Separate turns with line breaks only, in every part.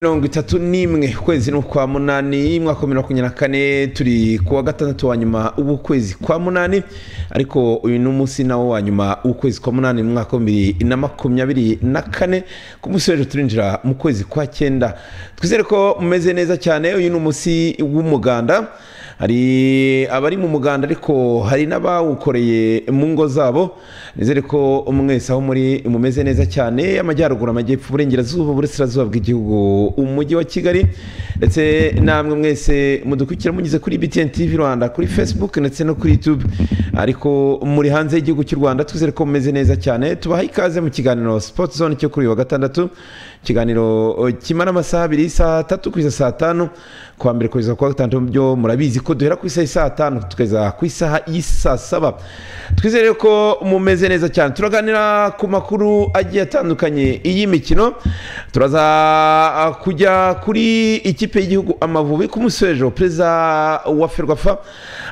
mirongo itatu n'imwe ukwezi ni ukwa munani mwaka wa makumyabiri na kane turi ku wa gatandatu wa nyuma w'ukwezi kwa munani ariko uyu ni umunsi nawo wa nyuma w'ukwezi kwa munani mu mwaka wa bibiri na makumyabiri na kane ku munsi w'ejo turinjira mu kwezi kwa cyenda twizere ko mumeze neza cyane uyu ni umunsi w'umuganda hari abari mu muganda ariko hari n'abawukoreye mu ngo zabo nizere ko mwese aho muri mumeze neza cyane amajyaruguru amajyepfo uburengerazuba uburasirazuba bw'igihugu umujyi wa kigali ndetse namwe mwese mudukurikira mugeze kuri btn tv rwanda kuri facebook ndetse no kuri youtube ariko muri hanze y'igihugu cy'u rwanda twizere ko mumeze neza cyane tubaha ikaze mu kiganiro sport zone cyo kuri uyu wa gatandatu ikiganiro kimara amasaha abiri saa tatu kugeza saa tanu kuwa mbere kugeza kuwa gatandatu byo murabizi ko duhera ku isaha saa tanu tukageza ku isaha y'isaa saba twizere ko mumeze neza cyane turaganira ku makuru agiye atandukanye y'imikino turaza kujya kuri ikipe y'igihugu amavubi ku munsi w'ejo perezida wa ferwafa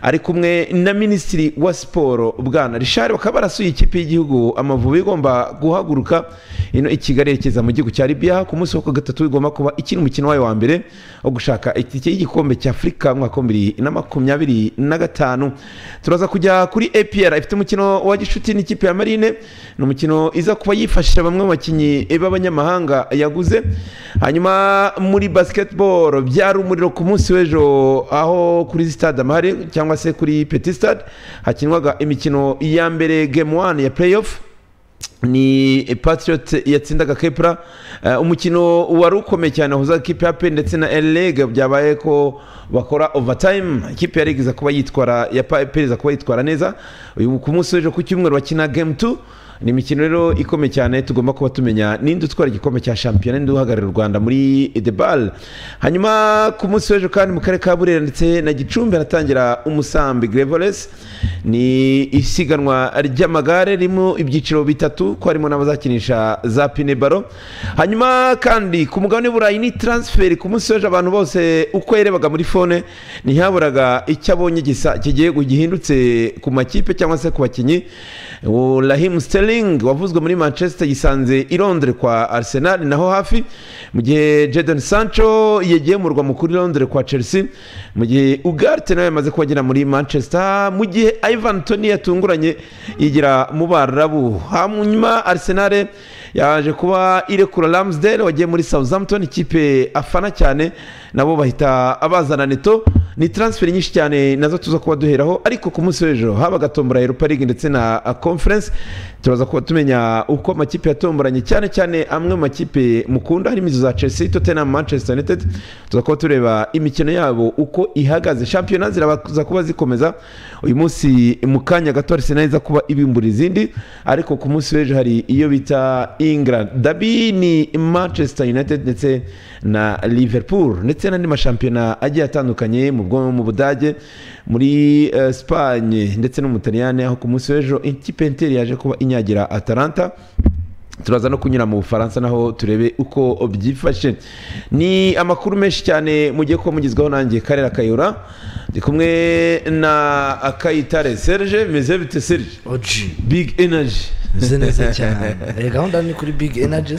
ari kumwe na minisitiri wa siporo bwana rishari bakaba barasuye ikipe y'igihugu amavubi igomba guhaguruka ino i kigali yerekeza mu gihugu cya libiya ku munsi wa gatatu igomba kuba ikina umukino wayo wa mbere wo gushaka itike y'igikombe cya afurika mu mwaka wa bibiri na makumyabiri na gatanu turaza kujya kuri apr ifite umukino wa gishuti n'ikipe ya marine ni umukino iza kuba yifashisha bamwe mu bakinnyi b'abanyamahanga yaguze hanyuma muri basketball byari umuriro ku munsi w'ejo aho kuri stade amahare cyangwa se kuri petit stade hakinwaga imikino ya mbere game one ya playoff ni patriot yatsindaga kepra umukino wari ukomeye cyane wahuzaga ikipe ya pe ndetse na erega byabaye ko bakora overtime ikipe yarigeza kuba yitwara ya pe iza kuba yitwara neza uyu ku munsi w'ejo ku cyumweru bakina game 2 ni imikino rero ikomeye cyane tugomba kuba tumenya ninde utwara igikombe cya shampiyona ninde uhagararira u rwanda muri debal hanyuma ku munsi w'ejo kandi mu karere ka burera ndetse na gicumbi haratangira umusambi grevoles ni isiganwa ry'amagare ririmo ibyiciro bitatu ko harimo n'abazakinisha za pinebaro hanyuma kandi ku mugabane w'uburayi ni taransiferi ku munsi w'ejo abantu bose uko yarebaga muri fone ntihaburaga icyo abonye gisa kigiye gihindutse ku makipe cyangwa se ku bakinnyi rahimu siteli wavuzwe muri manchester yisanze i londres kwa arsenal naho hafi mu gihe Jadon sancho yagiye mu rwa mukuru i londres kwa chelsea mu gihe ugarte nawe yamaze kuhagera muri manchester mu gihe ivan toni yatunguranye yigira mu barabu hanyuma arsenal yaje kuba irekura ramsdale wagiye muri southampton ikipe afana cyane nabo bahita abazana neto ni taransiferi nyinshi cyane nazo tuza kuba duheraho ariko ku munsi w'ejo habaga tombora europa league ndetse na conference turaza kuba tumenya uko amakipe yatomboranye cyane cyane amwe mu makipe mukunda harimo izo za chelsea tottenham manchester united tuza kuba tureba imikino yabo uko ihagaze shampiyona ziraza kuba zikomeza uyu munsi mu kanya gato arsenal iza kuba ibimbura izindi ariko ku munsi w'ejo hari iyo bita england dabi ni manchester united ndetse na liverpool ndetse n'andi mashampiyona agiye atandukanye mu bwo mu budage muri sipanye ndetse no mu butaliyani aho ku munsi w'ejo ikipe interi yaje kuba inyagira atalanta turaza no kunyura mu bufaransa naho turebe uko byifashe ni amakuru menshi cyane mugiye kuba mugezweho nanjye karere akayura ndi kumwe na akayitare serge meze bite serge big energy
meze neza cyane gahunda ni kuri big energy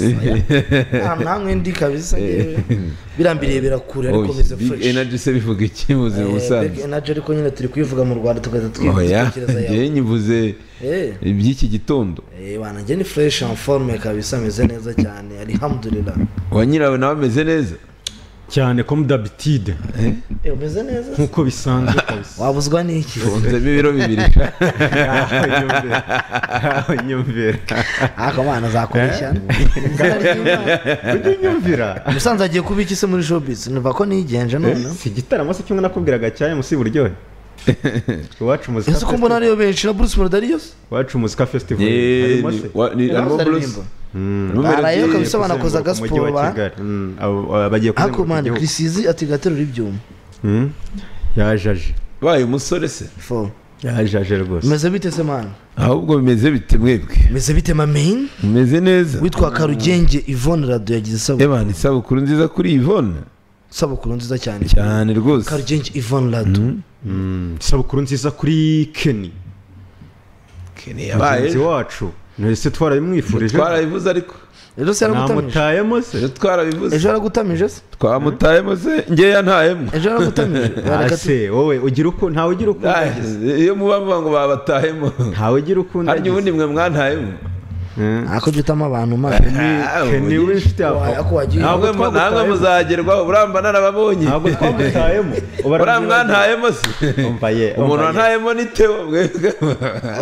namwe ndi kabisa birambiriye birakure ariko meze
fresh big energy se bivuga iki mu buzima busanzwe
big energy ariko nyine turi kuyivuga mu rwanda tugahita twitekereza
yawe nyivuze iby'iki gitondo
wanjye ni fresh en forme kabisa meze neza cyane alhamdulillah
wa nyirawe nawe ameze neza
cyane comme d'habitude
umeze neza
nk'uko bisanzwe kabisa
wabuzwa n'iki
unzemo ibiro bibiri
aho nyumvira
ariko abana zakoresha
ujye unyumvira
musanze agiye kuba iki se muri showbiz numva ko nigenje none
si igitaramo se kimwe nakubwiraga cyayo munsi buryohe iwacu muzika
ese ko mbona ariyo benshi na bruce melodarius
iwacu muzika festival harimo se
barayo kabisa banakoza agasiporo ba
bagiye
ariko
kuzenguruka
mani
igihugu
kirisizi ati gaterura ibyuma
Mm. yajaje
baye umusore se
fo
yajaje rwose
meze bite se mani
ahubwo bimeze bite mwebwe
meze bite mamain
mumeze neza
witwa karugenge yvonne rado yagize isabukuru
ebana isabukuru nziza kuri ivone
isabukuru nziza cyane
cyane rwose
karugenge yvonne rado
isabukuru nziza kuri keni
Kene yabaye
mugenzi wacu ntese twarabimwifurije
twarabivuze ariko
rero se yaragutamije
namutayemo se
ejo twarabivuze
ejo yaragutamije se
twamutayemo se ngewe yantayemo
ejo yaragutamije Bareka tu-
ase wowe ugira uko ntawe ugira uko
Ah,
undagiza
iyo muba muba ngo babatahemo
ntawe ugira uko
harya
undagiza
ubundi mwe mwantahemo
Eh.
ntako jutamo abantu mabi
Ah,
Ken
ubu-
w'inshuti yawe
Waya ko wagiye
namwe
ntabwo
mu- namwe
twagutayemo
muzagerwaho uramba narababonye
ntabwo twagutayemo
uriya mwantahemo se
umva ye
umuntu
umva ye.
wantahemo ni tewo mwebwe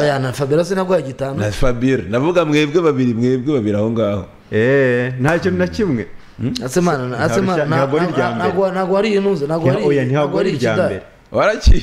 oya na fabera sinaguha gitanu
na fabire navuga mwebwe babiri mwebwe babiri aho ngaho
Eh, nta kintu na kimwe
asemana asemana
ntabwo ari irya mbere.
ntabwo ntabwo ari inuze ntabwo ari
oya
ntabwo
ntabwo
ari
ari irya
ikidari.
mbere
warakiye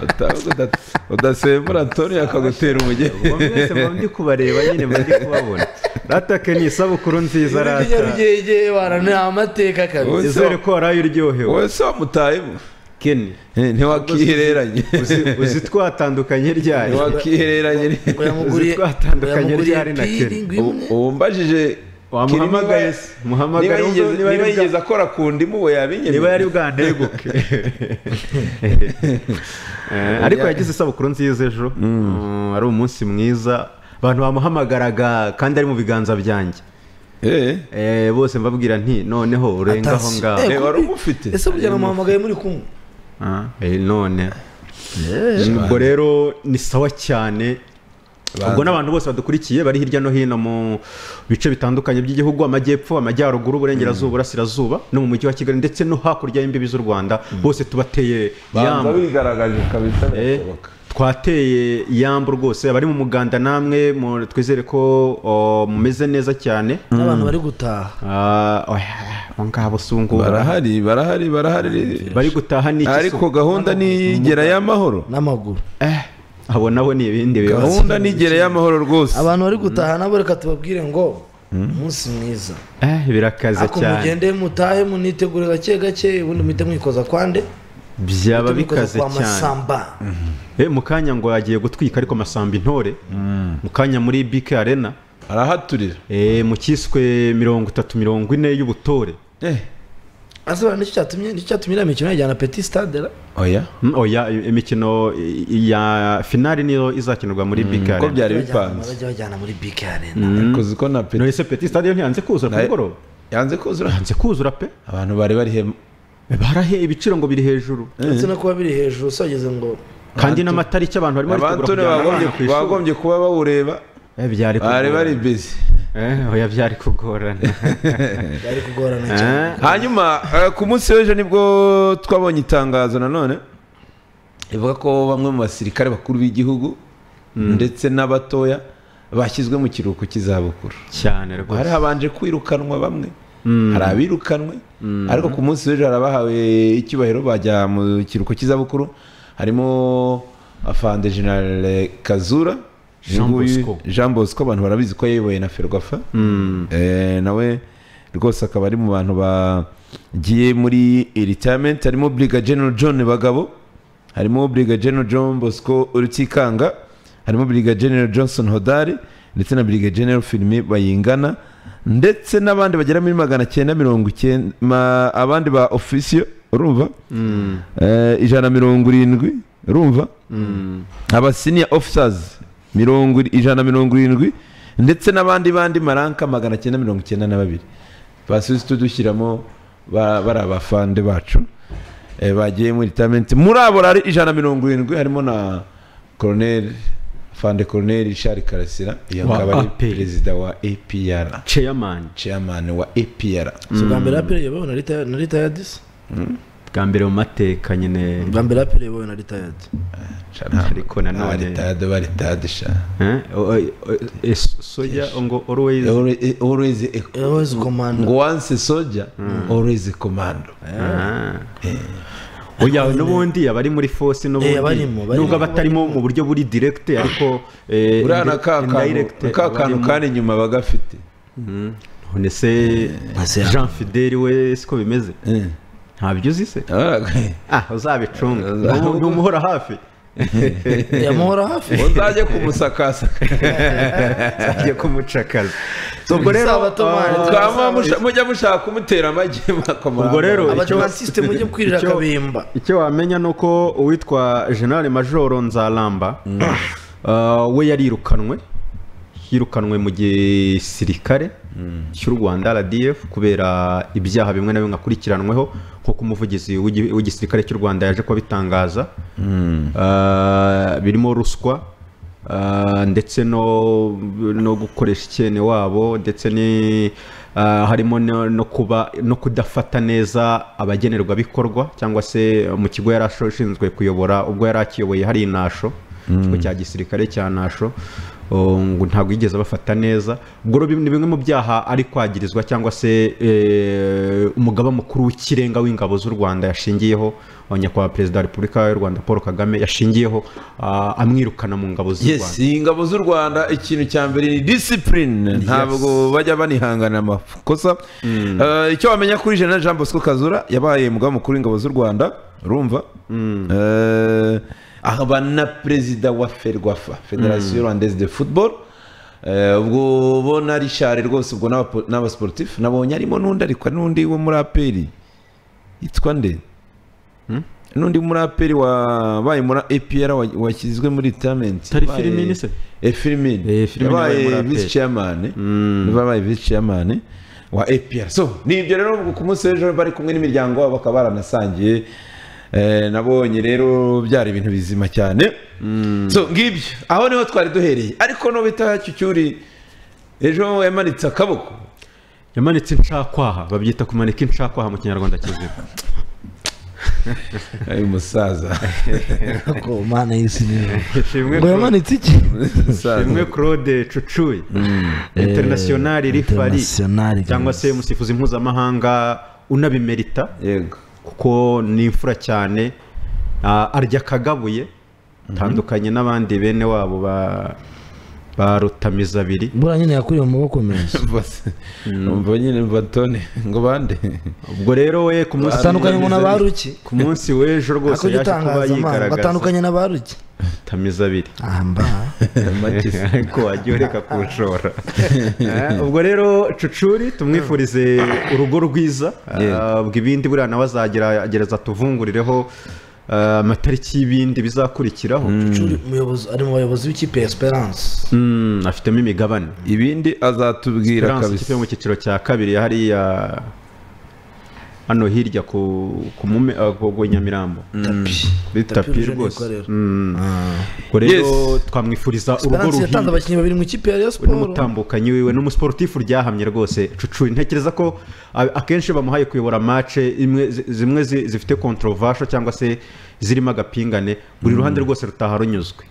Uta- uda- udasembura antonio akagutera umugeni
mwese muba ndi kubareba nyine muba ndi kubabona ratake ni isabukuru nziza rata
Rugegege, wana, ni amateka kabisa
Uzi-
izere ko waraye uryohewe
wowe se wamutahemo
keni
Eh, ntiwakihereranye
uzi- uzi twatandukanye ryari
ntiwakihereranye ni-
uyamuguriye
twatandukanye
uyamuguriye
ryari na
piringi
kera?
imwe
Ubu- umbajije
wamuhamagaye se,
niba
muhamagare
yigeze
wumve niba
niba
ari
yigeze
bwa-
akora ku ndimu we yabinyene
niba yari bwandeguke Eh, ariko yagize isabukuru nziza ejo Mm, ari umunsi mwiza abantu bamuhamagaraga kandi ari mu biganza byanjye
eh
Eh, bose mbabwira nti noneho urenga aho
Atasi.
ngaho
Eh, wari umufite
ese burya namuhamagaye muri kumwe
Ah, eh, none ubwo rero ni sawa cyane ubwo n'abantu bose badukurikiye bari hirya no hino mu bice bitandukanye by'igihugu amajyepfo amajyaruguru uburengerazuba burasirazuba no mu mujyi wa kigali ndetse no hakurya y'imbibi z'u rwanda bose tubateye
banza
yamba
wigaragaje kabisa
Eh,
birashoboka
twateye yamba rwose abari mu muganda namwe mu- twizere ko o, mumeze neza cyane
n'abantu bari gutaha
Ah, oya, abo ngabo si ubu ngubu
barahari barahari barahari
bari gutaha n'iki se?
ariko gahunda nigera y'amahoro
n'amaguru
Eh, abo nabo ni ibindi bibazo
gahunda nigera y'amahoro rwose
abantu bari gutaha nabo reka tubabwire ngo umunsi mwiza
Eh, birakaze
ako
cyane
mugende mutahe munitegure gake gake ubundi muhite mwikoza kwande
byaba bikaze
kwa
cyane
masamba
Eh, mu kanya ngo agiye gutwika ariko masamba intore mu kanya muri bike arena
arahaturira
eh, mu kiswe mirongo itatu mirongo ine y'ubutore
eh
ase bara nicyo cyatumye nicyo cyatumye iriya mikino yajyana peti stade ra
oya
Mm, oya i- imikino i- i- ya finali niyo izakinirwa muri bike
ko
arena
byari bipanze
bajya bajyana muri bike arena
kozi ko na peti
nonese peti stade yo ntiyanze kuzura ku
Nayo-
mugoroba
yanze kuzura
yanze kuzura pe
abantu bari bari hema
barahe ibiciro ngo biri hejuru
ndetse no kuba biri hejuru so bageze ngo
kandi n'amatariki abantu barimo baritegura
abantoni
kujyana abana ku
bagombye
ishuri
bagombye kuba bawureba
Eh, byari
bari bari
kugorana
busy
Eh, oya byari kugorana
byari kugorana cyane
Eh,
hanyuma eh, ku munsi w'ejo nibwo twabonye itangazo nanone rivuga ko bamwe mu basirikare bakuru b'igihugu ndetse n'abatoya bashyizwe mu kiruhuko cy'izabukuru
cyane
hari
rwose
habanje kwirukanwa bamwe hari abirukanwe ariko ku munsi w'ejo hari abahawe icyubahiro bajya mu kiruhuko cy'izabukuru harimo afande generale kazura
Jean
Uyu nguyu-
Bosco.
Jean Bosco abantu barabizi ko yayoboye na ferwafa Eh, nawe rwose akaba ari mu bantu bagiye muri retirement harimo briga general john bagabo harimo briga general john bosco rutikanga harimo briga general johnson hodari ndetse na briga general filime bayingana ndetse n'abandi bagera muri magana cyenda mirongo icyenda ma- abandi ba ofisiyo urumva Eh, ijana na mirongo irindwi urumva aba senior officers mirongo ir- ijana na mirongo irindwi ndetse n'abandi bandi maranka magana cyenda mirongo icyenda na babiri basubize tudushyiramo ba- bari abafande bacu eh, bagiye muri retirement muri abo rari ijana na mirongo irindwi harimo na colonel fande colonel richard karasira iyo
Wa
akaba ari
APR.
perezida wa apr
chairman
chairman wa apr
si ubwa mbere raperi yabawe na rita na ritayadisi
bwa mbere mu mateka nyine
ubwa mbere raperi yabawe na ritayadi
ariko nanone-
baritade baritade sha
Eh, o- o- o- es- soya ngo always
Always- always a
always
ngo
komanda
wanse soja always komando
Ah. oya n'ubundi abari muri force n'ubundi
Eh, abarimo, barimo.
nubwo abatarimo mu buryo buri direct ariko eh,
uriya
indi-
na ka kantu
indirect
ka kantu
abarimo.
kandi inyuma bagafite
Mm. none se
Ntase-
Jean Fidel we siko bimeze ntabyo uzi se ah uzabicunga
Uzab-
ntumuhora hafi
yamuhora hafi
uzajye kumusakasaka
agiye kumucakaza so ubwo rero
Isabato, man.
ah,
Twama musha- mujya mushaka kumutera amagi mwakomanga.
Ubwo rero, icyo-
abadivansisite mujye kwirira
icyo-
akabimba
icyo wamenya ni uko uwitwa generale majoro nzaramba ah, we yarirukanwe yirukanwe mu gisirikare cy'u rwanda rdf kubera ibyaha bimwe na bimwe akurikiranweho nk'uko umuvugizi w'igi- w'igisirikare cy'u rwanda yaje kubitangaza birimo ruswa Ah, ndetse no no gukoresha icyene wabo ndetse ni ah, harimo no no kuba no kudafata neza abagenerwabikorwa cyangwa se mu kigo yari ashinzwe kuyobora ubwo yari akiyoboye hari inasho ikigo cya gisirikare cya nasho oh, ngo ntabwo yigeze abafata neza ubwo rero ni bimwe mu byaha ari kwagirizwa cyangwa se eh, umugaba mukuru w'ikirenga w'ingabo z'u rwanda yashingiyeho wa nyakubahwa perezida wa repubulika y'u rwanda paul kagame yashingiyeho ah, amwirukana mu ngabo z'u
yes
rwanda
ingabo z'u rwanda ikintu cya mbere ni disipurine ntabwo bajya banihangana amakosa Eh, icyo wamenya kuri jenerali jean bosco kazura yabaye umugaba mukuru w'ingabo z'u rwanda urumva Eh, akaba na perezida wa ferwafa federasiyo rwandaise de football Eh, ubwo ubona richard rwose ubwo n'abapo- n'abasiporutifu nabonye harimo n'undi ariko hari n'undi wo muri aperi yitwa nde n'undi muraperi wabaye muri APR wa- washyizwe muri retirement
Tari Firmini se?
e Firmini
Eh, Firmini wabaye
yabaye
umuraperi.
vice chairman niba yabaye vice chairman wa APR so ni ibyo rero ku munsi w'ejo bari kumwe n'imiryango yabo bakaba baranasangiye Eh, nabonye rero byari ibintu bizima cyane so ngibyo aho niho twari duhereye ariko nubita cyucyuri ejo yamanitse akaboko
yamanitse incakwaha babyita kumanika incakwaha mu kinyarwanda kizima
ayo musaza
ko mana y'isi niyo
Ishimwe
ngo
Claude.
yamanitse iki
Musaza.
Ishimwe claude cucuye internationali rifari
Internationali,
cyangwa se
guys.
umusifuzi mpuzamahanga unabimerita
yego
kuko ni imfura cyane ah, arya kagabuye atandukanye n'abandi bene wabo ba ba rutamiza-biri
mbura nyine yakuriye mu maboko menshi
Bose. umva nyine mva tone ngo bande
ubwo rero we ku munsi
atandukanye ngo na ba ruki
ku munsi w'ejo rwose
ako
yaje kuba
gitangazamakuru
yigaragaza
batandukanye na ba ruki
rutamiza-biri
amba
Makisi.
ko wagiye ureka kuwushora Eh, ubwo rero cucuri tumwifurize urugo rwiza
Yeah.
Ah, ubwo ibindi buriya nawe azagerageza atuvungurireho ah, amatariki y'ibindi bizakurikiraho
Shuri, umuyobozi ari mu bayobozi w'ikipe ya esperance
Mm, afitemo imigabane
ibindi azatubwira
Esperance ikipe
kabisa
yo mu cyiciro cya kabiri hariya hano hirya ku ku mume ah, ku ku Nyamirambo
tapi
kuri
Tapi
tapi
rouge
rwose
niko rero.
Mm.
Ah.
ubwo rero
Yes.
twamwifuriza urugo
esperance
ruhire
yatanze abakinnyi babiri mu ikipe ya Rayon
we
siporo
n'umutambukanyi wiwe n'umusiporutifu ryahamye rwose cucu ntekereza ko a- akenshi bamuhaye kuyobora mace imwe zi- zimwe zi- zifite kontrovasho cyangwa se zirimo agapingane buri ruhande rwose rutaha runyuzwe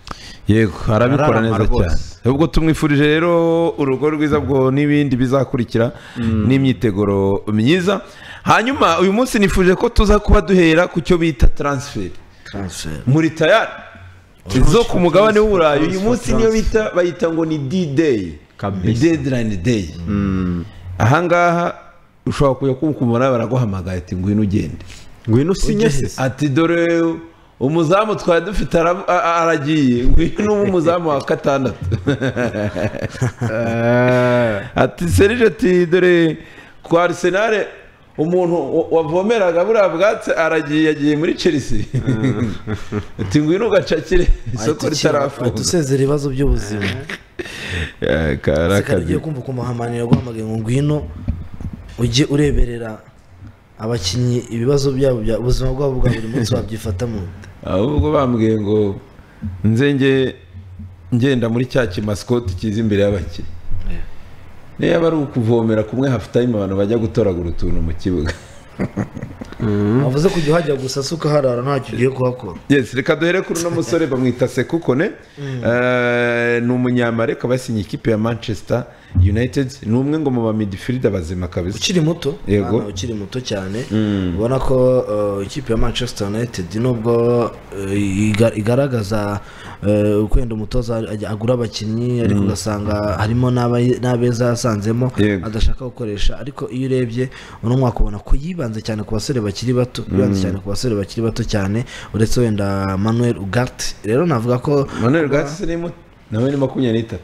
yego arabikora
Ararama
neza
rwose.
cyane ubwo tumwifurije rero urugo rwiza bwo n'ibindi bizakurikira n'imyiteguro myiza hanyuma uyu munsi nifuje ko tuza kuba duhera ku cyo bita transfer
Transfer.
muri tayari zo ku mugabane w'uburayi uyu munsi niyo bita bayita ngo ni d-day
Kabisa.
ni deadline day ahangaha ushobora kujya kumkumara baraguhamagaye ati ngwino ugende
ngwino usinye se
ati dore umuzamu twari dufite ara- a- a- aragiye ngwino uba umuzamu wa gatandatu ati serije ati dore kwa arisenale umuntu wa- wavomeraga buriya bwatsi aragiye yagiye muri chelsea ati ngwino ugacakire isoko
Ahita ukira, ahita
ritarafunga
usezera ibibazo by'ubuzima
Eh, kari
sekari
akazi
ugiye kumva kumuhamanira guhamagaye ngo ngwino ujye ureberera abakinnyi ibibazo byabo bya ubuzima bwabo bwa buri munsi wabyifata mu nda
ahubwo bambwiye ngo nzenge ngenda muri cya kimasikoti kiza imbere y'abakiriya niyo yaba ari ukuvomera kumwe hafu tayime abantu bajya gutoragura utuntu mu kibuga
bavuze kujya uhajya gusa si ukaharara ntacyo ugiye kuhakora
yes reka duhere kuri uno musore bamwita sekukone Eh, ni umunyamare akaba yasinye ikipe ya manchester united ni umwe ngo mu bamidifirida bazima kabisa
ukiri muto
Yego.
umwana ukiri muto cyane ubona ko uh, ikipe ya manchester united nubwo uh, iga- igaragaza uh, ukwenda umutoza ajya- agura abakinnyi ariko ugasanga harimo n'abayi- n'abeza yasanzemo
Yego.
adashaka gukoresha ariko iyo urebye uno mwaka ubona ko yibanze cyane ku basore bakiri bato yibanze cyane ku basore bakiri bato cyane uretse wenda manuel ugart rero navuga ko
manuel gatsi ni muto nawe ni makumyabiri n'itatu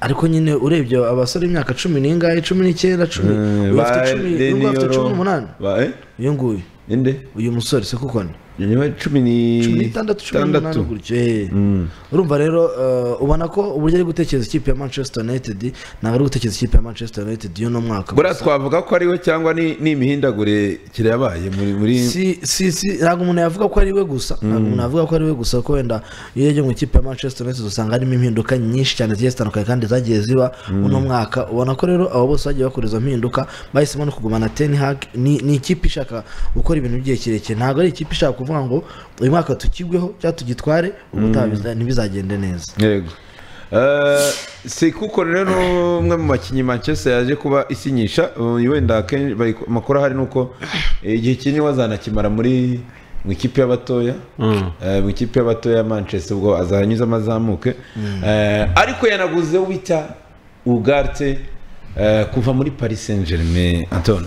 ariko nyine urebye abasore imyaka cumi n'ingahe cumi n'icyenda cumi
Eh,
uyu afite
ba
cumi
Deniyoro-
uyu afite cumi n'umunani
ba- eh,
uyu nguyu
inde
uyu musore se kuko ni
nyuma cumi
cumi n'itandatu cumi n'umunani
n'itandatu
gutyo eh. urumva rero eh, ubona ko uburyo ari gutekereza ikipe ya manchester united ntabwo ari gutekereza ikipe ya manchester united y'uno mwaka
buriya
gusa.
twavuga ko ariwe cyangwa ni ni imihindagure kirayabaye muri muri
si si si ntabwo umuntu yavuga ko ari we gusa ntabwo umuntu yavuga ko ari we gusa ko wenda iyo yagiye mu ikipe ya manchester united usanga harimo impinduka nyinshi cyane zigiye zitandukanye kandi zagiye ziba uno mwaka ubona ko rero abo bose bagiye bakora izo mpinduka bahisemo no kugumana ten hag ni ni ikipe ishaka gukora ibintu by'igihe kirekire ntabwo ari ikipe ishaka kuvuga ngo uyu mwaka tukigweho cyangwa tugitware ubutaha biza- ntibizagende neza
yego Eh, si kuko rero ni umwe mu bakinnyi manchester yaje kuba isinyisha eh, wenda akenshi bari- amakuru ahari ni uko eh, igihe kinini wazanakimara muri mu ikipe y'abatoya
Mm.
eh, mu ikipe y'abatoya ya manchester ubwo azahanyuzamo azamuke Eh, ariko yanaguze wita ugarte eh, kuva muri paris saint germain antoine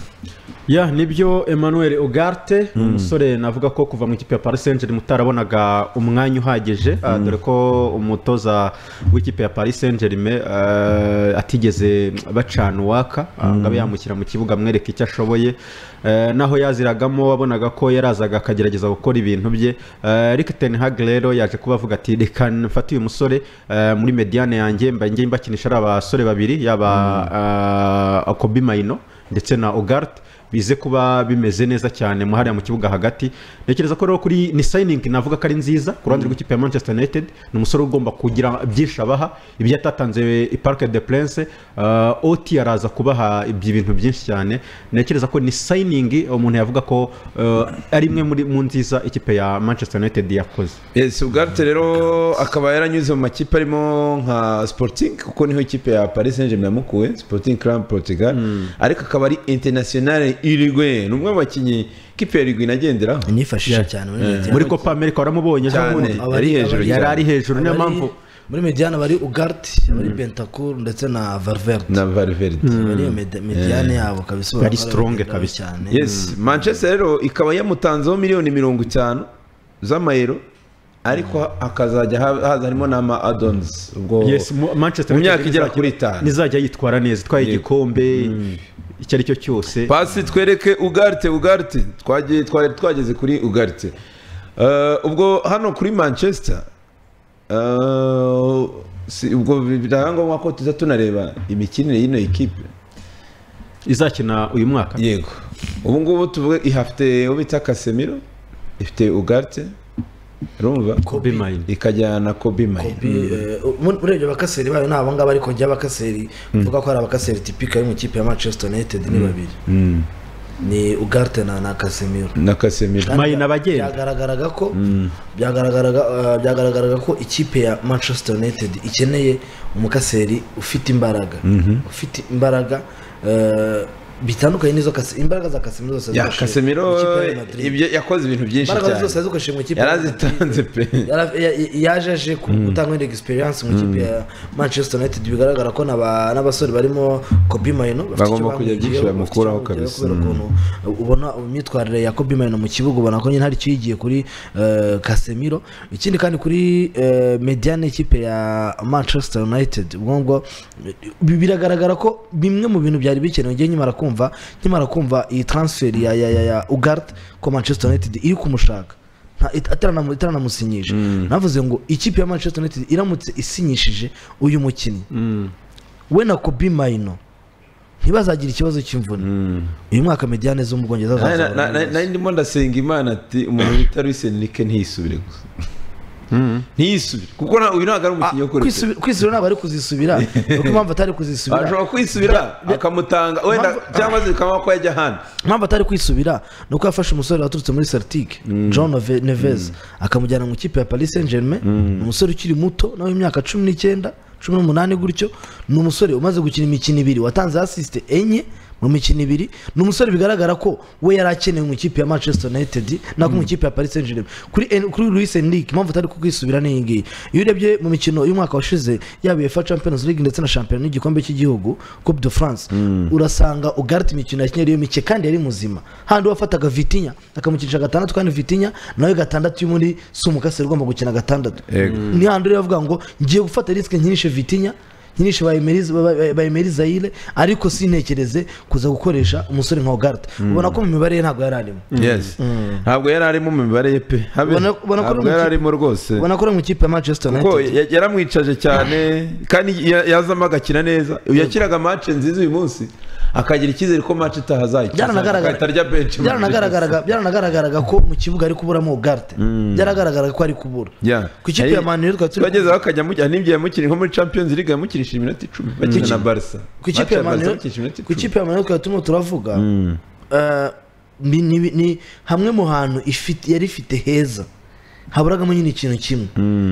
ya nibyo emmanuel ogarte ni umusore navuga ko kuva mu ikipe ya paris saint germain utarabonaga umwanya uhagije ah, dore ko umutoza w'ikipe ya paris saint germain eh, atigeze bacana uwaka ah, ngo abe yamushyira mu kibuga amwereka icyo ashoboye Eh, naho yaziragamo wabonaga ko yarazaga akagerageza gukora ibintu bye Eh, Erik ten hag rero yaje kuba avuga ati reka mfate uyu musore eh, muri mediane yanjye mba ngiye mbakinisha ari abasore babiri yaba ah, Kobe Maino ndetse na Ogart bize kuba bimeze neza cyane mu hariya mu kibuga hagati ntekereza ko rero kuri ni signing navuga ko ari nziza ku ruhande rw'ikipe ya Manchester United ni umusore ugomba kugira byinshi abaha ibyo yatatanze i Parc de Prince uh, Oti araza kubaha ibyo bintu byinshi cyane ntekereza ko ni signing umuntu yavuga ko uh, ari imwe muri mu nziza ikipe ya Manchester United yakoze
yes ubwate rero akaba yaranyuze mu makipe arimo nka sporting kuko niho ikipe ya paris saint germain yamukuwe sporting club portugal ariko akaba ari international uruguay ni umwe mu bakinnyi ikipe ya uruguay inagenderaho
nifashisha cyane muri Mediane.
muri Copa America waramubonye ejo
Cyane.
bundi
Yari hejuru
yari
cyane.
ari hejuru niyo
Abari-
mpamvu
muri mediane bari ugarte bari bentacour ndetse na valverde
na valverde
bari iyo medi- mediane yabo kabisa ubona
Bari
ko
strong
bagenderaho
kabisa.
cyane
yes manchester rero ikaba yamutanzeho miliyoni mirongo itanu z'amayero ariko hakazajya ha- haza harimo n'ama adons ubwo
Yes, mu- Manchester
mu myaka
United
igera
izajya-
kuri itanu
nizajya yitwara neza itwaye igikombe icyo ari cyo cyose
pasi twereke ugarte ugarte twagiye twari twageze kuri ugarte Eh, ubwo hano kuri manchester eh, si- ubwo birahangombwa ko tuza tunareba imikinire y'ino ekipe
izakina uyu mwaka
yego ubu ngubu tuvuge ihafite uwo bita kasemiro ifite ugarte urumva
Kobe Maino.
ikajyana na kobi mayine
Bi- eh, mu- urebye abakaseri bayo ni abo ngabo ariko njya abakaseri mvuga ko ari abakaseri tipika yo mu ikipe ya manchester united ni babiri ni ugarte na na casemiro
na kasemiro
Kandi
Mayina abagenda.
byagaragaraga ko byagaragaraga eh, byagaragaraga ko ikipe ya manchester united ikeneye umukaseri ufite imbaraga ufite imbaraga eh, bitandukanye n'izo Kas- imbaraga za casemiro zose
ya
yazikoresheje
kasemiro
mu ikipe ya Real Madrid.
ibyo yakoze ibintu byinshi
imbaraga zose
cyane
yazikoresheje mu ikipe ya Real Madrid.
yarazitanze pe
Yara- ya- ya- yaje aje ku- gutanga wenda experience mu ikipe ya manchester united bigaragara ko n'aba- n'abasore barimo kobi mayino bafite
Bagomba
icyo
kujya byinshi
bamwigiyeho,
bamukuraho
bafite icyo
kabisa.
bamwigiyeho kubera ukuntu ubona imyitwarire ya kobi mayino mu kibuga ubona ko nyine hari icyo yigiye kuri eh, casemiro ikindi kandi kuri eh, mediane ikipe ya manchester united ubwo ngubwo bi- biragaragara ko bimwe mu bintu byari bikenewe ngiye nkimara kumva nkimara kumva iyi transfer ya ya ya, ya ugarte ko manchester united iri kumushaka nta- it- ataranamu- itaranamusinyisha navuze ngo ikipe ya manchester united iramutse isinyishije uyu mukinnyi we na kobi mayino ntibazagira ikibazo cy'imvune uyu mwaka mediane zo mu bwongereza
Na- na-
azazahura
na- na-
neza.
nari ndimo ndasenga imana ati umuntu bita Luis Enrique ntisubire gusa ntisubire kuko nta- uyu ntabwo ari umukinnyi wo kureka
Kwisubi- kwisubira ntabwo ari kuzisubira ni uko impamvu atari kuzisubira
ashobora kwisubira akamutanga wenda
Impamvu-
cyangwa se bikaba ko yajya ahandi
impamvu atari kwisubira ni uko yafashe umusore waturutse muri celtic john Neve- neves akamujyana mu ikipe ya paris saint germain ni umusore ukiri muto nawe imyaka cumi n'icyenda cumi n'umunani gutyo ni umusore umaze gukina imikino ibiri watanze asisite enye mu mikino ibiri ni umusore bigaragara ko we yari akenewe mu ikipe ya manchester united nako mu ikipe ya paris saint germain kuri En- kuri Luis Enrique impamvu atari kukwisubira ni iyi ngiyi iyo urebye mu mikino y'umwaka washize yaba UEFA Champions League ndetse na Champions n'igikombe cy'igihugu Coupe de France urasanga Ugarte imikino yakinnye ariyo mike kandi yari muzima handi wafataga Vitinha akamukinisha gatandatu kandi Vitinha nawe gatandatu yo muri si umukasiri ugomba gukina gatandatu
Yego.
ni handi uriya avuga ngo ngiye gufata risike nkinishe Vitinha nyinshi bayimeri zayire ariko sintekereze kuza gukoresha umusore nka ogarita ubona ko mu mibare ye ntabwo yari arimo
yes ntabwo yari arimo mu mibare ye pe habe
Ubona- ubona ko ari
ntabwo
mu
yari
kipe-
arimo rwose
ubona ko ari mu ikipe ya manchester
kuko
united
ya- yaramwicaje cyane kandi ya- yazamo agakina neza uyu yakiraga mace nziza uyu munsi akagira icyizere ko mace itaha azayikiza
Byaranagaragara-
agahita arya benshi
byaranagaragaraga byaranagaragaraga ko mu kibuga ari kuburamo ogarite byaragaragaraga ko ari kubura
Yeah.
ku ikipe ya manu twari turi
bageze aho akajya mujya n'ibyo yamukiriye nko muri champions league yamukirisha iminota icumi bakina na barca
ku ikipe ya manu ku ikipe ya manu twari turimo turavuga eh, ni- ni- ni hamwe mu hantu ifite- yari ifite heza haburagamo nyine ikintu kimwe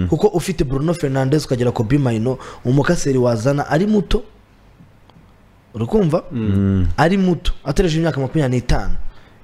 kuko ufite bruno fernandez ukagera ku bimayino umukaseri wazana ari muto uri kumva ari muto ataresheje imyaka makumyabiri n'itanu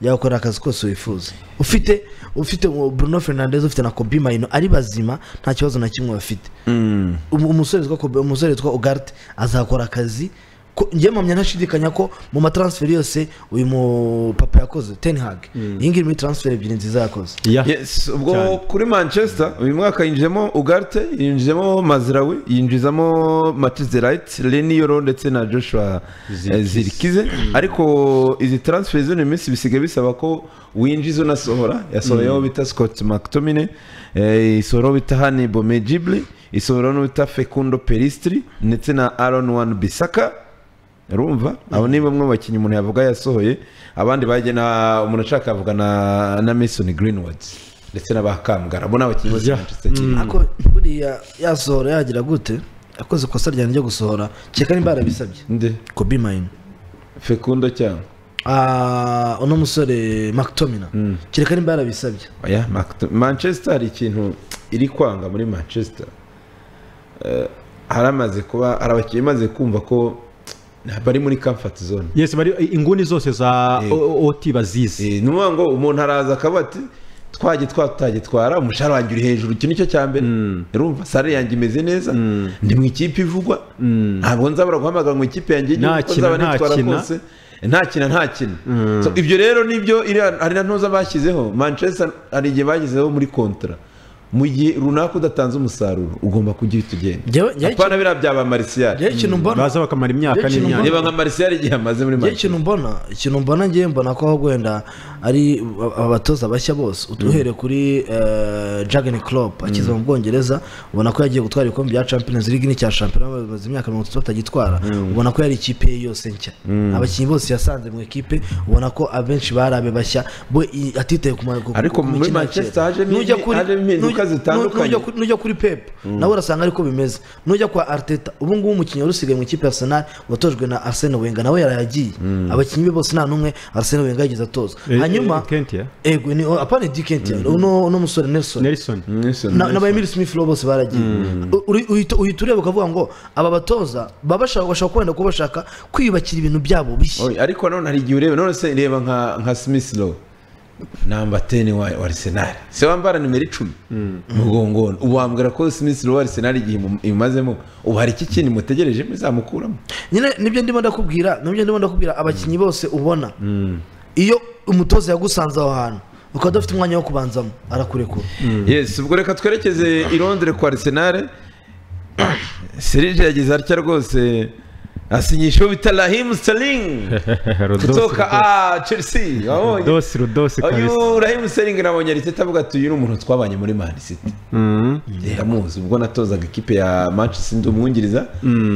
yakorera akazi kose wifuza ufite ufite uwo bruno fernandez ufite na kobi mayino ari bazima nta kibazo na kimwe bafite Um- umusore witwa Kobe- umusore witwa ogarite azakora akazi ko- njye mpamya ntashidikanya ko mu matransferi yose uyu mupapa yakoze tenhag iyi ngiyi muri transferi ebyiri nziza yakoze
Yeah.
Yes, ubwo
Cyane.
kuri manchester uyu mwaka yinjijemo ugarte yinjijemo mazirawi yinjizamo matizerayiti reni yoro ndetse na joshua eh, zirikize ariko izi taransiferi z'uno minsi bisigaye bisaba ko winjiza unasohora yasohoyeho bita scott mctomine isohoraho bita hani bomejibli isohoraho n'uwita fekundo peristri ndetse na aron wan bisaka urumva abo ni bamwe mu bakinnyi umuntu yavuga yasohoye abandi bagiye na umuntu ashaka yavuga na na mason greenwood ndetse n'abakamgara abo ni abakinnyi bose
Yeah.
manchester kiri
ako buriya yasohora yagira gute yakoze ikosa ryane ryo gusohora kereka nimba yarabisabye
nde
kobi mayino
fekundo cyangwa
Ah, uno musore makitomina kereka nimba yarabisabye
oya Mact- manchester hari ikintu iri kwanga muri manchester Eh, haramaze kuba hari abakinnyi bamaze kumva ko bari muri comfort zone
yes bari inguni zose za
Eh.
O- ot bazizi
Eh, ni ukuvuga ngo umuntu araza akaba ati twajye twatagitwara umushahara wanjye uri hejuru iki nicyo cya mbere urumva sare yanjye imeze neza ndi mu ikipe ivugwa ntabwo nzabura guhamagara mu ikipe yanjye y'igihugu
Nta
uko
kina,
nzaba
nta
nitwara
kina.
kose nakina ntakina ibyo rero nibyo iriya- hari na ntuza bashyizeho manchester hari igihe bashyizeho muri kontra mu gihe runaka udatanze umusaruro ugomba kugira utugenda
Njyewe- njyewe
apana biriya byaba marisiyari
rero ikintu mbona
baza bakamara imyaka
Rero ikintu
n'imyaka
reba nka marisiyari igihe amaze muri
njyewe
manchester
ikintu mbona ikintu mbona ngewe mbona ko ahubwo wenda ari aba- abatoza bashya bose utuhereye kuri jageni Klopp akiza mu bwongereza ubona ko yagiye gutwara ibikombe bya champions league n'icya shampiyona bamaze imyaka mirongo itatu batagitwara ubona ko yari ikipe ye yose nshya abakinnyi bose yasanze mu ikipe ubona ko abenshi bari abe bashya bo i- atitaye ku ma- ku-
Ariko
ku
muri
mikino ya
Manchester
kera.
hajemo
Nujya
indi-
kuri-
hajemo impinduka
nujya-
zitandukanye.
nujya kuri- nujya kuri pepu nawe urasanga ariko bimeze nujya kwa ariteta ubu ngubu umukinnyi wari usigaye mu ikipe ya arsenal watojwe na arsene wenga nawe yarayagiye abakinnyi be bose nta n'umwe arsene wenga yigeze atoza
Eh, eh,
hanyuma
Kent, yeah?
ego ni apana dikenti uno uno musore nelson
nelson
Nelson,
na
Nelson.
ba emile smith rowe bose baragiye U- uri- uhita uhita ureba ukavuga ngo aba batoza baba bashaka bashaka kwenda kuba bashaka kwiyubakira ibintu byabo bishya
Oya, ariko nanone hari igihe ureba none se reba nka nka Smith Rowe namba 10 wa, wa Arsenal se wambara nimero 10 mugongona ubu wambwira ko Smith Rowe wa Arsenal igihe imu- imazemo ubu hari iki kintu mutegereje muzamukuramo
nyine nibyo ndimo ndakubwira nibyo ndimo ndakubwira abakinnyi bose ubona iyo umutoza yagusanze aho hantu ukaba udafite umwanya wo kubanzamo arakurekura
yes ubwo reka twerekeze i Londres kwa Arsenal Serge yagize atya rwose asinyishaho bita Raheem Sterling kutoka ah, Chelsea wabonye
rudosi rudosi kabisa
uyu Raheem Sterling nabonye Arteta avuga ati uyu ni umuntu twabanye muri Man City
Mm.
ndamuzi ubwo natozaga ikipe ya manchester ndi umwungiriza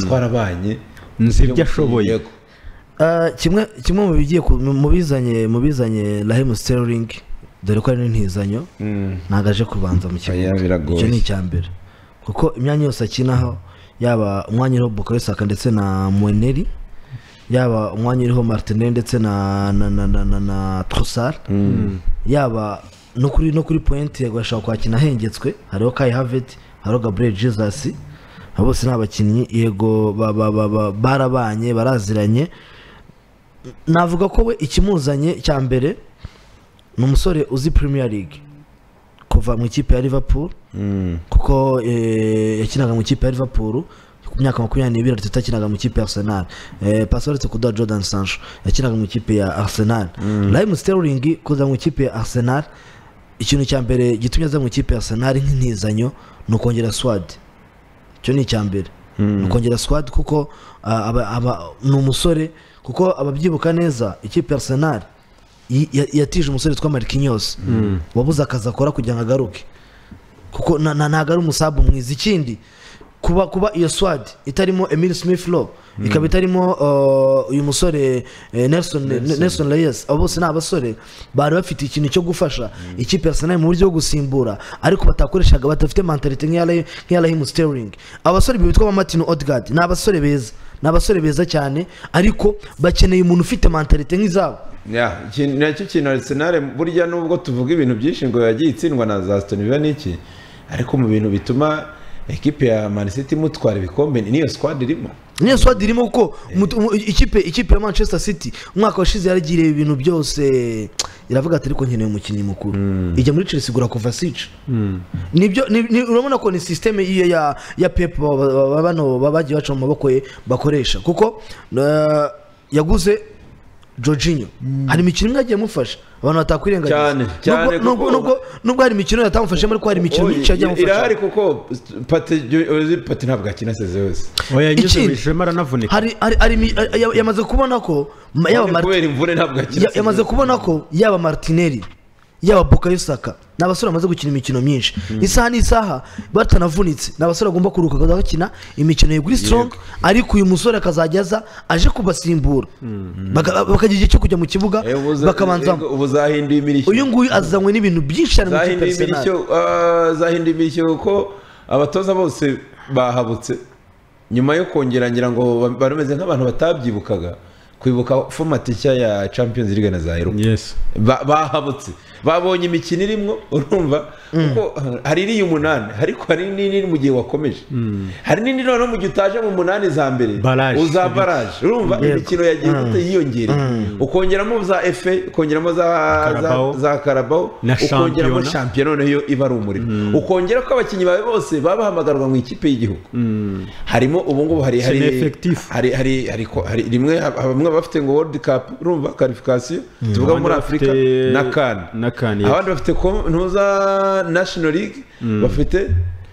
twarabanye
Nzi ibyo ashoboye.
Yego.
Eh, kimwe kimwe mu bigiye ku- mu mu bizanye mu bizanye Raheem Sterling dore ko ari n'intizanyo ntabwo aje kubanza mu kibuga
Oya, biragoye.
icyo ni icya mbere kuko imyanya yose akinaho yaba umwanya uriho Bukayo Saka ndetse na Mweneri yaba umwanya uriho Martinelli ndetse na na na na, na, na Trossard yaba no kuri no kuri point yego ashaka kwakina ahengetswe hariho Kai Havertz hariho Gabriel Jesus abo bose ni abakinnyi yego ba- ba- ba- ba- barabanye baraziranye navuga ko we ikimuzanye cya mbere ni umusore uzi Premier League kuva mu ikipe ya Liverpool kuko eh, yakinaga mu ikipe ya Liverpool ku myaka makumyabiri n'ibiri Arteta akinaga mu ikipe ya Arsenal eh, pasi uretse kuduha Jordan Sancho yakinaga mu ikipe ya Arsenal Raheem Sterling kuza mu ikipe ya Arsenal ikintu cya mbere gitumye aza mu ikipe ya Arsenal nk'intizanyo ni ukongera swad icyo ni icya mbere ukongera squad kuko ah, aba- aba- ni umusore kuko ababyibuka neza ikipe ya arsenal yi- ya- yatije umusore witwa marikinyose wabuze akazi akora kugira ngo agaruke kuko na- na- ntabwo ari umusabu mwiza ikindi kuba kuba iyo swad itarimo emile smith law ikaba itarimo uh, uyu musore eh, nelson nelson reyes abo bose ni abasore bari bafite ikintu cyo gufasha ikipe ya arsenal mu buryo bwo gusimbura ariko batakoreshaga badafite mentalite nk'iya Raheem- nk'iya rahimu sterling abasore bitwa ba martin odegaard ni abasore beza ni abasore beza cyane ariko bakeneye umuntu ufite mentalite nk'izabo
Ya, iki- nacyo kintu Arsenal burya nubwo tuvuga ibintu byinshi ngo yagiye itsindwa na za Aston Villa n'iki ariko mu bintu bituma ekipe ya Man City imutwara ibikombe ni- niyo squad irimo
niyo swadi irimo kuko umutu- umu- ikipe ikipe ya manchester city umwaka washize yaragiriye ibintu byose iravuga ati ariko nkeneye umukinnyi mukuru ijya muri chelsea igura kovasici nibyo ni- ni- urabona ko ni sisiteme iyo ya ya pep ba- ba- ba- bano baba bagiye baca mu maboko ye bakoresha kuko eh, yaguze Jorginho hari imikino imwe yagiye amufasha abantu batakwirengagiza
Cyane,
Nubwo-
cyane kuko-
nubwo- nubwo- nubwo hari imikino yatamufashemo ariko hari imikino
Oye,
myinshi yagiye
ir- irahari
amufasha
kuko Pate Ozil Pate ntabwo akina seze yose
oya yanyuze mu
Ikindi-
ishema aranavunika
hari hari hari imi- ya- yamaze kubona ko ma- yaba Martin-
kubera imvune ntabwo akina
Ya-
seze
yamaze
yose.
kubona ko yaba martineri yaba bukayo saka ni abasore bamaze gukina imikino myinshi isaha n'isaha batanavunitse ni abasore bagomba kuruhuka bakajya bakina imikino ya kuri strong ariko uyu musore akazajya aza aje kubasimbura Baka- bakagira igihe cyo kujya mu kibuga
Eh, ubu za-
bakabanzamo
ubu zahinduye imirishyo
uyu nguyu azanywe n'ibintu byinshi cyane mu kipe
zahinduye imirishyo
Arsenal.
ah, zahinduye imirishyo kuko abatoza bose bahabutse nyuma yo kongera ngira ngo ba- bari bameze nk'abantu batabyibukaga kwibuka fomati nshya ya champions league na za eropa
yes
Ba- bahabutse babonye imikino irimo urumva kuko hari iriya umunani ariko hari n'iri mu gihe wakomeje hari n'indi noneho mu gihe utaje mu munani za mbere
Barrage.
uza baraje urumva imikino yagiye gute yiyongereye ukongeramo za efe ukongeramo za
Carabao.
za- za karabaho
Na
ukongeramo
shampiyona.
shampiyona nayo iba ari umurimo ukongera ko abakinnyi bawe bose baba bahamagarwa mu ikipe y'igihugu harimo ubu ngubu hari hari
Sena effectif.
hari hari hari ko- hari rimwe ha- bamwe bafite ngo world cup urumva qualification tuvuga
Abandi
muri
bafite-
afurika na kan
na CAN, yes.
abandi bafite ntuza national league bafite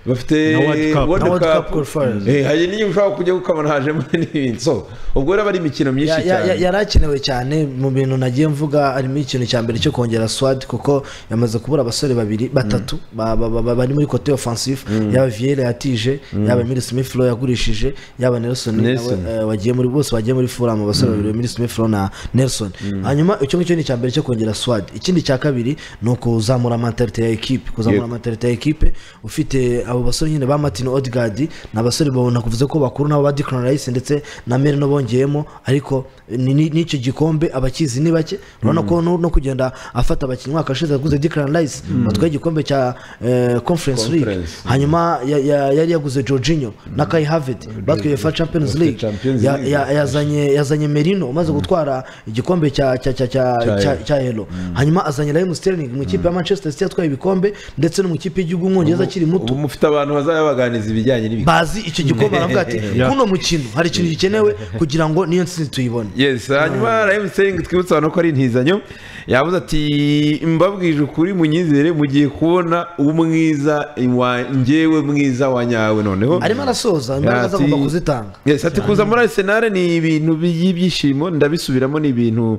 bafite
Na World Cup.
Na World Cup
Cup.
qualifiers.
Eh, hari n'igihe ushobora kujya gukamana hajemo n'ibindi so ubwo rero ari imikino myinshi
Ya- ya- ya-
cyane
yari akenewe cyane mu bintu nagiye mvuga harimo ikintu cya mbere cyo kongera swad kuko yamaze kubura abasore babiri batatu ba- ba- ba- ba- bari muri kote offensif yaba viera yatije yaba emile smith Rowe yagurishije yaba nelson nawe,
Nelson.
eh, wagiye muri bose bagiye muri furam abasore babiri emile smith Rowe na nelson hanyuma icyo ngicyo ni icya mbere cyo kongera swad ikindi cya kabiri ni ukuzamura mentalite ya ekipe kuzamura
Yego.
mentalite ya ekipe ufite abo basore nyine ba martin odegaard ni abasore babona kuvuze ko bakuru nabo ba Declan Rice ndetse na merino bongeyemo ariko ni- ni- n'icyo gikombe abakizi ni bake urabona ko no- no kugenda afata abakinnyi umwaka ushize yaguze Declan Rice batwaye igikombe cya eh, conference league
Conference.
hanyuma ya- ya- yari yaguze Jorginho na Kai Havertz batwaye fa Champions
Batwaye
League
Champions
Ya-
League.
ya- yazanye yazanye merino umaze gutwara igikombe cya cya cya cya
Cya
cya-
Euro.
cya elo hanyuma azanye Raheem Sterling mu ikipe ya Manchester City atwaye ibikombe ndetse no mu ikipe y'igihugu umwongereza akiri muto
ubu mufite abantu bazabaganiza ibijyanye n'ibi
bazi icyo gikombe baravuga ati
Yeah.
kuno mukino hari ikintu gikenewe kugira ngo niyo ntsinzi tuyibone
yes hanyuma Raheem Sterling twibutsa abantu ko ari intizanyo yavuze ati mbabwije ukuri munyizere mugiye kubona umwiza wa njyewe mwiza wa nyawe noneho
arimo arasoza imbaraga ze
Ati-
agomba kuzitanga
Yes, ati kuza muri Arsenal ni ibintu by'ibyishimo ndabisubiramo ni ibintu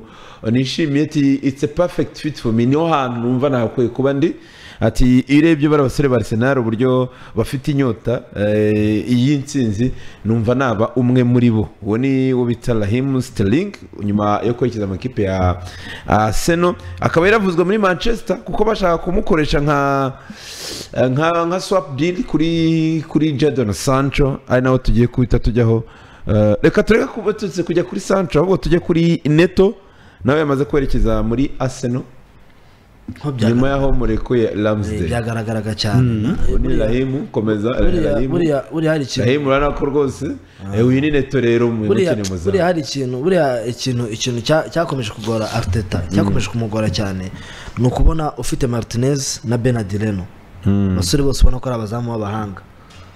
nishimiye ati it's a perfect fit for me niho hantu numva nahakwiye kuba ndi ati iyo urebye bari abasore ba Arsenal uburyo bafite inyota eh, y'intsinzi numva naba umwe muri bo uwo ni wo bita Raheem Sterling nyuma yo kwerekeza amakipe ya Arsenal akaba yaravuzwe muri Manchester kuko bashaka kumukoresha nka nka nka swap deal kuri kuri Jadon Sancho ari naho tugiye kuhita tujyaho Eh, reka tureke kuba tutse kujya kuri Sancho ahubwo tujye kuri Neto nawe yamaze kwerekeza muri Arsenal
Nko byaga-
nyuma yaho murekuye Ramsdale
byagaragaraga cyane
ubu ni Rahimu komeza
Buriya-
Rahimu
buriya buriya hari ikintu
Rahimu urabona ko rwose eh, uyu ni Neto rero mu
buriya
mukino
buriya
muzamu
hari ikintu buriya ikintu ikintu cya- cyakomeje kugora Arteta cyakomeje kumugora cyane ni ukubona ufite Martinez na Benadileno abasore bose ubona ko ari abazamu b'abahanga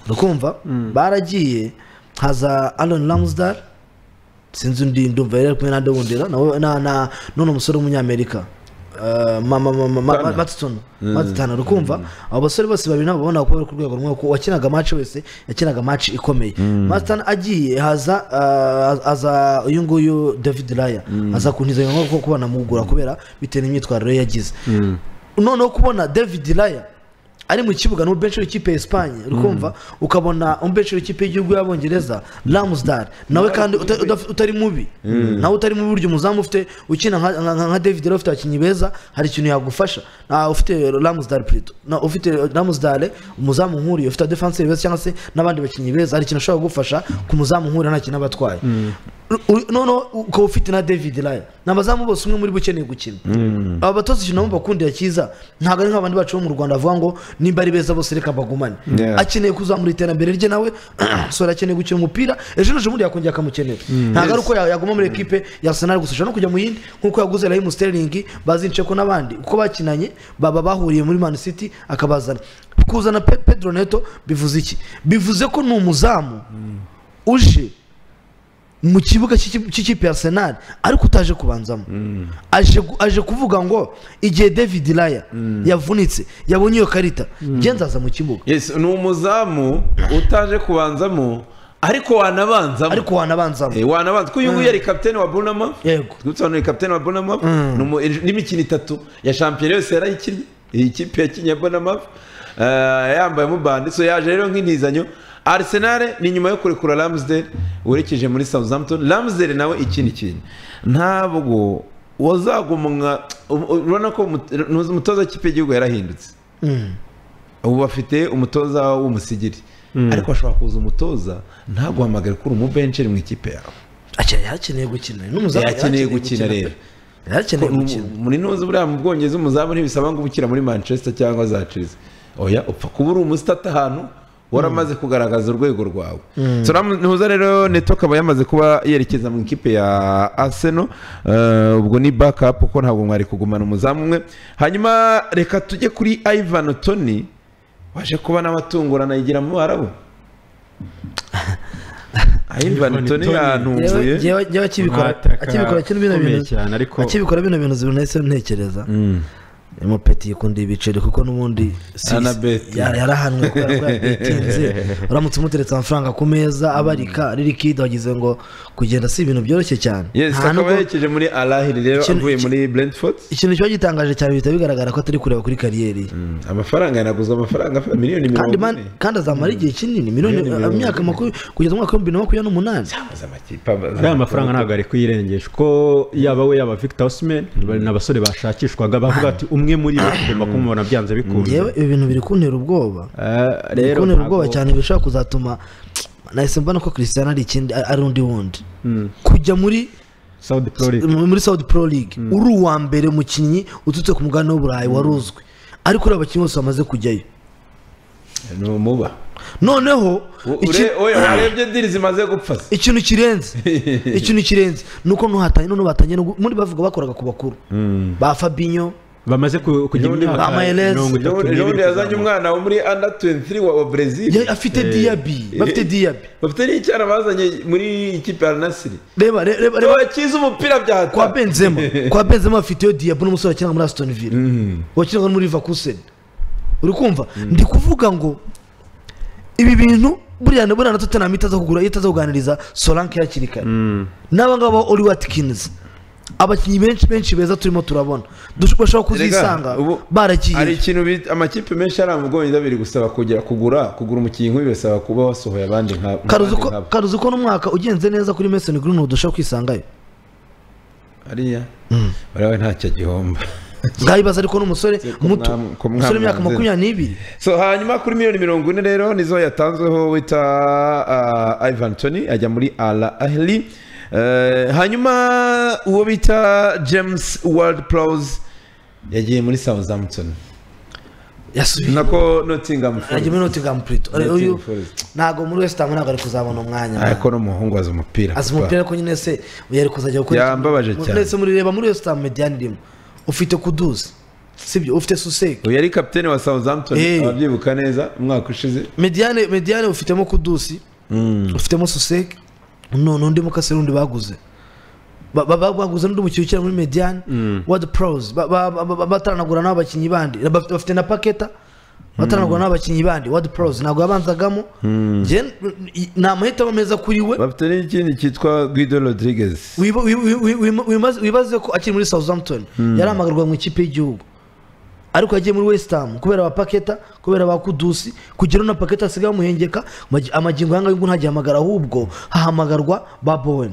urakumva baragiye haza Aaron Ramsdale sinzi undi ndumva yari ari kumwe na Dewundera na na na none umusore w'umunyamerika eh, mama mama ma- ma- matutunu matutana urukumva abo basore bose babiri nabo babona kubera ku rwego rumwe kuko uwakinaga match wese yakinaga match ikomeye matutana agiye haza eh, haza uyu nguyu david raya aza kuntiza ngo kuko kuba namugura kubera bitewe n'imyitwarire ye yagize noneho kubona david raya ari mu kibuga ni umubenshi w'ikipe ya Espagne urikumva ukabona umubenshi w'ikipe y'igihugu y'abongereza Ramsdale nawe kandi uta- uda- utari mubi nawe utari mubi burya umuzamu ufite ukina nka- nka nka- nka David rero ufite abakinnyi beza hari ikintu yagufasha Na ufite Ramsdale Prito na ufite Ramsdale umuzamu nkuriye ufite defense beza cyangwa se n'abandi bakinnyi beza hari ikintu ashobora kugufasha ku muzamu nkuriye nta kintu aba atwaye Uri- noneho ukaba ufite na David Raya ni abazamu bose umwe muri bo ukeneye gukina aba batoza ikintu nabo bakundira cyiza ntabwo ari nk'abandi bacu bo mu rwanda bavuga ngo nimba ari beza bose reka bagumane
Yeah.
akeneye kuzamura iterambere rye nawe sora akeneye gukina umupira ejo n'ejo bundi yakongera akamukenera ntabwo ari uko ya- yaguma muri ekipe yasenali gusa ashobora no kujya mu yindi nk'uko yaguze rahimu sterling bazince ko n'abandi uko bakinanye baba bahuriye muri man city akabazana kuzana Pe- pedro neto bivuze iki bivuze ko ni umuzamu uje mu kibuga cy'iki- cy'ikipe ya arsenal ariko utaje kubanzamo aje gu- aje kuvuga ngo igihe david raya yavunitse yabonye iyo karita nzaza mu kibuga
yes ni umuzamu utaje kubanzamo ariko wanabanzamo
ariko wanabanzamo
Eh, wanabanza ko uyu nguyu yari kapitene wa bunama
yego
twibutse kapitene wa bunama n'imikino itatu ya shampiyona yose yarayikinnye iyi kipe yakinnye bunama yambayemo bande so yaje rero nk'intizanyo Arsenal ni nyuma yo kurekura Ramsdale werekeje muri Southampton Ramsdale nawe ikindi kintu ntabwo wazagumwa urabona ko umut- umutoza w'ikipe y'igihugu yarahindutse ubu bafite umutoza w'umusigiri ariko ashobora kuza umutoza ntaguhamagare ko uri umubencheri mu ikipe yawe
Akeneye- yarakeneye gukina ni umuzamu
yakeneye gukina rero
yarakeneye
Mu-
gukina
muri ntuzi buriya mu bwongereza umuzamu ntibisaba ngo uba ukira muri manchester cyangwa za chelsea oya upfa kuba uri umusitata ahantu waramaze kugaragaza urwego rwawe So, Ram- ntuza rero neto akaba yamaze kuba yerekeza mu ikipe ya arsenal Eh, ubwo ni backup kuko ntabwo mwari kugumana umuzamu umwe hanyuma reka tujye kuri ivan tony waje kuba n'abatungurana yigira mu arabu ivan tony
Ivan Toney.
yantunguye
Yewe- yewe- yewe akibikora
Mwataka
akibikora kino bino
ukomeye
bintu
cyane, ariko-
akibikora bino bintu zibona ese ntekereza umupeti yikundiye ibiceri kuko n'ubundi si-
Anabeti.
ya- yarahanwe kubera ko yabetinze uramutse umuteretse amafaranga ku meza abarika riri kidi wagize ngo kugenda si ibintu byoroshye cyane
Yes,
Nta
akaba
nubwo-
yerekeje muri Alahiri rero
Ikintu-
avuye muri Brentford.
ikintu kiba gitangaje cyane bihita bigaragara ko atari kureba kuri kariyeri ye
Amafaranga yanaguzwe amafaranga afa- miliyoni mirongo
kandi man-
ine.
kandi azamara igihe kinini miliyoni
Miliyoni mirongo
imyaka makumyabiri kugeza umwaka w'ibihumbi bibiri na makumyabiri n'umunani
Amaze amakipe aba-
uriya mafaranga ntabwo ari kuyirengesha uko yaba we yaba victor osimhen bari ni abasore bashakishwaga bavuga ati umwe muri bo tugomba kumubona byanze bikunze
yewe ibi bintu biri kuntera ubwoba
Eh,
biri
rero
kuntera
ntabwo-
ubwoba cyane bishobora kuzatuma nahise mbona ko christian ari ikindi ari undi wundi kujya muri
Saudi Pro League.
mu- muri Saudi Pro League uri uwa mbere mukinnyi uturutse ku mugabane w'uburayi wari uzwi ariko uriya abakinnyi bose bamaze kujyayo
Ni umuba.
noneho
U- ure-
iki-
oya, warebye diri zimaze gupfa se.
ikintu kirenze ikintu kirenze ni uko nuhatanye none batangiye no gu- muri bavuga bakoraga ku bakuru ba Fabinho
bamaze ku- kugira
Nundi
imyaka
Amaelez.
mirongo itatu
Ejo- ejo
n'ibiri
bundi yazanye
kuzamura.
umwana wo muri under 23 wa wa Brazil.
ya- afite Diaby bafite Diaby
Bafite n'icyana bazanye muri ikipe ya Al Nassr.
reba re- reba reba
Bakize umupira bya
kwa Benzema kwa Benzema afiteyo Diaby n'umusore wakinaga muri Aston Villa wakinaga no muri Leverkusen uri kumva ndi kuvuga ngo ibi bintu buriya na buriya na Tottenham itaza kugura itaza kuganiriza Solanke hakiri kare n'aba ngaba Oli Watkins abakinnyi benshi benshi beza turimo turabona dushobora bashobora kuzisanga
ubu- hari
baragiye
ikintu bita- amakipe menshi ari mu Bwongereza biri gusaba kugera kugura kugura umukinnyi nk'uyu bisaba kuba wasohoye abandi nka
Karuzi
abandi
ko-
nkabo.
karuzi ko n'umwaka ugenze neza kuri Mason Greenwood dushobora kwisangayo
ariya barawe ntacyo agihomba
ngayibaza ariko n'umusore
ko
muto
mwa- ko
umusore w'imyaka
mwamwanze.
makumyabiri n'ibiri
so hanyuma kuri miliyoni mirongo ine rero nizo yatanzweho wita ah, ivan tony ajya muri ala ahli Eh, hanyuma uwo bita james world plows yagiye muri southampton
yasubiye
nako nottingham Forest.
Rajya muri Nottingham Pluto. Ari-
Nottingham
uyu
Forest.
ntago muri West Ham ntago ari kuzabona umwanya.
ariko n'umuhungu azi umupira
Azi umupira ko nyine se yari kuzajya gukora.
Yambabaje
iki-
cyane.
Ndetse murireba muri West Ham Median irimo. Ufite Kuduzi. Sibyo ufite Susek.
uyu yari kapitene wa southampton
Eh.
ababyibuka neza umwaka ushize
Mediane Mediane ufitemo Kuduzi. Ufitemo Susek. None undi mukase rundi baguze. ba- ba- ba- baguze n'undi mukinnyi ukina muri mediyani wadi porozi bataranagura n'abo bakinnyi bandi Baf- bafite na paketa bataranagura n'abo bakinnyi bandi wadi porozi ntabwo yabanzagamo Njye, n- ni amahitamo meza kuri we
bafite n'ikindi cyitwa guido rodriguez
Wiba- wi- wi- wi- wi- wimaze- wibaze ko akiri muri southampton yarahamagarwa mu ikipe y'igihugu ariko yagiye muri west ham kubera ba paketa kubera ba kudusi kugira na paketa asigaye amuhengeka magi- amagingo yanga y'ubu ntagihamagara ahubwo hahamagarwa ba bowen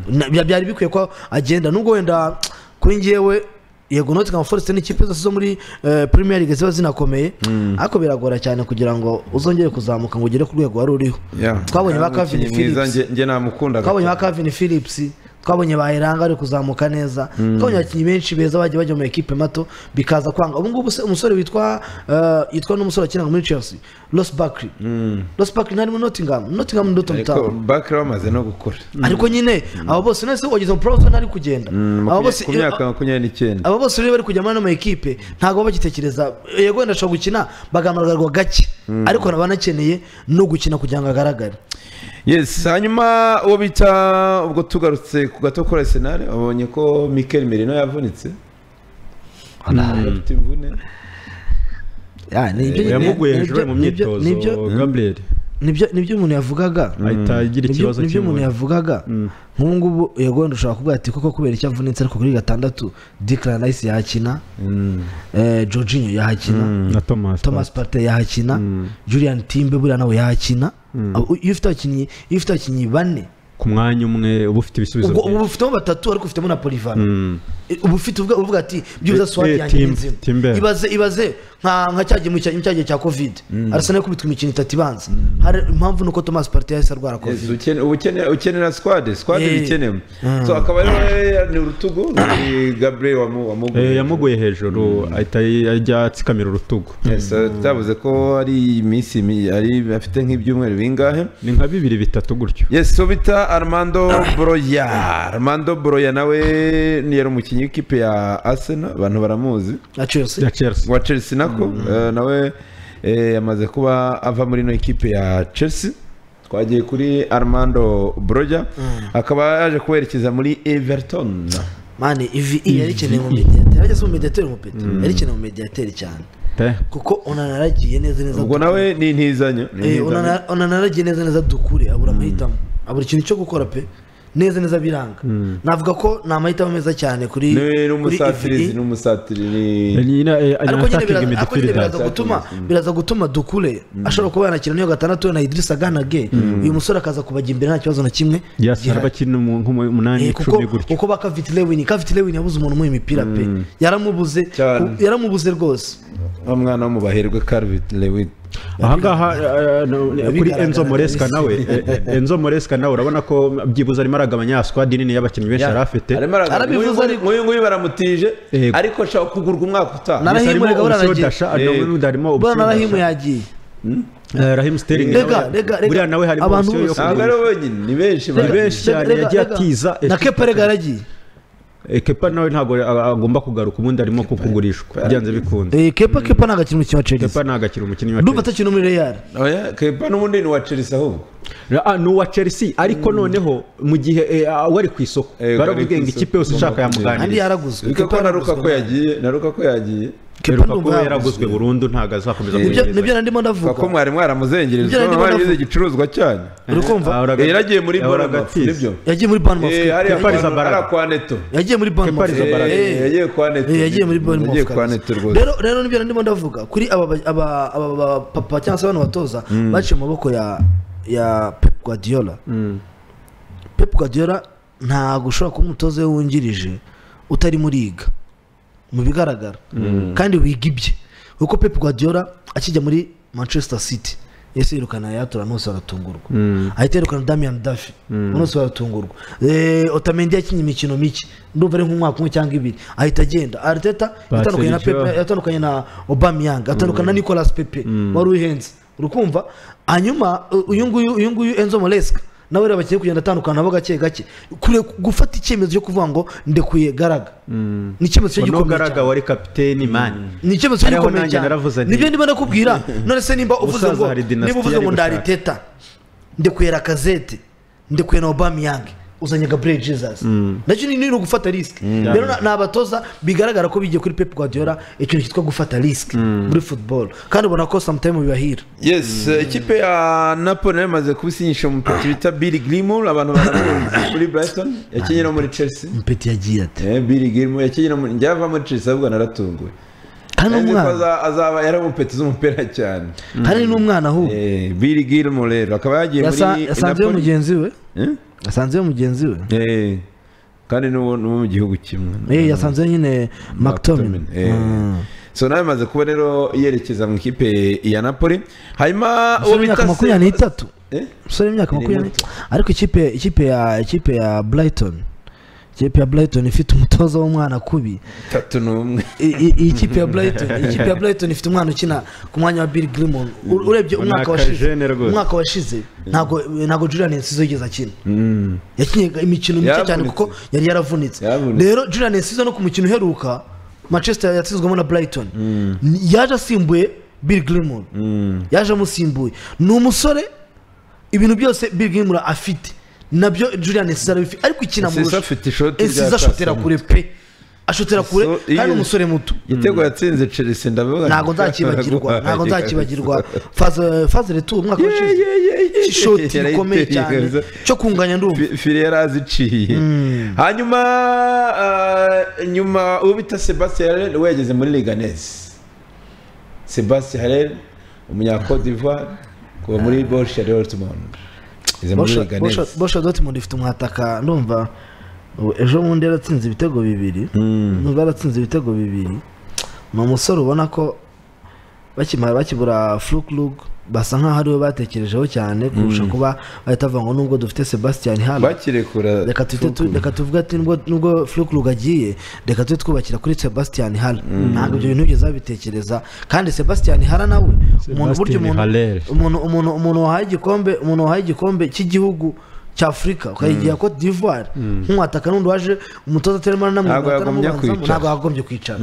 Na- bya- byari bikwiye ko agenda nubwo wenda kuri njyewe yego nottingham forest n'ikipe zose zo muri eh, premier league ziba zinakomeye ariko biragora cyane kugira ngo uzongere kuzamuka ngo ugere ku rwego wari uriho
Yeah.
twabonye ba
Umukinnyi
kavini
mwiza,
phillips
njye- njye namukundaga
twabonye ba Calvin Phillips twabonye ba Heranga ari kuzamuka neza twabonye abakinnyi benshi beza bagiye bajya mu ekipe mato bikaza kwanga ubu ngubu se umusore witwa eh, yitwa n'umusore wakinaga muri Chelsea Ross Barkley Ross Barkley ntari muri Nottingham Nottingham ni Luton
ariko
Town
bakire bamaze no gukora
ariko nyine abo bose nese wageze mu professional ari kugenda abo bose
ku myaka makumyabiri n'icyenda
aba bose rero bari kujya muri ano ma ekipe ntabwo bagitekereza yego wenda ashobora gukina bagamaragarwa gake ariko naba anakeneye no gukina kugira ngo agaragare
yes hanyuma uwo bita ubwo tugarutse ku gato kuri arsenal babonye ko mikel merino yavunitse afite imvune
Ya, ni ibyo- ni-
yamuguye
ni
hejuru
ibyo-
ari mu
ni ibyo-
myitozo
ni ibyo-
gaburiyeri
nibyo nibyo umuntu yavugaga
ahita agira
Nibyo-
ikibazo
nibyo umuntu
cy'imvune.
yavugaga nk'ubu ngubu yego wenda ushobora kuvuga ati koko kubera icyo avunitse ariko kuri gatandatu dikara nayisi yahakina eh, jorginho yahakina
na thomas
thomas partey yahakina julian timbe buriya nawe yahakina Abo- iyo ufite abakinnyi iyo ufite abakinnyi bane
ku mwanya umwe uba ufite ibisubizo
ubwo uba
byinshi.
ufitemo batatu ariko ufitemo na polivano
Mm.
uba ufite uvuga uvuga ati byibuze
Eh,
swati
eh,
yanjye ni
Tim-
nzima
Timber.
ibaze ibaze nka nka cya gihe cya cya gihe cya covid arsenal yakubitwa imikino itatu ibanza hari impamvu nuko thomas partey yahise arwara covid
Yes, ukene- ubukene- ukenera squad squad
Eh.
ibikenewe so akaba ari ni urutugu ni gabriel wamu-
Eh,
wamuguye
yamuguye hejuru ahita ajya atsikamira urutugu
Yes, byavuze ko ari iminsi mi- ari afite nk'ibyumweru bingahe
ni nka bibiri bitatu gutyo
yes so bita armando broya armando broya nawe ni yari umukinnyi w'ikipe ya arsenal abantu baramuzi
na chelsea
ya chelsea
wa chelsea nako eh, nawe eh, yamaze kuba ava muri ino ekipe ya chelsea twagiye kuri armando broya akaba yaje kuwerekeza muri everton
mani ivi yari ikeneye mu mediateri yageze mu mediateri umupeta yari ikeneye mu mediateri cyane
pe
kuko unanaragiye neza neza
ubwo nawe ni intizanyo ni
Eh,
intizanyo.
unana- unanaragiye neza neza dukure abura amahitamo abura ikintu cyo gukora pe neza neza biranga navuga ko ni amahitamo meza cyane kuri
Ni- ni
kuri
umusatirizi
EVE.
ni umusatiri ni
ariko nyine biraza-
nyine
ariko nyine biraza
Attacking
gutuma
midfielder.
biraza gutuma dukure ashobora kuba yanakina n'iyo gatandatu na idirisa ganage uyu musore akaza kubajya imbere nta kibazo na kimwe
yasara
gihari.
bakiri nk'umunani
Eh,
icumi
kuko
gutyo
kuko ba kaviti lewini kaviti lewini yabuze umuntu umuha imipira pe yaramubuze
Cyane.
ku- yaramubuze rwose
wa mwana wo mu baherwe Calvin Lewin
ahangaha eh, no, kuri
bigaragara
enzo moresca
kabisa.
nawe eh, eh, enzo moresca nawe urabona ko byibuze arimo aragabanya ya squad nini y'abakinnyi benshi yari afite
arimo
Arabivuze
arabivuze
ariko.
nk'uyu nguyu baramutije
Yego.
ariko ashaka kugurwa umwaka utaha
Na-
Yes, harimo
Rahim Uregabura
Unseo
aragiye.
Dasha, hari
Eh,
n'undi harimo
bwana
Unseo
rahimu
Dasha.
yagiye
Eh, Raheem Sterling
Rega,
nawe-
rega, rega.
buriya nawe harimo
Abantu
option yo
bose.
ntabwo ari
kugura.
we wenyine ni benshi
Ni
bari-
benshi cyane
Rega,
yagiye
rega.
atiza
na
ekipa-
kepa rega yaragiye
Eh, kepa nawe ntabwo a- agomba kugaruka ubundi arimo kukugurishwa byanze bikunze
Eh, kepa kepa ntabwo akina umukino wa chelsea
kepa nagakira umukinnyi wa
ndumva
Chelsea.
atakina muri real
oya kepa n'ubundi ni uwa chelsea ahubwo
Ah, ni uwa chelsea ariko noneho mu gihe eh, ah, wari ku isoko
Eh, wari ku
baravuga ngo
isoko.
ikipe yose ushaka
kandi
yamuganiriza
yaraguzwe
Ariko ko
Kepa
na
yaraguzwe
Lukaku yagiye na Lukaku yagiye
Kepa
Rukaku
ndumva
yaraguzwe burundu ntabwo azakomeza
nibyo
kugerageza.
nibyo nandimo
kuko
ndavuga
mwari mwaramuzengereje
Ibyo nari ndimo
mwarize
ndavuga.
igicuruzwa cyanyu
uri kumva
Ah, uraga-
Eh, yaragiye muri
Ah,
Bournemouth
uragatiza.
nibyo
yagiye muri Bournemouth
Eh, hariya
Kepa
kwa-
Arrizabalaga.
hariya kwa neto
yagiye muri
Kepa
Bournemouth
Arrizabalaga.
Eh,
Eh, yagiye kwa neto
Eh, yagiye muri Bournemouth
yagiye kwa
kabisa.
neto rwose
rero rero nibyo ndimo ndavuga kuri aba ba- aba- aba ba papa cyangwa se abantu batoza baciye mu maboko ya ya Pep Guardiola Pep Guardiola ntabwo ushobora kuba umutoza we wungirije utarimo uriga mu bigaragara kandi wiga ibye kuko Pep Guardiola akijya muri Manchester City yahise yirukana yatura bose baratungurwa ahita yirukana Damian Duffy bose baratungurwa Eh, Otamendi yakinye imikino mike ndumva ari nk'umwaka umwe cyangwa ibiri ahita agenda Arteta yatandukanye na Pep
Sergio.
yatandukanye na Aubameyang atandukanye na Nicolas Pepe wari uhenze urukumva hanyuma u- uyu nguyu uyu nguyu Enzo Moresca nawe rero bagiye kugenda atandukana nabo gake gake kure gufata icyemezo cyo kuvuga ngo ndekuye garaga ni icyemezo cyo
Ono
gikomeye
Garaga
cyane
wari kapiteni mani
ni icyemezo cyo
Ariho
gikomeye
nanjye naravuze
cyane
nti-
nibyo ndimo ndakubwira none se nimba uvuze
Umusaza
ngo
hari dinasiti
niba uvuze
yari
ngo
gushaka.
ndariteta ndekuye rakazete ndekuye na Aubameyang uzanye gaburiyeri jesus nacyo ni no gufata risike rero ni abatoza bigaragara ko bigiye kuri pepu guardiola ikintu cyitwa gufata risike muri futuboro kandi ubona ko samutayime bibahira
yes ikipe ya napoli nayo imaze kubisinyisha umupeti bita biri girimu abantu baramuzi kuri burayisoni yakenyera muri chelsea
mpeti yagiye ate
Eh, biri girimu yakenyera muri njya ava muri chelsea ahubwo naratunguwe
kandi
Nzi ko
umwana
aza- azaba yari umupeti z'umupira cyane
kandi n'umwana ahubwo
Eh, biri girimu rero akaba yagiye
Yasa-
muri
yasanzeyo
Napoli.
mugenzi we
Eh?
yasanzeyo mugenzi we
Eh, kandi n'uwo n'uwo mu gihugu kimwe
Eh, yasanzeyo nyine mactomin
Eh. so nawe imaze kuba rero yerekeza mu ikipe ya napoli hanyuma uwo
imyaka
bita
makumyabiri n'itatu
Eh?
umusore w'imyaka
Ni
makumyabiri
muto.
ariko ikipe ikipe ya ikipe ya brighton ikipe ya brighton ifite umutoza w'umwana kubi
tatu n'umwe
I- i- iyi kipe ya brighton ikipe ya brighton ifite umwana ukina ku mwanya wa bill grimon urebye
Ni
umwaka
akajene
washize
rwose.
umwaka washize ntabwo ntabwo julian nsizo yigeze akina yakinye imikino mike cyane
Yaravunitse.
kuko yari yaravunitse
Yaravunitse.
rero julian nsizo no ku mukino uheruka manchester yatsinzwemo na brighton Ni- yaje asimbuye bill grimon yaje amusimbuye ni umusore ibintu byose bill grimon afite nabyo julian nsizo arabifite ariko ikina
Nsizo
amurusha.
afite ishoti
Nsizo
rya
ashotera
pasi.
kure pe ashotera kure
So,
kandi
iyo-
umusore muto
igitego yatsinze chelsea ndavuga
ntabwo nzakibagirwa ntabwo nzakibagirwa faze faze retu umwaka ushize ishoti rikomeye cyane cyo kunganya ndumva
fire yari aziciye hanyuma ah, nyuma uwo bita sebastien harel we yageze muri liganes sebastien harel umunyakode d'ivoire kuva muri borussia dortmund yageze muri
Borussia-
liganes
Borussia- Borussia Dortmund ifite umwataka ndumva ubu ejo bundi yaratsinze ibitego bibiri ndumva yaratsinze ibitego bibiri ni umusore ubona ko bakimara bakibura fluklug basa nkaho ariwe batekerejeho cyane kurusha kuba bahita bavuga ngo nubwo dufite Sebastian Haller
bakirekura
reka tuhite tu- reka tuvuge ati nubwo nubwo Fluklug agiye reka tujye twubakira kuri Sebastian Haller ntabwo ibyo bintu byigeze babitekereza kandi Sebastian Haller nawe umuntu burya
Sebastian
umuntu
Haller.
umuntu umuntu umuntu wahaye igikombe umuntu wahaye igikombe cy'igihugu cya afurika ukayigira cote d'ivoire nk'umwataka n'undi waje umutoza atarimo
Ntabwo
aranamwumva
yagombye kwicara.
ntabwo yagombye kwicara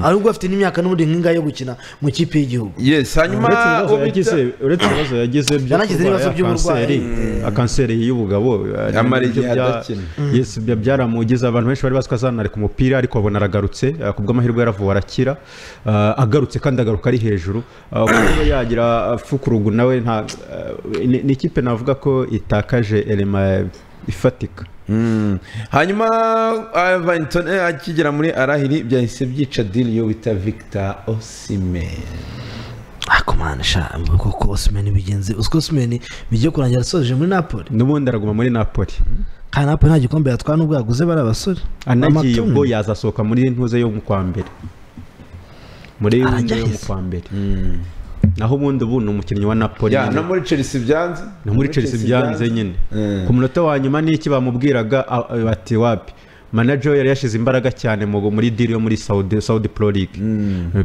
ahubwo afite n'imyaka n'ubundi nk'ingahe yo gukina mu ikipe y'igihugu
yes hanyuma
uretse ibibazo
uwo bita-
yagize uretse ibibazo yagize byo
Yanagize n'ibibazo
kurwara kanseri
by'uburwayi.
ya kanseri y'ubugabo ari
Yamara
nabyo
igihe
bya-
adakina.
yes bya- byaramugize abantu benshi bari bazi ko azanareka umupira ariko babona aragarutse ah, ku bw'amahirwe yaravuwe arakira ah, agarutse kandi agaruka ari hejuru ah, kuko niba yagira ah, fukurugu nawe nta ah, ni ni ikipe navuga ko itakaje elema ifatika
Mm. hanyuma ah, Everton, eh, akigera muri arahiri byahise byica diri yo bita victor osime
ariko mwana sha koko osimeni bigenze uziko osimeni bigiye kurangira asoje muri napoli
n'ubundi araguma muri napoli
kandi napoli nta gikombe yatwara n'ubwo yaguze bari abasore
anagiye
Amatungo.
ubwo yazasohoka muri ntuze yo mu kwa mbere muri ntuze yo mu
Arageze.
kwa mbere naho ubundi ubu ni umukinnyi wa napoli
ya no
nyine.
muri chelsea byanze
no muri chelsea byanze nyine
Mm.
ku munota wa nyuma n'iki bamubwiraga a- a- bati wapi manager we yari yashyize imbaraga cyane mu muri diri yo muri saudi saudi pro league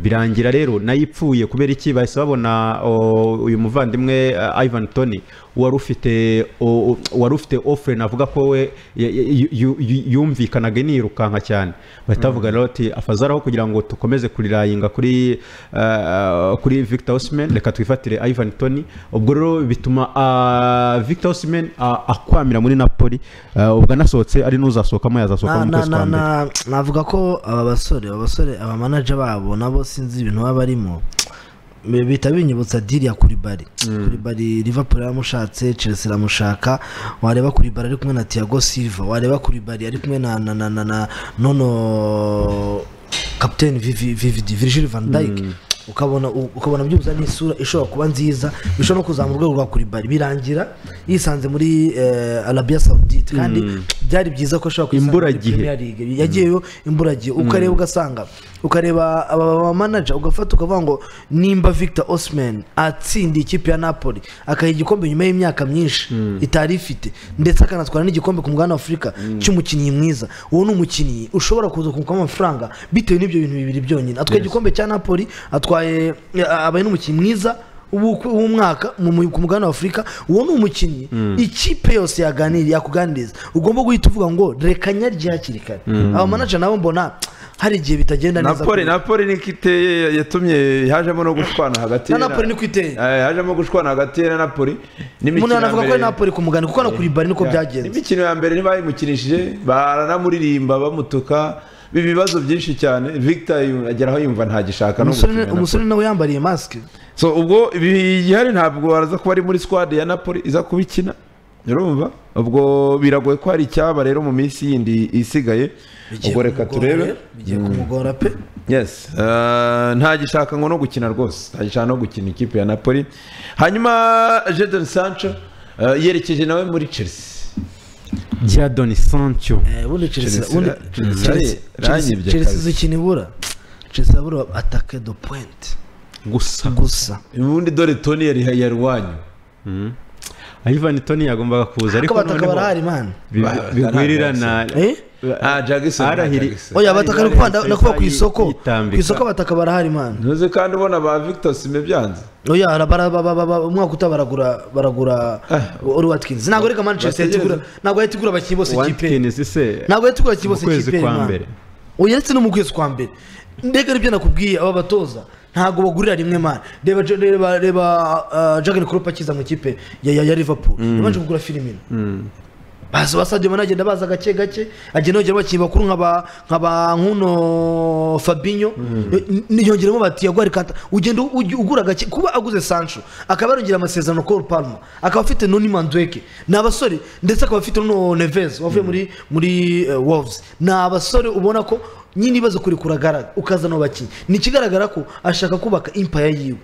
birangira rero nayo ipfuye kubera iki bahise babona o, uyu muvandimwe uh, ivan tony wari ufite o- o- wari ufite offre navuga ko we ya- ya- yu- yu- yu- yumvikanaga nirukanka cyane bahita bavuga rero ati afazaraho kugira ngo tukomeze kurirayinga kuri uh, kuri victor osman reka twifatire ivan tony ubwo rero bituma uh, victor osman uh, akwamira muri napoli uh, ubwo anasohotse ari n'uzasohokamo yazasohoka
na,
mu
na,
kwezi kwa
na,
mbere
na, navuga ko aba basore aba basore aba manager babo nabo sinzi ibintu baba barimo bi- bihita binyibutsa diri ya kuribari kuribari liverpool yaramushatse chelsea iramushaka wareba kuribari ari kumwe na tiago silva wareba kuribari ari kumwe na na na na, na nono captain Vivi- vividi virgil van dijk ukabona u- ukabona byibuze n'isura ishobora kuba nziza bishobora no kuzamura urwego rwa kuribari birangira yisanze muri eh, arabia saudite kandi byari byiza ko ashobora kwisanga muri
Imburagihe.
Premier League. yagiyeyo imburagihe ukareba ugasanga ukareba aba bamanaja ugafata ukavuga ngo nimba victor osman atsindiye ikipe ya napoli akaha igikombe nyuma y'imyaka myinshi itari ifite ndetse akanatwara n'igikombe ku mugabane wa afurika cy'umukinnyi mwiza uwo ni umukinnyi ushobora kuza kumukamo amafaranga bitewe n'ibyo bintu bibiri byonyine atwaye igikombe cya napoli atwaye abaye n'umukinnyi mwiza w'uku- w'umwaka mu- mu- ku mugabane wa afurika uwo ni umukinnyi ikipe yose yaganiriye yakuganiriza ugomba guhita uvuga ngo reka nyarye hakiri kare aba manager nabo mbona hari igihe bitagenda neza
napoli napoli niko iteye yatumye hajemo no gushwana hagati
na napoli niko iteye
Eh, hajemo gushwana hagati na napoli
umuntu
n'imikino ya
yanavuga ko ari
mbere
napoli ku mugani kuko no kuri bari niko byagenze
imikino ya mbere ntibayimukinishije baranamuririmba bamutuka biba ibibazo byinshi cyane victor yu- agera aho yumva ntagishaka no
Umusore-
gukina na
umusore nawe yambariye masike
so ubwo bihari ntabwo baraza kuba ari muri squad ya napoli iza kubikina urumva ubwo biragoye ko hari icyaba rero mu minsi yindi isigaye
Bigiye
ubwo reka
kumugora
turebe
rero, bigiye kumugora pe
yes Eh, ntagishaka ngo no gukina rwose ntagishaka no gukina ikipe ya napoli hanyuma Jadon Sancho eh, yerekeje nawe muri chelsea
Jadon Sancho
Eh, ubundi Chelsea-
Chelsea-
ubundi-
Chelsea-
Chelsea-
ranyibye
Chelsea
kabisa.
izi ikintu ibura Chelsea abura atake do point
gusa
gusa
ubundi dore toni yari yarwanyu
Ivan Toni yagombaga kuza
ariko
ariko
abataka
noneho
barahari mani
bi-
Ba-
bigwirirana
eh
ah jackson
Arahiri-
Jackson.
oya abataka ni kuba ndakuba ku isoko
Yitambika.
ku isoko abataka barahari mani
ntuzi kandi ubona ba victor sime byanze
oya bara- bara- bara- bara- bara- umwaka uta baragura baragura ori watkins ntabwo reka manchester yahita igura ntabwo yahita igura abakinnyi bose kipe
Watkins se
ntabwo yahita igura abakinnyi bose
Mu kwezi
kipe
kwa
mani
mbere.
oya ndetse no mu kwezi kwa mbere ndega nibyo nakubwiye aba batoza ntabwo bagurira rimwe mani reba reba reba uh, jagan Klopp akiza mu kipe ya, ya, ya liverpool yabanje kugura filimi baza basabye mani agenda baza gake gake agenda yongera abakinnyi bakuru nka ba nka ba nkuno fabinho Ni- yongeramo ba tiago kanta ugenda ugi- ugura gake kuba aguze sancho akaba yarongera amasezerano col palma akaba afite noni mandweke ni abasore ndetse akaba afite nuno neves wavuye muri muri eh, wolves ni abasore ubona ko nyine ibibazo kuri kuragara ukazana abakinnyi ni ikigaragara ko ashaka kubaka impaya yiwe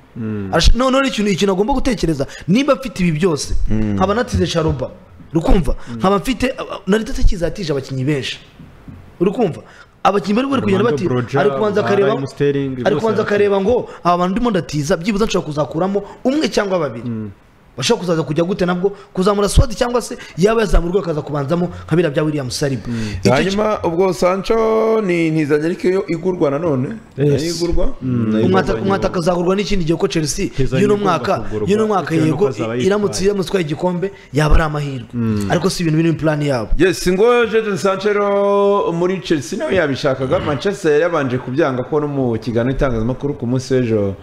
Ash- none rero ikintu ikintu agomba gutekereza niba afite ibi byose nkaba natize sharuba urukumva nkaba mfite nari ndatakizatije abakinnyi benshi urukumva abakinnyi bari bari kugenda
Orlando
bati
Broja,
ari kubanza
ba
akareba
Raheem Sterling,
ari
bose
kubanza
barakuze.
akareba ngo aba bantu ndimo ndatiza byibuze nshobora kuzakuramo umwe cyangwa babiri bashobora kuzaza kujya gute nabwo kuzamura swati cyangwa se yaba yazamurwa akaza kubanzamo nka biriya bya william saliba Icyo
hanyuma ubwo sancho ni ntizajya ariko iyo igurwa nanone
Yes.
Iyo igurwa nayo igurwa.
umwataka umwataka azagurwa n'ikindi gihe ko chelsea
Keza
y'uno
igomba
mwaka
kugurwa,
y'uno mwaka
bitewe n'uko
yego
azaba yitwaye.
iramutse iramutse itwaye igikombe yaba ari amahirwe ariko si ibintu biri muri plani yabo
yes ngo Jadon Sancho rero muri Chelsea nawe yabishakaga Manchester yari yabanje kubyanga ko no mu kiganiro itangazamakuru ku munsi w'ejo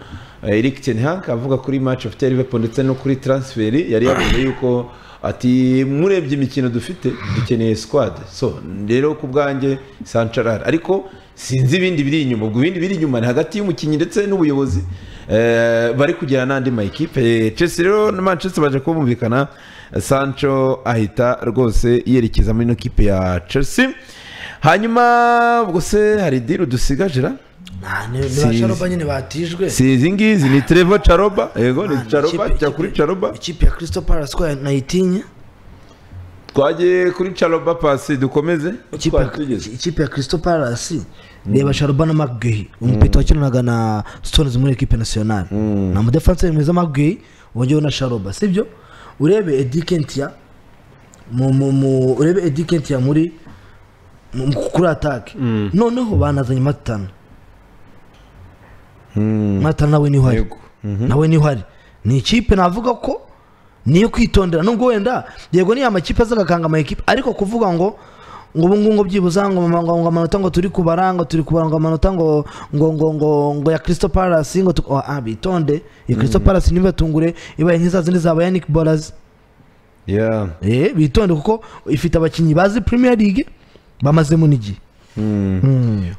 eh, Eric Ten Hag avuga kuri match of Liverpool ndetse no kuri transfer yari yavuze yuko ati murebye imikino dufite dukeneye squad so rero ku bwanjye Sancho arahari ariko sinzi ibindi biri inyuma ubwo ibindi biri inyuma ni hagati y'umukinnyi ndetse n'ubuyobozi eh, bari kugira n'andi makipe Eh, Chelsea rero na Manchester baje kumvikana Sancho ahita rwose yerekeza muri ino kipe ya Chelsea hanyuma ubwo se hari diri dusigajira
nta ni ba
Si-
sharoba nyine batijwe
si izi ngizi ni Trevor Charoba yego ni
Imana,
Charoba
ikipe-
tujya kuri
ikipe-
Charoba
ikipe ya Crystal Palace ko nayitinye
twagiye kuri Charoba pasi dukomeze
ikipe ya-
twari tugeze
ikipe ya Crystal Palace reba Sharoba na McGuey umupeta wakinanaga na Stones muri equipe nationale na mu defense mwiza McGuey wongeyeho na Sharoba sibyo urebe Eddie Kentia mu mu mu urebe Eddie Kentia muri mu- mu- kuri attack noneho banazanye Matana Matana nawe niho ari
Yego.
nawe niho ari ni ikipe navuga ko niyo kwitondera nubwo wenda yego niyo amakipe aza agakanga amakipe ariko kuvuga ngo ngo ubu ngubu ngo byibuze ngo ngo ngo amanota ngo turi kubara ngo turi kubara ngo amanota ngo ngo ngo ngo ngo ya Crystal Palace ngo tu- ah bitonde ya Crystal Palace ntibatungure ibaye nk'iza zindi zaba Yannick Bolas
yeah
eh bitonde kuko ifite abakinnyi bazi Premier League bamazemo n'igihe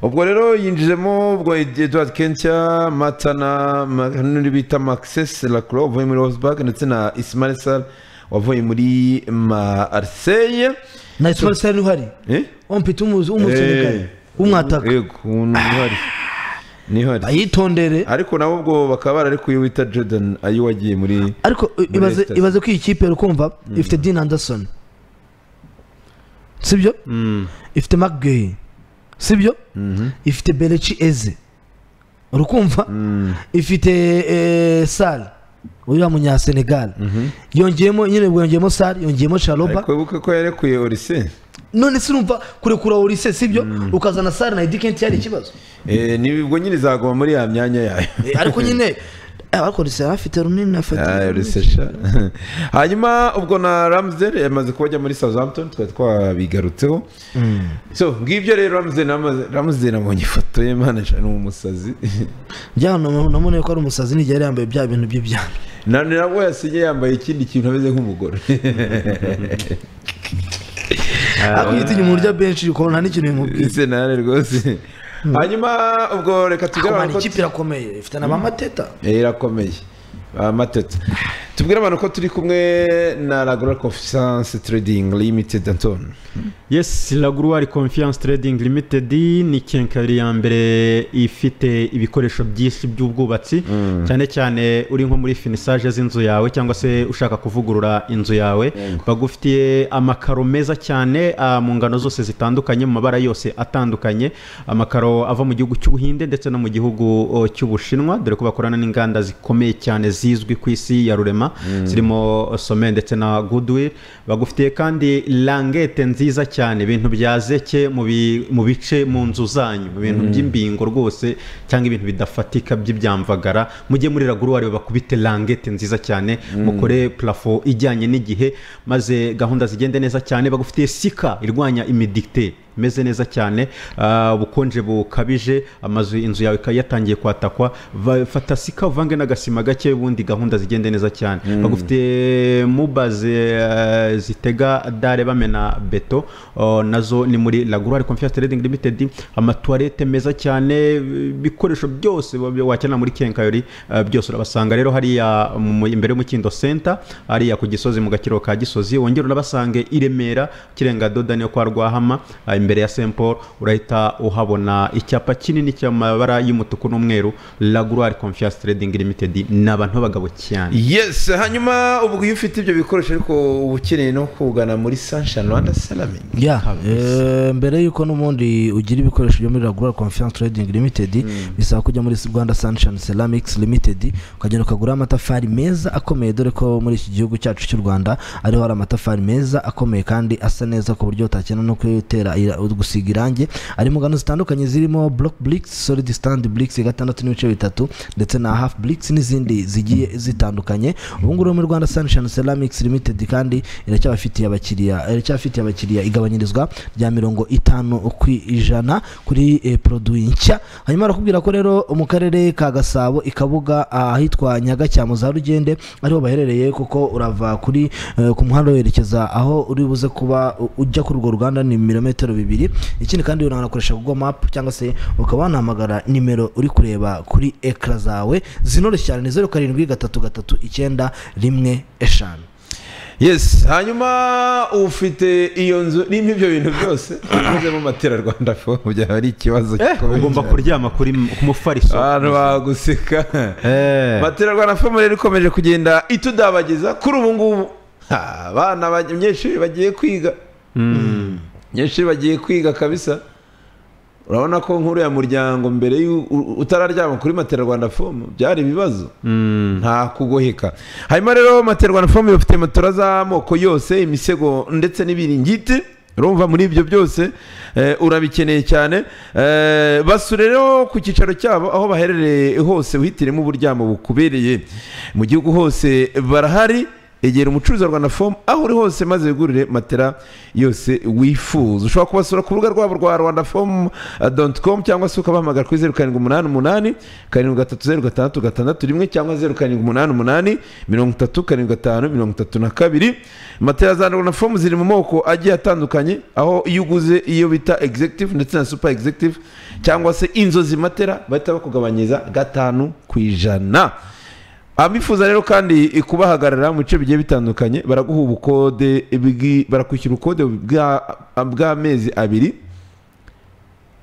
ubwo rero yinjijemo ubwo edward kentia matana ma- n'undi bita maxes lacroix wavuye muri wolfsburg ndetse na ismail sar wavuye muri marseille
na Ismail Sarr niho ari
eh
ompita umuzi umusenegali umwataka
yego umuntu uhari niho ari
ayitondere
ariko nawe ubwo bakaba bararekuye uyu wita jordan ayo wagiye muri
ariko i- ibaze
Leicester.
ibaze ko iyi kipe rukumva ifite Dean Anderson sibyo ifite McGuey sibyo ifite Belechi Eze urukumva ifite eh, Sar uriya munya Senegal yongeyemo nyine ubwo yongeyemo Sar yongeyemo Charoba
ariko wibuke ko yarekuye orise
none sinumva kurekura Olise sibyo ukazana Sar na Eddie Kentia yari ikibazo
Eh, ni ubwo nyine izaguma muri ya myanya yayo
Eh, ariko nyine abakoresha afite runini afata
Ah, Rudasesha. hanyuma ubwo na ramsdale yamaze kuba ajya muri southampton twari twabigarutseho so ngibyo rero ramsdale amaze- ramsdale abonye ifoto ye manager ni umusazi
byano namuboneye ko ari umusazi n'igihe yari yambaye bya bintu bye byano
na nabwo yasinye yambaye ikindi kintu ameze nk'umugore
akubita inyuma urya benshi ukuntu nta n'ikintu bimubwiye
ese nawe rwose hanyuma ubwo reka
kumana
tugaragare ko
ikipe irakomeye ifite na ba mateta
Eh, irakomeye amatete tubwire abantu ko turi kumwe na ragora confisance trading limited antone
yes laguruwari confiance trading limited ni kenkayori ya mbere ifite ibikoresho byinshi by'ubwubatsi cyane cyane uri nko muri finisaje z'inzu yawe cyangwa se ushaka kuvugurura inzu yawe bagufitiye amakaro meza cyane ah, mu ngano zose zitandukanye mu mabara yose atandukanye amakaro ava mu gihugu cy'ubuhinde ndetse no mu gihugu oh, cy'ubushinwa dore ko bakorana n'inganda zikomeye cyane zizwi ku isi ya rurema zirimo some ndetse na goodwill bagufitiye kandi langete nziza cyane ibintu bya zeke mu bi- mu bice mu nzu zanyu mu bintu by'imbingo rwose cyangwa ibintu bidafatika by'ibyamvagara mujye muri raguruwari bakubite langete nziza cyane mukore plafo ijyanye n'igihe maze gahunda zigende neza cyane bagufitiye sika irwanya imidikite imeze neza cyane ah, ubukonje bukabije amazu inzu yawe ikaba yatangiye kwatakwa Va- fata sika uvange n'agasima gake ubundi gahunda zigende neza cyane bagufite mubaze ah, zitega dare bamena beto oh, nazo ni muri laguruwari confiance trading limited amatuwarete meza cyane ibikoresho byose wa- wakenera muri kenkayori ah, byose urabasanga rero hariya mu- imbere y'umukindo center hariya ku gisozi mu gakiriro ka gisozi wongera unabasange i remera kirenga doda niyo kwa rwahama ah, imbere ya st paul urahita uhabona icyapa kinini cy'amabara y'umutuku n'umweru laguruwari confiance trading limited ni abantu b'abagabo cyane
yes hanyuma ubwo iyo ufite ibyo bikoresho ariko uba ukeneye no kugana muri sunshine rwanda salamingi
ya eh, mbere yuko n'ubundi ugira ibikoresho byo muri ragura confiance trading limited bisaba kujya muri rwanda sunshine ceramics limited ukagenda ukagura amatafari meza akomeye dore ko muri iki gihugu cyacu cy'u rwanda ariho hari amatafari meza akomeye kandi asa neza ku buryo utakena no kuyatera ira- gusiga irangi ari mu ngano zitandukanye zirimo block bricks solid stand bricks gatandatu n'ibice bitatu ndetse na half bricks n'izindi zigiye zitandukanye ubu ngubu muri rwanda sunshine ceramics limited kandi iracyabafitiye abakiriya iracyabafitiye abakiriya igabanyirizwa rya mirongo itanu ku ijana kuri eh, produit nshya hanyuma barakubwira ko rero mu karere ka gasabo i kabuga ahitwa nyagacyamo za rugende ariho baherereye kuko urava kuri eh, ku muhanda werekeza aho uri buze kuba u- ujya kuri urwo ruganda ni ibirometero bibiri ikindi kandi unanakoresha google map cyangwa se ukaba wanahamagara nimero uri kureba kuri ekara zawe zinoroshye cyane ni zeru karindwi gatatu gatatu icyenda rimwe eshanu
yes hanyuma ufite iyo nzu n'ibyo ibyo bintu byose ugezemo matera rwanda fo byaba ari ikibazo gikomeye
ugomba
cyane.
kuryama kuri m- ku mufariso
abantu baguseka
Eh.
matera rwanda fo rero ikomeje kugenda itudabagiza kuri ubu ngubu ha, abana ba- abanyeshuri bagiye kwiga abanyeshuri bagiye kwiga kabisa urabona ko nk'uriya muryango mbere y'u- u- utararyama kuri matera rwanda fomu byari ibibazo nta kugoheka hanyuma rero matera rwanda fomu bafite matora z'amoko yose imisego ndetse n'ibiringiti urumva muri ibyo byose eh, urabikeneye cyane Eh, basure rero ku cyicaro cyabo aho baherereye hose wihitiremo uburyamo bukubereye mu gihugu hose barahari egera umucuruzi wa rwanda fomu aho uri hose maze wigurire matera yose wifuza ushobora kubasura ku rubuga rwabo rwa rwanda fomu doti komu cyangwa se ukabahamagara kuri zeru karindwi umunani umunani karindwi gatatu zeru gatandatu gatandatu rimwe cyangwa zeru karindwi umunani umunani mirongo itatu karindwi gatanu mirongo itatu na kabiri matera za rwanda fomu ziri mu moko agiye atandukanye aho iyo uguze iyo bita egizegitivu ndetse na supa egizegitivu cyangwa se inzozi matera bahita bakugabanyiriza gatanu ku ijana abifuza rero kandi kubahagarara mu bice bigiye bitandukanye baraguha ubukode bwi- barakwishyura ubukode bwa- bw'amezi abiri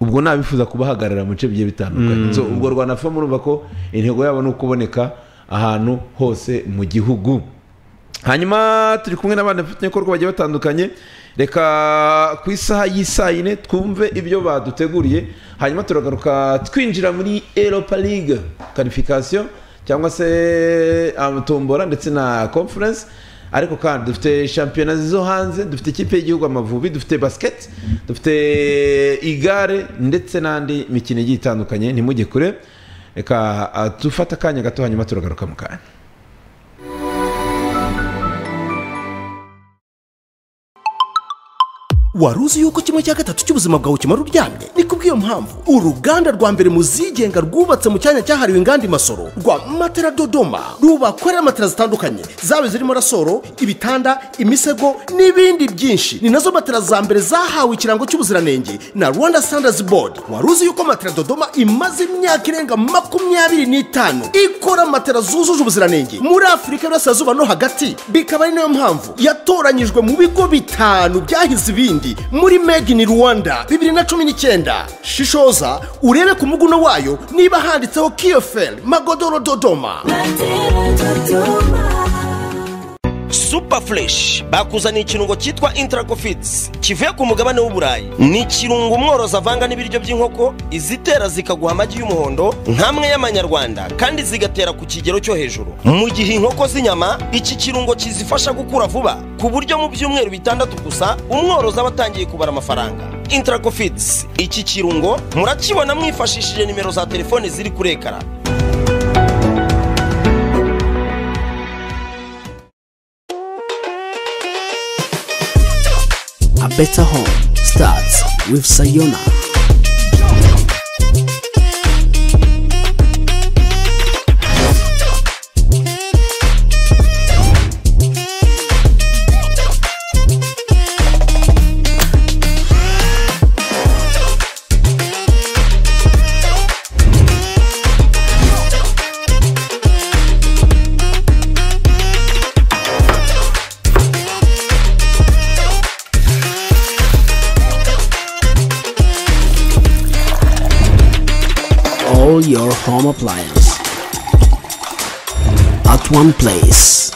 ubwo nabifuza kubahagarara mu bice bigiye bitandukanye so ubwo rwanda fomu urumva ko intego yabo ni ukuboneka ahantu hose mu gihugu hanyuma turi kumwe n'abandi bafatanyabikorwa bagiye batandukanye reka ku isaha y'isaa yine twumve ibyo baduteguriye hanyuma turagaruka twinjira muri eropa ligue karifikasiyo cyangwa se amatombora ndetse na conference ariko kandi dufite shampiyona zo hanze dufite ikipe y'igihugu amavubi dufite basiketi dufite igare ndetse n'andi mikino igiye itandukanye ntimujye kure reka ah, dufate akanya gato hanyuma turagaruka mu kanya
wari uzi yuko kimwe cya gatatu cy'ubuzima bwawe kimara uryamye ni kubw'iyo mpamvu uruganda rwa mbere mu zigenga rwubatse mu cyanya cyahariwe inganda imasoro rwa matera dodoma rubakorera matera zitandukanye zaba zirimo rasoro ibitanda imisego n'ibindi byinshi ni nazo matera za mbere zahawe ikirango cy'ubuziranenge na rwanda standards board wari uzi yuko matera dodoma imaze imyaka irenga makumyabiri n'itanu ikora matera zujuje ubuziranenge muri afurika y'uburasirazuba no hagati bikaba ari nayo mpamvu yatoranyijwe mu bigo bitanu byahize ibindi n'ibindi muri made in rwanda bibiri na cumi n'icyenda shishoza urebe ku muguno wayo niba handitseho kiyoferi magodoro dodoma super fresh bakuzaniye ikirungo cyitwa interacofids kivuye ku mugabane w'uburayi ni ikirungo umworozi avanga n'ibiryo by'inkoko izitera zikaguha amagi y'umuhondo nk'amwe y'amanyarwanda kandi zigatera ku kigero cyo hejuru mu gihe inkoko z'inyama iki kirungo kizifasha gukura vuba ku buryo mu byumweru bitandatu gusa umworozi aba atangiye kubara amafaranga interacofids iki kirungo murakibona mwifashishije nimero za telefoni ziri kuri ekara
A better home starts with Sayona. All your home appliances at one place.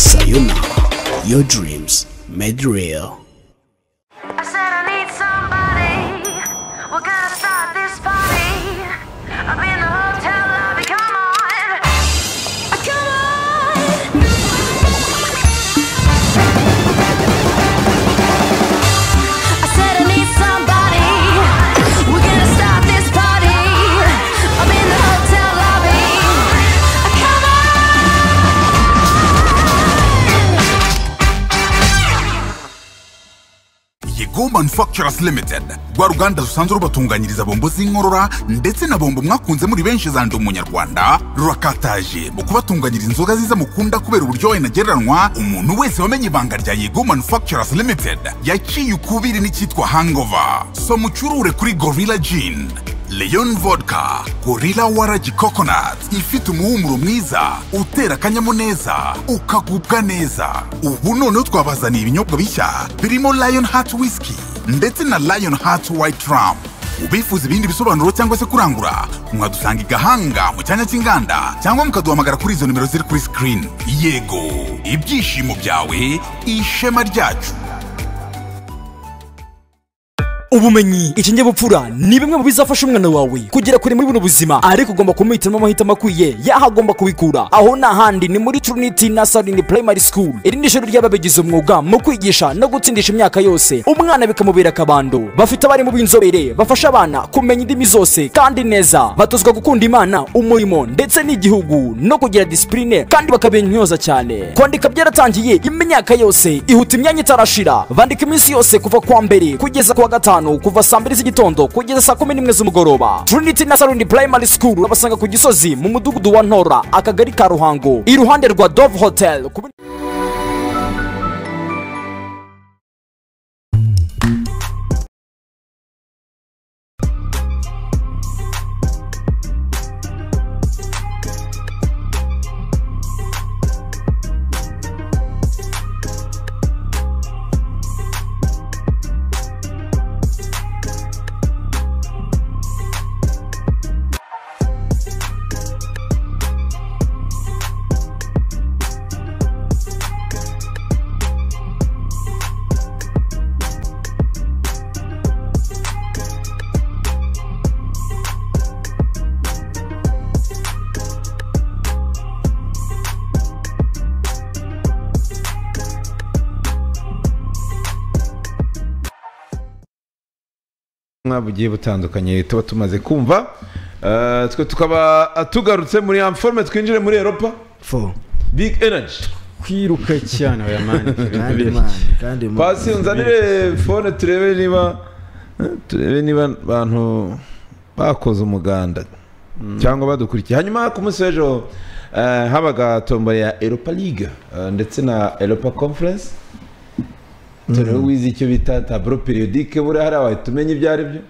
Sayona, your dreams made real.
I said I need somebody. We're gonna start this party. I've been the hotel lobby. Come on, come on. I said I need somebody. We're gonna start this party. I'm in the hotel lobby. Come on.
yego manufacturers limited rwa ruganda rusanzwe rubatunganyiriza bombo z'inkorora ndetse na bombo mwakunze muri benshi zandi umunyarwanda rurakataje mu kubatunganyiriza inzoga ziza mukunda kubera uburyohe ntagereranywa umuntu wese wamenye ibanga rya yego manufacturers limited yaciye ukubiri n'icyitwa hangover so mucurure kuri gorilla gin Leon Vodka, Gorilla Waragi Coconut ifite umuhumuro mwiza utera akanyamuneza ukagubwa neza. Ubu noneho twabazaniye ibinyobwa bishya birimo Lion Heart Whiskey ndetse na Lion Heart White Rum. Ubifuza ibindi bisobanuro cyangwa se kurangura, mwadusanga i Gahanga mu cyanya cy'inganda cyangwa mukaduhamagara kuri izo nimero ziri kuri screen. Yego, ibyishimo byawe, ishema ryacu.
ubumenyi ikinyabupfura ni bimwe mu bizafasha umwana wawe kugera kure muri buno buzima ariko ugomba kumuhitiramo amahitamo akwiye yaho agomba kubikura aho ni ahandi ni muri trinity nasarini primary school iri ni ishuri ry'ababigize umwuga mu kwigisha no gutsindisha imyaka yose umwana bikamubera akabando bafite abarimu b'inzobere bafasha abana kumenya indimi zose kandi neza batozwa gukunda imana umurimo ndetse n'igihugu no kugira disipurine kandi bakabintyoza cyane kwandika byaratangiye imyaka yose ihuta imyanya itarashira bandika iminsi yose kuva kuwa mbere kugeza kuwa gatanu kuva saa mbiri z'igitondo kugeza saa kumi n'imwe z'umugoroba trinity nasarini primary school urabasanga ku gisozi mu mudugudu wa ntora akagari ka ruhango iruhande rwa dove hotel ku bi-
butumwa bugiye butandukanye tuba tumaze kumva Eh, twe tukaba tugarutse muri amforme twinjire muri eropa
fo
big energy
kwiruka cyane oya mani
kandi mani kandi mani
pasi unzanire fone turebe niba turebe niba abantu bakoze umuganda cyangwa badukurikiye hanyuma ku munsi w'ejo eh, habaga tombora ya eropa ligue eh, ndetse na eropa conference turebe wize icyo bita taburo periodike buriya hariya wahita umenya ibyo ari byo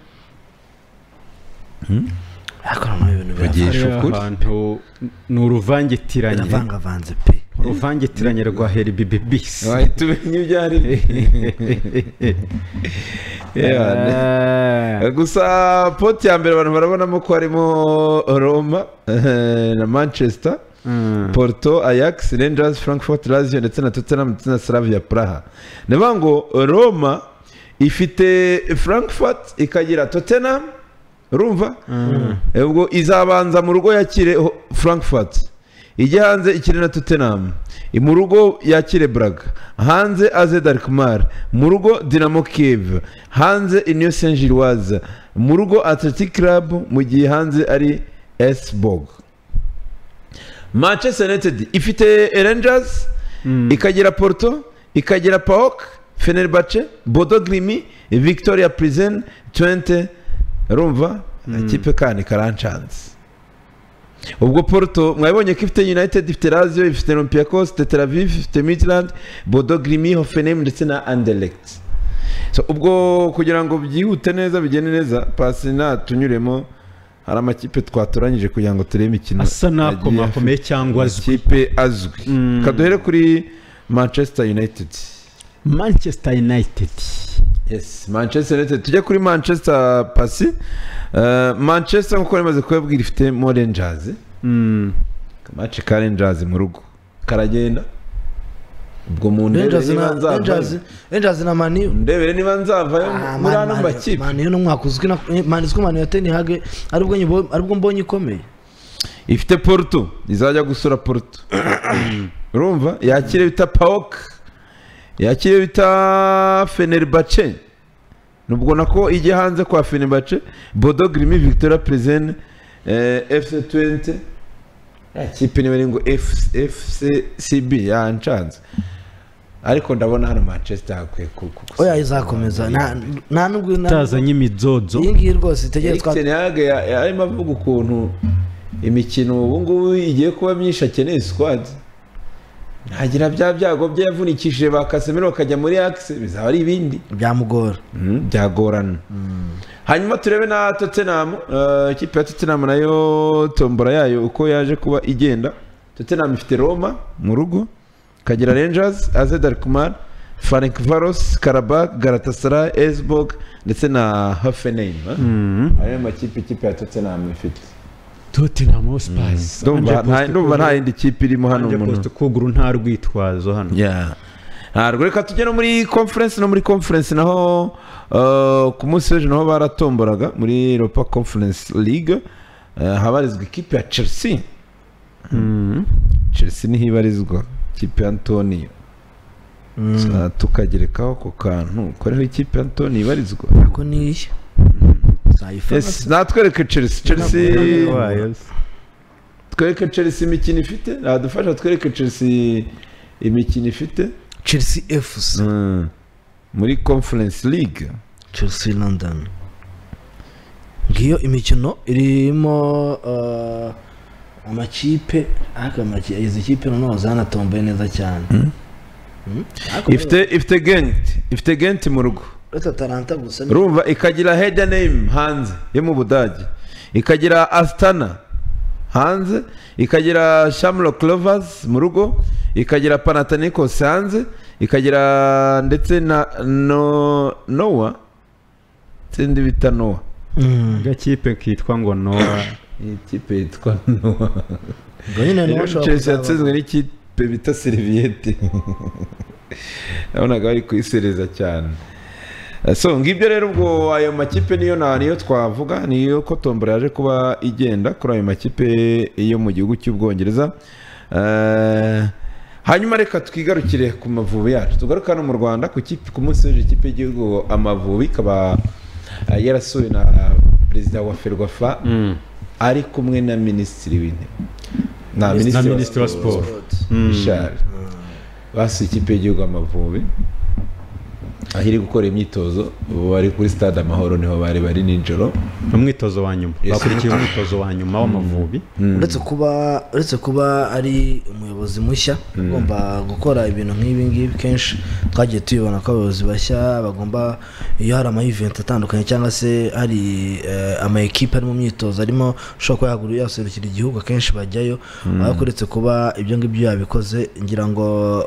ariko noneho ibintu
Bagiye-
biravanga
Ijisho kuri.
ahantu ni uruvangitiranye
biravangavanze pe
uruvangitiranye rwa heri bibi bisi
wahita umenya ibyo ari byo Yeah. gusa poti ya mbere abantu barabonamo ko harimo roma eh, na manchester porto ajax rangers frankfurt lazio ndetse na tottenham ndetse na slavia praha ni ukuvuga ngo roma ifite frankfurt ikagira tottenham urumva Eh, ubwo izabanza mu rugo yakire ho- frankfurt ijya hanze ikine na tottenham mu rugo yakire braga hanze aze darikmar mu rugo dinamo kiev hanze iniyo saint gilloise mu rugo atletic club mu gihe hanze ari esbog manchester united ifite rangers ikagira porto ikagira paok fenerbahce bodo grimi victoria prison twente rumva ikipe kandi karancanze ubwo porto mwabibonye ko ifite united ifite lazio ifite olympiacos ifite tel aviv ifite midland bodo grimi hoffenheim ndetse na anderlecht so, ubwo kugira ngo byihute neza bigende neza pasi natunyuremo hari amakipe twatoranyije kugira ngo turebe imikino
asa
yagiye afite
n'akomakomeye cyangwa azwi
amakipe azwi kaduhere kuri manchester united
manchester united
yes manchester united tujya kuri manchester pasi Eh, manchester nk'uko rimaze kubabwira ifite mo rangers kamace ka rangers mu rugo karagenda ubwo mu ndebere
Rangers
niba
na- Rangers-
nzavayo
Rangers na maniyu
ndebere niba nzavayo muri ano makipe
maniyu ni umwaka uzwi na mani uzwi maniyu tenihage aribwo nyibon- aribwo mbonye ikomeye
ifite poruto izajya gusura poruto urumva yakire bita paok yakire bita fenerbahce nubwo nako ijya hanze kwa fenerbahce bodo grimi victoria prezen fc 20 yakipe niba ari ngo fcb yanshanze ariko ndabona hano manchester hakwiye
oya izakomeza nta- nta nubwo iyi
itazanye imizozo
ngiyi rwose itegere twa
eriksenihaga yarimo avuga ukuntu imikino ubu ngubu igiye kuba myinshi akeneye sikwadi ntagira bya byago bye yavunikishije ba kasemiro bakajya muri akisi bizaba ari ibindi
byamugora
Mm, byagorana hanyuma turebe na tottenham eh, ikipe ya tottenham nayo tombora yayo uko yaje kuba igenda tottenham ifite roma mu rugo ikagira rangers aze darkumar frank varos karabak galatasaray esbog ndetse na hoffenheim eh? ayo makipe ikipe ya tottenham ifite
tottenham hotspurs
ndumva nta- ndumva nta yindi kipe irimo hano
hano
umuntu
kuguru nta rwitwazo hano
Yeah. ntabwo reka tujye no muri conference no muri conference naho uh, ku munsi w'ejo naho baratomboraga muri europa conference league uh, habarizwa ikipe ya chelsea chelsea niho ibarizwa ikipe ya antonio Sa- tukagerekaho ako kantu koreho ikipe ya antonio ibarizwa
ako niyi zayifata
yes, natwereke chelsea chelsea twereke chelsea imikino ifite nadufasha twereke chelsea imikino ifite
chelsea fc
Mm. muri conference league
chelsea london ngiyo imikino irimo eh, amakipe ariko amaki- izi kipe noneho zanatomboye neza cyane Mm. Ariko
ifite ifite genti ifite genti mu rugo
uretse atalanta gusa ni-
urumva ikagira hedaneyim hanze yo mu budage ikagira asitana hanze ikagira shamuro clovers mu rugo ikagira panatanikos hanze ikagira ndetse na no nowa sindi bita nowa
Mm.
gakipe kitwa ngo noa
iyi kipe yitwa nowa
ubwo nyine niho
rero
ushobora
chelsea
kuzaba-
yatsinzwe n'ikipe bita seriviyete nabonaga bari kuyisereza cyane so ngibyo rero ubwo ayo makipe niyo na niyo twavuga niyo ko tombora yaje kuba igenda kuri ayo makipe yo mu gihugu cy'ubwongereza Eh, hanyuma reka twigarukire ku mavubi yacu tugaruke hano mu rwanda ku kipe- ku munsi w'ejo ikipe y'igihugu amavubi ikaba Ah, yarasuwe na perezida wa ferwafa ari kumwe na minisitiri w'intebe na
na minisitiri wa siporo
Richard basuye ikipe y'igihugu Amavubi aho iri gukora imyitozo bari kuri stade amahoro niho bari bari nijoro
ni umwitozo wa nyuma bakurikiye umwitozo wa nyuma w'amavubi
uretse kuba uretse kuba ari umuyobozi mushya ugomba gukora ibintu nk'ibi ngibi kenshi twagiye tubibona ko abayobozi bashya bagomba iyo hari amayiventi atandukanye cyangwa se hari eh, ama ekipe ari mu myitozo arimo ushobora kuba yagura yaserukira igihugu akenshi bajyayo ariko uretse kuba ibyo ngibyo yabikoze ngira ngo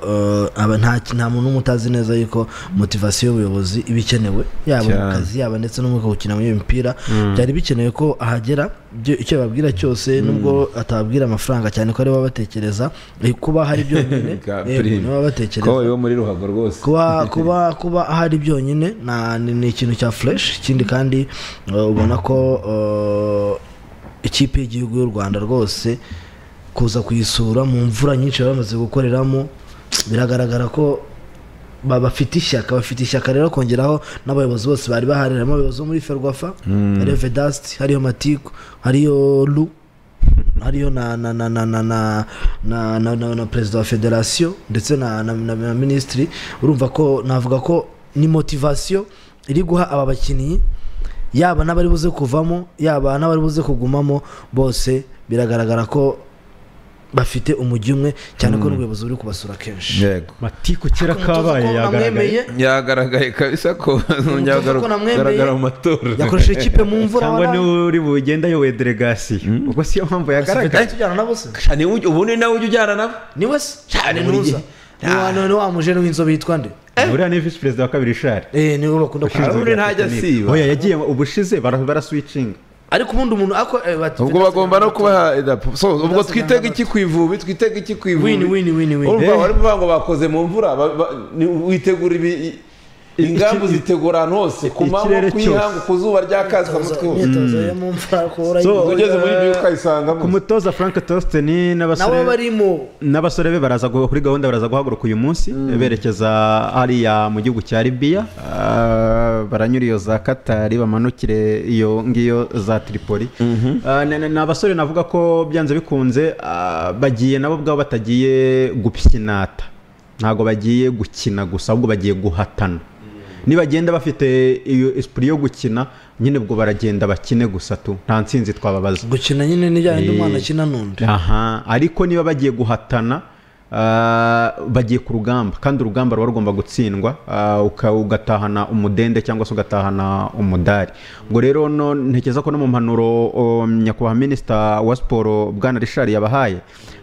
eh, aba nta nta muntu n'umwe utazi neza yuko motivasiyo y'ubuyobozi iba ikenewe yaba mu
Cyane.
kazi yaba ndetse n'umwuka wo gukina muri iyo mipira byari bikeneye ko ahagera ibyo- icyo babwira cyose nubwo atababwira amafaranga cyane ko aribo baba batekereza eh, kuba hari byonyine
Bwa
yego,
prime.
nibo baba batekereza
kowe wo muri ruhago rwose
kuba kuba kuba ahari byonyine na- ni ni ikintu cya fureshi ikindi kandi uh, ubona ko uh, ikipe y'igihugu y'u rwanda rwose kuza kuyisura mu mvura nyinshi baba bamaze gukoreramo biragaragara ko ba- bafite ishyaka bafite ishyaka rero kongeraho n'abayobozi bose bari bahari harimo abayobozi bo muri ferwafa hariyo vedasti hariyo matiku hariyo lu hariyo na na na na na na na na, na, na perezida wa federasiyo ndetse na, na, na, na minisitiri urumva ko navuga ko ni motivasiyo iri guha aba bakinnyi yaba n'abari buze kuvamo yaba n'abari buze kugumamo bose biragaragara ko bafite umujyi umwe cyane ko n'ubuyobozi buri kubasura kenshi
yego
matiku kera kabaye
Umutoza ko
yagaragaye
namwemeye,
yagaragaye kabisa ko
Umutoza ko namwemeye,
nyagaragara mu matora
yakoresheje ikipe mu mvura
cyangwa
wari
niwe uri bugende ayoboye delegasiyo ubwo siyo mpamvu yagaragaye
tujyana nabo se
Ni we- ubu ni nawe ujya ujyana nabo
ni we se cyane
buri
ntuza
gihe.
ni wa ni wa mujene w'inzobe yitwa nde
buriya ni visi perezida wa kabiri shari
eh niwe bakunda
Hari
kwita
undi ntajya asiba
oya yagiye ubushize bara- baraswicinga
ariko ubundi umuntu ako eh, bati-
ubwo bagomba no kubaha idarapo. So, ubwo
Fidasi
twitega
Ntaganda-
iki ku ivubi twitega iki ku ivubi
Win, win, win, win.
urumva
Eh.
bari kuvuga ngo bakoze mu mvura ba- ba- ni- witegura ibi i- ingamba
iki-
uzitegura ahantu hose ku
ikirere
manywa ku ihangu ku zuba ryakazwa mutwe hose
imyitozo yo mu mvura kubura
So,
Ubwo ugeze muri ibi
ku
ukayisangamo
mutoza frank tositeni
nabo
n'abasore
barimo
n'abasore be baraza gu- kuri gahunda baraza guhaguruka uyu munsi berekeza hariya mu gihugu cya libiya Ah, baranyura iyo za katari bamanukire iyo ngiyo za tripoli Ah, ni- ni ni abasore navuga ko byanze bikunze ah, bagiye nabo ubwabo batagiye gupyinata ntabwo bagiye gukina gusa ahubwo bagiye guhatana nibagenda bafite iyo esprit yo gukina nyine ubwo baragenda bakine gusa tu nta ntsinzi twababaza
gukina nyine n'ijyanye n'umwana
Eh.
akina n'undi
aha ariko niba bagiye guhatana ah, bagiye ku rugamba kandi urugamba ruba rugomba gutsindwa ah, uka- ugatahana umudende cyangwa se ugatahana umudari ubwo rero no ntekereza ko no mu mpanuro o, nyakubahwa minisita wa siporo bwana rishari yabahaye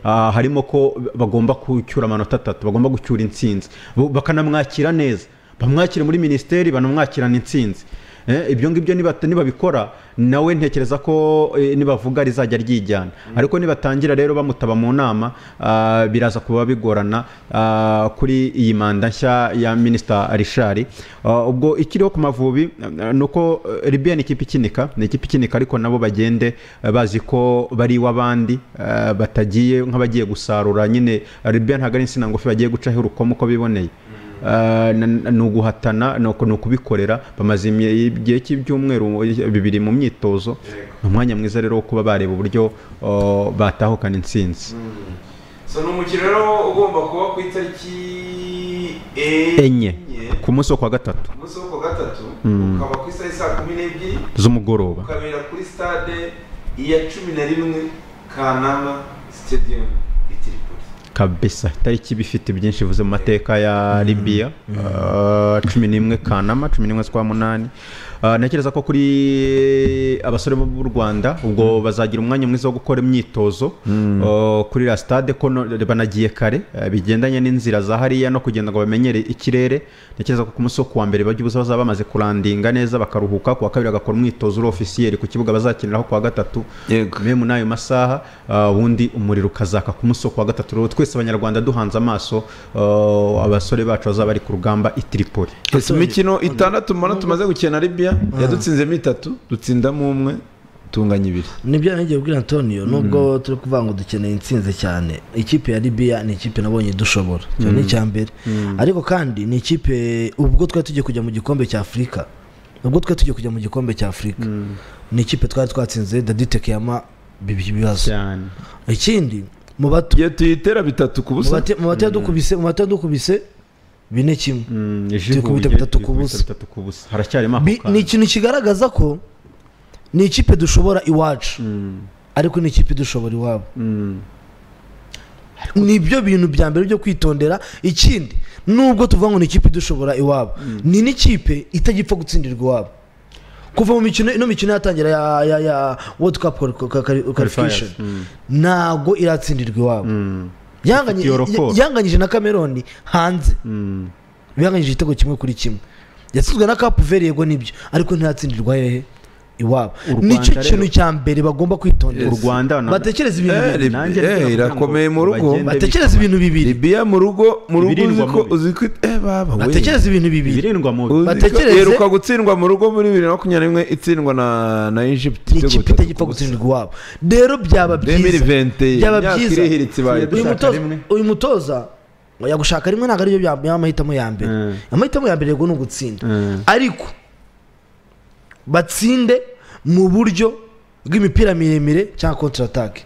ah, harimo ko bagomba gucyura amanota atatu bagomba gucyura intsinzi bo- bakanamwakira neza bamwakire muri minisiteri banamwakirana intsinzi Eh, ibyo ngibyo nibata- nibabikora nawe ntekereza ko eh, nibavuga rizajya ryijyana ariko nibatangira rero bamutaba mu nama ah, biraza kuba bigorana ah, kuri iyi manda nshya ya minisita rishari Ah, ubwo ikiriho ku mavubi eh, ni uko eh, libya ni ikipe ikinika ni ikipe ikinika ariko nabo bagende eh, bazi ko bari iw'abandi eh, batagiye nk'abagiye gusarura nyine libya ntabwo ari insina ngufi bagiye gucaho urukomo uko biboneye Ah, na- na- ni uguhatana ni uku- ni ukubikorera bamaze imye- igihe cy'ibyumweru bibiri mu myitozo ni umwanya mwiza rero wo kuba bareba uburyo oh, batahukana intsinzi
so ni umukino rero ugomba kuba ku itariki
enye ku munsi wo kuwa gatatu
umunsi wo ku wa gatatu ukaba ku isaha saa kumi n'ebyiri
z'umugoroba
ukabera kuri stade iya cumi na rimwe kanama stadium i Tripoli
kabisa itariki iba ifite byinshi ivuze mu mateka ya libiya Ah, cumi n'imwe kanama cumi n'imwe z'ukwa munani Ah, ntekereza ko kuri abasore bo b'u rwanda ubwo bazagira umwanya mwiza wo gukora imyitozo Ah, kuri la stade ko no- banagiye kare ah, bigendanye n'inzira za hariya no kugira ngo bamenyere ikirere ntekereza ko ku munsi wo kuwa mbere bajya ubusa bazaba bamaze kurandinga neza bakaruhuka ku wa kabiri bagakora umwitozo uri ofisiyeri ku kibuga bazakiniraho ku wa gatatu
Yego.
Me muri ayo masaha ah, ubundi umuriro ukazaka ku munsi wo kuwa gatatu rero twese abanyarwanda duhanze amaso ah, abasore bacu bazaba bari ku rugamba i Tripoli
imikino itandatu mbona tumaze gukina na libiya yadutsindemo itatu dutsindamo umwe tunganya ibiri
nibyo nagiye kubwira antonio nubwo turi kuvuga ngo dukeneye intsinzi cyane ikipe ya libiya ni ikipe nabonye dushobora icyo ni icya mbere ariko kandi ni ikipe ubwo twari tugiye kujya mu gikombe cya afurika ubwo twe tugiye kujya mu gikombe cya afurika ni ikipe twari twatsinze daditeke yama bibiri ibibazo
cyane
ikindi mu bato
iyo tuyitera bitatu ku
mu
busa
bate- mu bate yadukubise mu bate yadukubise bine kimwe
Mm, ejo
Turi kubita
ihuye,
bitatu
turi
ku
kubita
busa.
bitatu ku busa haracyarimo ako
Bi-
kanya.
ni ikintu kigaragaza ko ni ikipe dushobora iwacu ariko ni ikipe dushobora iwabo ni ibyo bintu bya mbere byo kwitondera ikindi nubwo tuvuga ngo ni ikipe idushobora iwabo ni n'ikipe itagipfa gutsindirwa iwabo kuva mu mikino ino mikino yatangira ya ya ya world cup quali- quali- quali- qualification ntago iratsindirwa iwabo Yanganye-
Ifite yorokoro.
yanganyije na cameroon hanze bihanganyije igitego kimwe kuri kimwe yatsinzwe na kapu veri yego nibyo ariko ntiratsindirwa hehe iwabo
Rwanda
nicyo
rero-
kintu cya mbere bagomba kwitondera
u Rwanda na-
batekereza ibintu
Eh,
bibiri
ri-
nanjye
eh,
ndabona kugira ngo
irakomeye mu rugo.
bagende
batekereza ibintu bibiri
libiya mu rugo mu rugo uzi
Ibirindwa
ko
mubi.
uzi ko eh baba we
batekereza ibintu bibiri
ibirindwa mu
Uzi ko
batekereze-
iheruka gutsindwa mu rugo muri bibiri na makumyabiri na rimwe itsindwa na na Egypt
ni
ibitego
ikipe
bitatu
itagipfa
ku busa.
gutsindirwa iwabo rero byaba byiza
2020,
byaba
imyaka
byiza
irihiritse ibaye
uyu
dushaka
mutoza
rimwe.
uyu mutoza ngo yagushaka rimwe ntabwo aribyo bya- by'amahitamo ya mbere
Mm.
amahitamo ya mbere yego ni ugutsinda
Mm.
ariko batsinde mu buryo bw'imipira miremire cyangwa kontra atake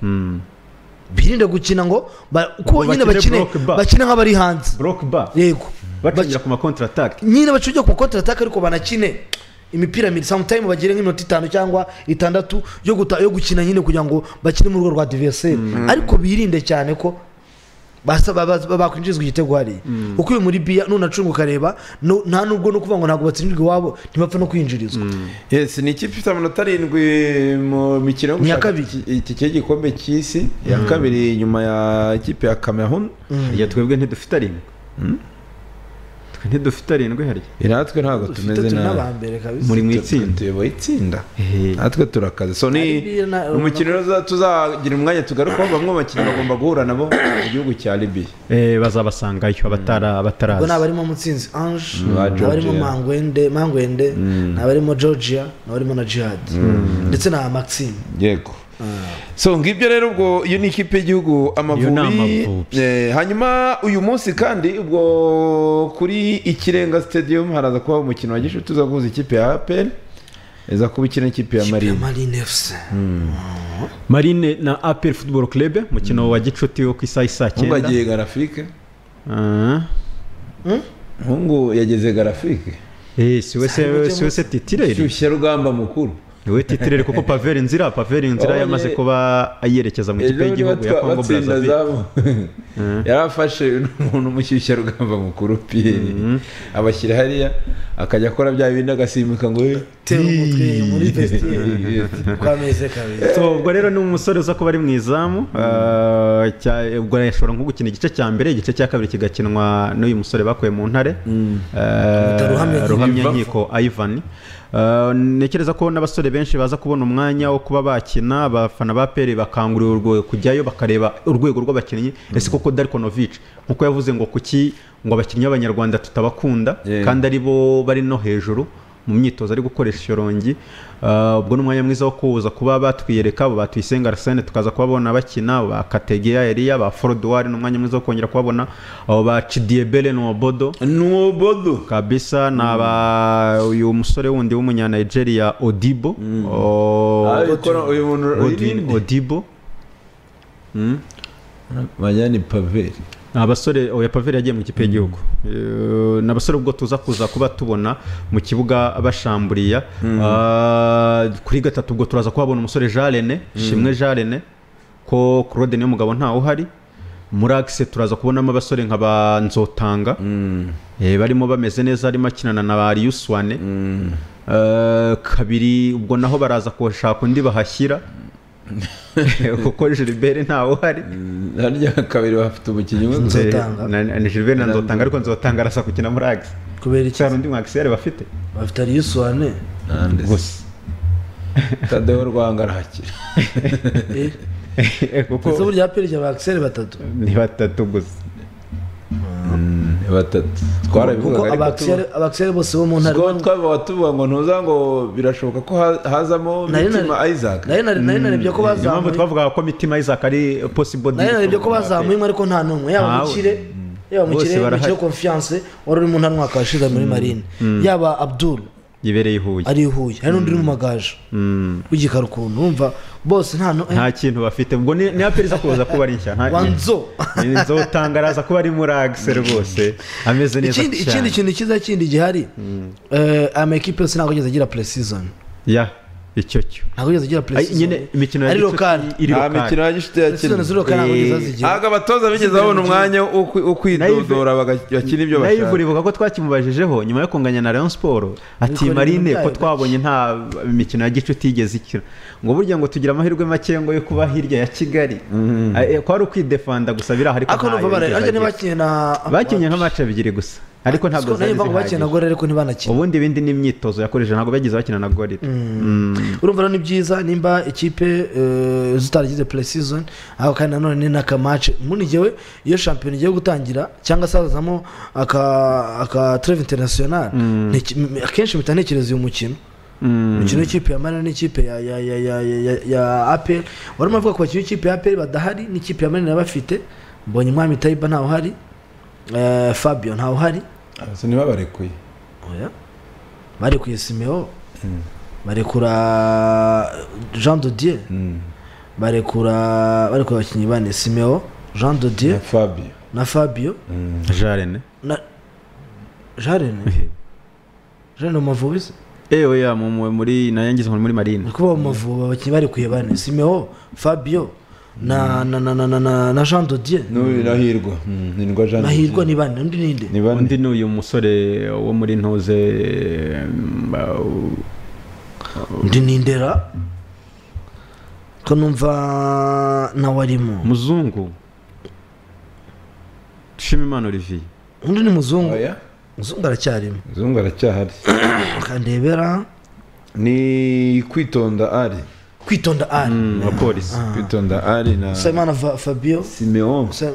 birinde gukina ngo ba- kuko
Ngo
nyine
bakine
bakine
block back.
bakina nk'abari hanze
broke bar
yego
bacinjira ku makontra atake
nyine bacunge ku kontra ataka ariko banakine imipira miri sometime bagire nk'iminota itanu cyangwa itandatu yo guta yo gukina nyine kugira ngo bakine mu rugo rwa adversaire ariko birinde cyane ko basa- ba- ba- bakwinjizwa igitego hariya kuko uyu muri biya nunacunga ukareba nu- nta nubwo no kuvuga ngo ntabwo batsindirwa iwabo ntibapfa no kwinjirizwa
Yes, ni ikipe ifite amanota arindwi mu mikino yo
Ni iya
gushaka
kabiri.
iki- iki cye gikombe cy'isi ya kabiri nyuma ya ikipe ya Cameroon
harya twebwe ntidufite arindwi twe ntidufite arindwi harya
iratwe ntabwo
dufite
tumeze
turi
nabi
n'abambere kabisa
muri mu itsinda
tuyoboye itsinda
Ehe.
natwe turakaze so ni
Libya na-
umukino rero tuzagira umwanya tugarukaho bamwe mu bakinnyi bagomba guhura nabo mu gihugu cya libiya
Eh, bazabasangayo abatara
ubwo ni
abatarazi
abarimo mutsinzi ange
Ba Georgia.
abarimo mangwende mangwende ni abarimo georgia n'abarimo na jihad ndetse na maxime
yego so ngibyo rero ubwo iyo ni ikipe y'igihugu
Iyo ni
amavubi
Amavubi.
Eh, hanyuma uyu munsi kandi ubwo kuri ikirenga stadium haraza kubaho umukino wa gishuti uza guhuza ikipe ya apel iza kuba ikina ikipe ya
ya
marine
marine fc
marine na apel football club mukino wa gicuti wo ku isaha isa
ahubwo
cyenda
agiye garafike
Ah.
ahubwo yageze garafike
Eh, si we se- si we se titireri
shyushya rugamba mukuru
niwe titireri kuko paveri nzira paveri nzira
Wabonye-
yamaze kuba ayerekeza mu
ejo
ikipe
niba
y'igihugu ya kongo
twabatsinda
brazzaville
zabo yarafashe umuntu umushyushya rugamba mukuru piyeri abashyira hariya akajya akora bya bindi agasimbuka ngo "Eh,
tera umutwe muri festival
eh, eh."
kwa meze kabiri
So, ubwo rero ni umusore uza kuba ari mu izamu ah, cya- ubwo yashobora nko gukina igice cya mbere igice cya kabiri kigakinwa n'uyu musore bakuye mu ntare
Bita Ruhamyankiko.
ruhamyankiko ivan Ah, ntekereza ko n'abasore benshi baza kubona umwanya wo kuba bakina abafana ba peri bakangurirwa kujyayo bakareba urwego rw'abakinnyi ese koko darikonovic nkuko yavuze ngo kuki ngo abakinnyi b'abanyarwanda tutabakunda
Yeah.
kandi ari bo bari no hejuru mu myitozo ari gukoresha ishyorongi Ah, ubwo ni umwanya mwiza wo kuza kuba batwiyereka abo batuyisenga arsene tukaza kubabona bakina abo ba kategeya eriya ba forodowari ni umwanya mwiza wo kongera kubabona abo ba cidiebele n'uwobodo
nuwobodo
kabisa ni aba uyu musore wundi w'umunyanigeria odibo O-
abikora uyu muntu
Godwin odibo
bajyana ipaveri
ni abasore oya paveri yagiye mu ikipe y'igihugu Eh, ni abasore ubwo tuza kuza kuba tubona mu kibuga bashamburiya Ah, kuri gatatu ubwo turaza kuhabona umusore jean rene shimwe jean rene ko claude niyo mugabo ntawe uhari muri agise turaza kubonamo abasore nka ba nzotanga Eh, barimo bameze neza harimo akinana na ba riyuswane kabiri ubwo naho baraza kushaka undi bahashyira kuko gilbert ntawe uhari
harya kabiri bafite umukinnyi umwe gusa
Nzotanga.
Na- na- ni Gilbert na nzotanga ariko nzotanga arasa gukina muri agisi
kubera iki
cyane undi mwakisiyare bafite
bafite ariyusuwane
nande
gusa
tadeho rwanga arakira
Eh, kuko
ese burya aperi rya bakiseri batatu
ni batatu gusa
ni batatu
kuko
twarabivugaga ariko
abakiseri abakiseri bose bo mu ntare
ubwo twaba tuvuga ngo ntuza ngo birashoboka ko ha- hazamo
Nari nari-
mitima isaac
nari nari nari narebye ko
niyo mpamvu
bazamuye
twavugaga ko mitima isaac ari possible
nari
deal
narebye ko
for Mbappe.
bazamuye ariko nta n'umwe yaba
Ntawe.
mukire yaba
Bose
mukire
barahari.
mukire confiance wari uri mu ntare umwaka washize muri marine yaba abdul
yibereye i huye
ari i huye hari n'undi uri mu magaje w'igikara ukuntu wumva bose nta no-
nta kintu bafite ubwo ni ni aperiza kuza kuba ari nshya nta-
Wanzo.
ni nzotanga araza kuba ari muri agise rwose ameze neza
ikindi
cyane
ikindi kintu cyiza kindi gihari eh, ama ekipe yose ntabwo yigeze agira puresizoni
ya icyo cyo
ntabwo yigeze agira
Ay, nyine
puresizoni
imikino ya
ari
gicuti
lokari
iri
nta
lokari.
mikino ya gishuti
puresizoni
yakina
ziri lokari ntabwo yigeze azigira
ntabwo abatoza bigeze babona umwanya wo kwi- wo kwidodora baga- bakina ibyo
nayo ivura
bashaka
ibuka ko twakimubajije nyuma yo kunganya na Rayon Sport ati
Ariko
Marine ko
ibintu byayo
twabonye nta mikino ya gicuti yigeze ikira ngo burya ngo tugira amahirwe make ngo yo kuba hirya ya Kigali Eh, eh, ko ari ukwidefanda gusa birahari ariko
ariko numva
ntayo
bare
yigeze
ariko
agira.
nibakinnye na
bakinnye nka match ebyiri gusa ariko ntabwo
Siko
zari
nayo mvuga ngo bakinnye na
zihagije
gore ariko ntibanakine
ubundi ibindi ni imyitozo yakoresheje ntabwo bagize bakina na gorira
urumva rero ni byiza nimba ikipe eh, zitaragize puresizoni ariko kandi nanone ni n'akamace muri njyewe iyo shampiyona igiye gutangira cyangwa se hazamo aka aka treve interinasiyonari nteki- m- akenshi mpita ntekereza uyu mukino umukino w'ikipe ya marina n'ikipe ya ya ya ya ya ya ya aperi wari umavuga ku bakinnyi b'ikipe ya aperi badahari n'ikipe ya marina bafite mbonye umwami tayiba ntawuhari eh, fabio ntawuhari
Gusa ntibabarekuye
oya barekuye simeo barekura jean dodier barekura barekura abakinnyi bane simeo jean dodier
na fabio
na fabio
jarene
na jarene jarene umuvubi se
ewe ya mu- mu- muri nayo ngize muri marine
ni kuba umuvubi abakinnyi barekuye bane simeo fabio na na na na na na, na jean dodier
n'irahirwa n'indwa jean
mahirwa ni bane undi ninde
ni bane
undi ni uyu musore wo muri ntuze mm, uh,
undi ni ndera ko numva nawe arimo
muzungu shimimana olivier
undi ni muzungu
oya
muzungu aracyarimo
zungu aracyahari
akandebera
ni kwitonda ari
kwitonda ari
wa polisi
kwitonda ari na
usabimana Fa- fabio
simeon
Usa-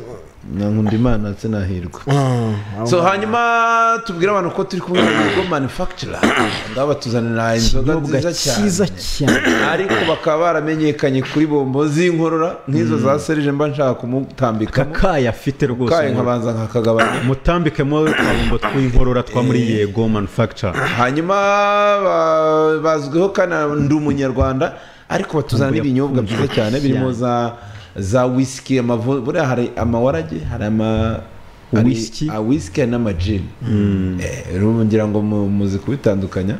na nkundimana ndetse na hirwa
Ah,
so hanyuma tubwire abantu ko turi kumwe n'ibigo manufacturer ndaba batuzanira inzoga nziza cyane ariko bakaba baramenyekanye kuri bombo z'inkorora nk'izo za serije mba nshaka kumutambikamo
kakaya afite rwose
kaye
mu-
nkabanza nkakagabanya
mutambikemo twabumbo tw'inkorora twa muri yego manufacture
hanyuma ba- bazwiho kana ndi umunyarwanda ariko batuzana n'ibinyobwa byiza cyane birimo za za whisky amavo buriya hari amawarage hari ama hari
Whisky.
a whisky hari n'amajini Eh, urumva ngira ngo mu- muzi kubitandukanya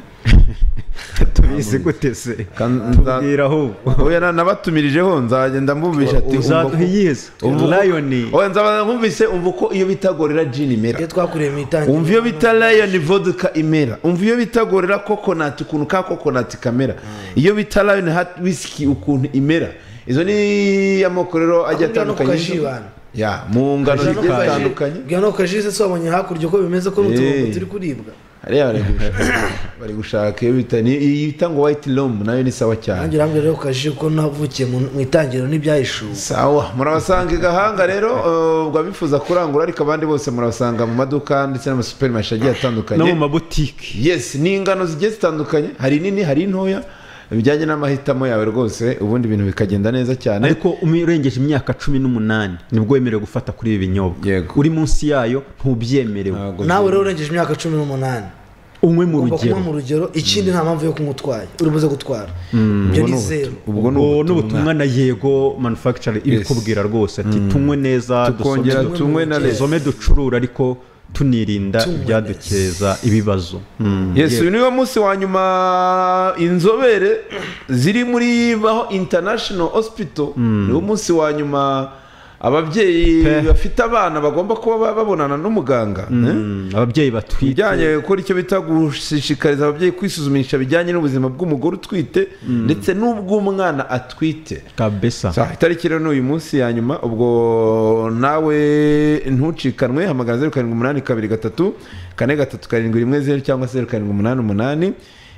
tubizi gute se
Kan-
tubwira ahubwo
oya na- nabatumirijeho nzagenda mbumvisha ati umva
uzaduha
ko-
iyizi
umva ko-
layoni
oya nzaba mbumvise umva uko iyo bita gorira jini imera
iyo twakuriye mu itangira
umva iyo bita layoni voduka imera umva iyo bita gorira kokonati ukuntu ka kokonati kamera iyo bita layoni hati wisiki ukuntu imera izo ni amoko rero ajya
Akubwira no
atandukanye
kukajibana.
ya mu ngano
Bwira no
zigiye
kukaji-
zitandukanye
bwira no kukajise se wabonye hakurya uko bimeze ko
Eh.
n'utuntu turi kuribwa
hariya bari gushaka bari gushaka iyo bita ni iyi bita ngo wayiti romu nayo ni sawa cyane
nanjye urambwira rero kukajise kuko navukiye mu mu itangiriro n'ibyahishuwe
sawa murabasanga i gahanga rero ubwo abifuza kurangura ariko abandi bose murabasanga mu maduka ndetse n'amasuperimarishe agiye atandukanye
no mu mabutiki
yes ni ingano zigiye zitandukanye hari nini hari ntoya bijyanye n'amahitamo yawe rwose ubundi ibintu bikagenda neza cyane
ariko umwe urengeje imyaka cumi n'umunani nibwo wemerewe gufata kuri ibi binyobwa
Yego.
uri munsi yayo ntubyemerewe
Ntago
nawe rero urengeje imyaka cumi n'umunani
umwe mu
ugomba
rugero
kunywa mu rugero ikindi nta mpamvu yo kunywa utwaye uri buze gutwara ibyo ni zeru
ubwo ni
Ubwo ni
ubutumwa
ubutumwa na yego manufacture ibikubwira rwose ati tunywe neza
tukongera
dusome-
tunywe na leta
dusome ducurure ariko tunirinda
Tunywe
ibyadukeza ibibazo Mm.
yes uyu niwo munsi wa nyuma inzobere ziri muri baho international hospital niwo munsi wa nyuma ababyeyi
Pe.
bafite abana bagomba kuba ba- babonana n'umuganga eh?
Mm, ababyeyi batwite
ibijyanye gukora icyo bita gushishikariza ababyeyi kwisuzumisha bijyanye n'ubuzima bw'umugore utwite ndetse n'ubw'umwana atwite
kabisa
Sa, itariki rero ni uyu munsi ya nyuma ubwo nawe ntucikanwe hamagara zeru karindwi umunani kabiri gatatu kane gatatu karindwi rimwe zeru cyangwa se zeru karindwi umunani umunani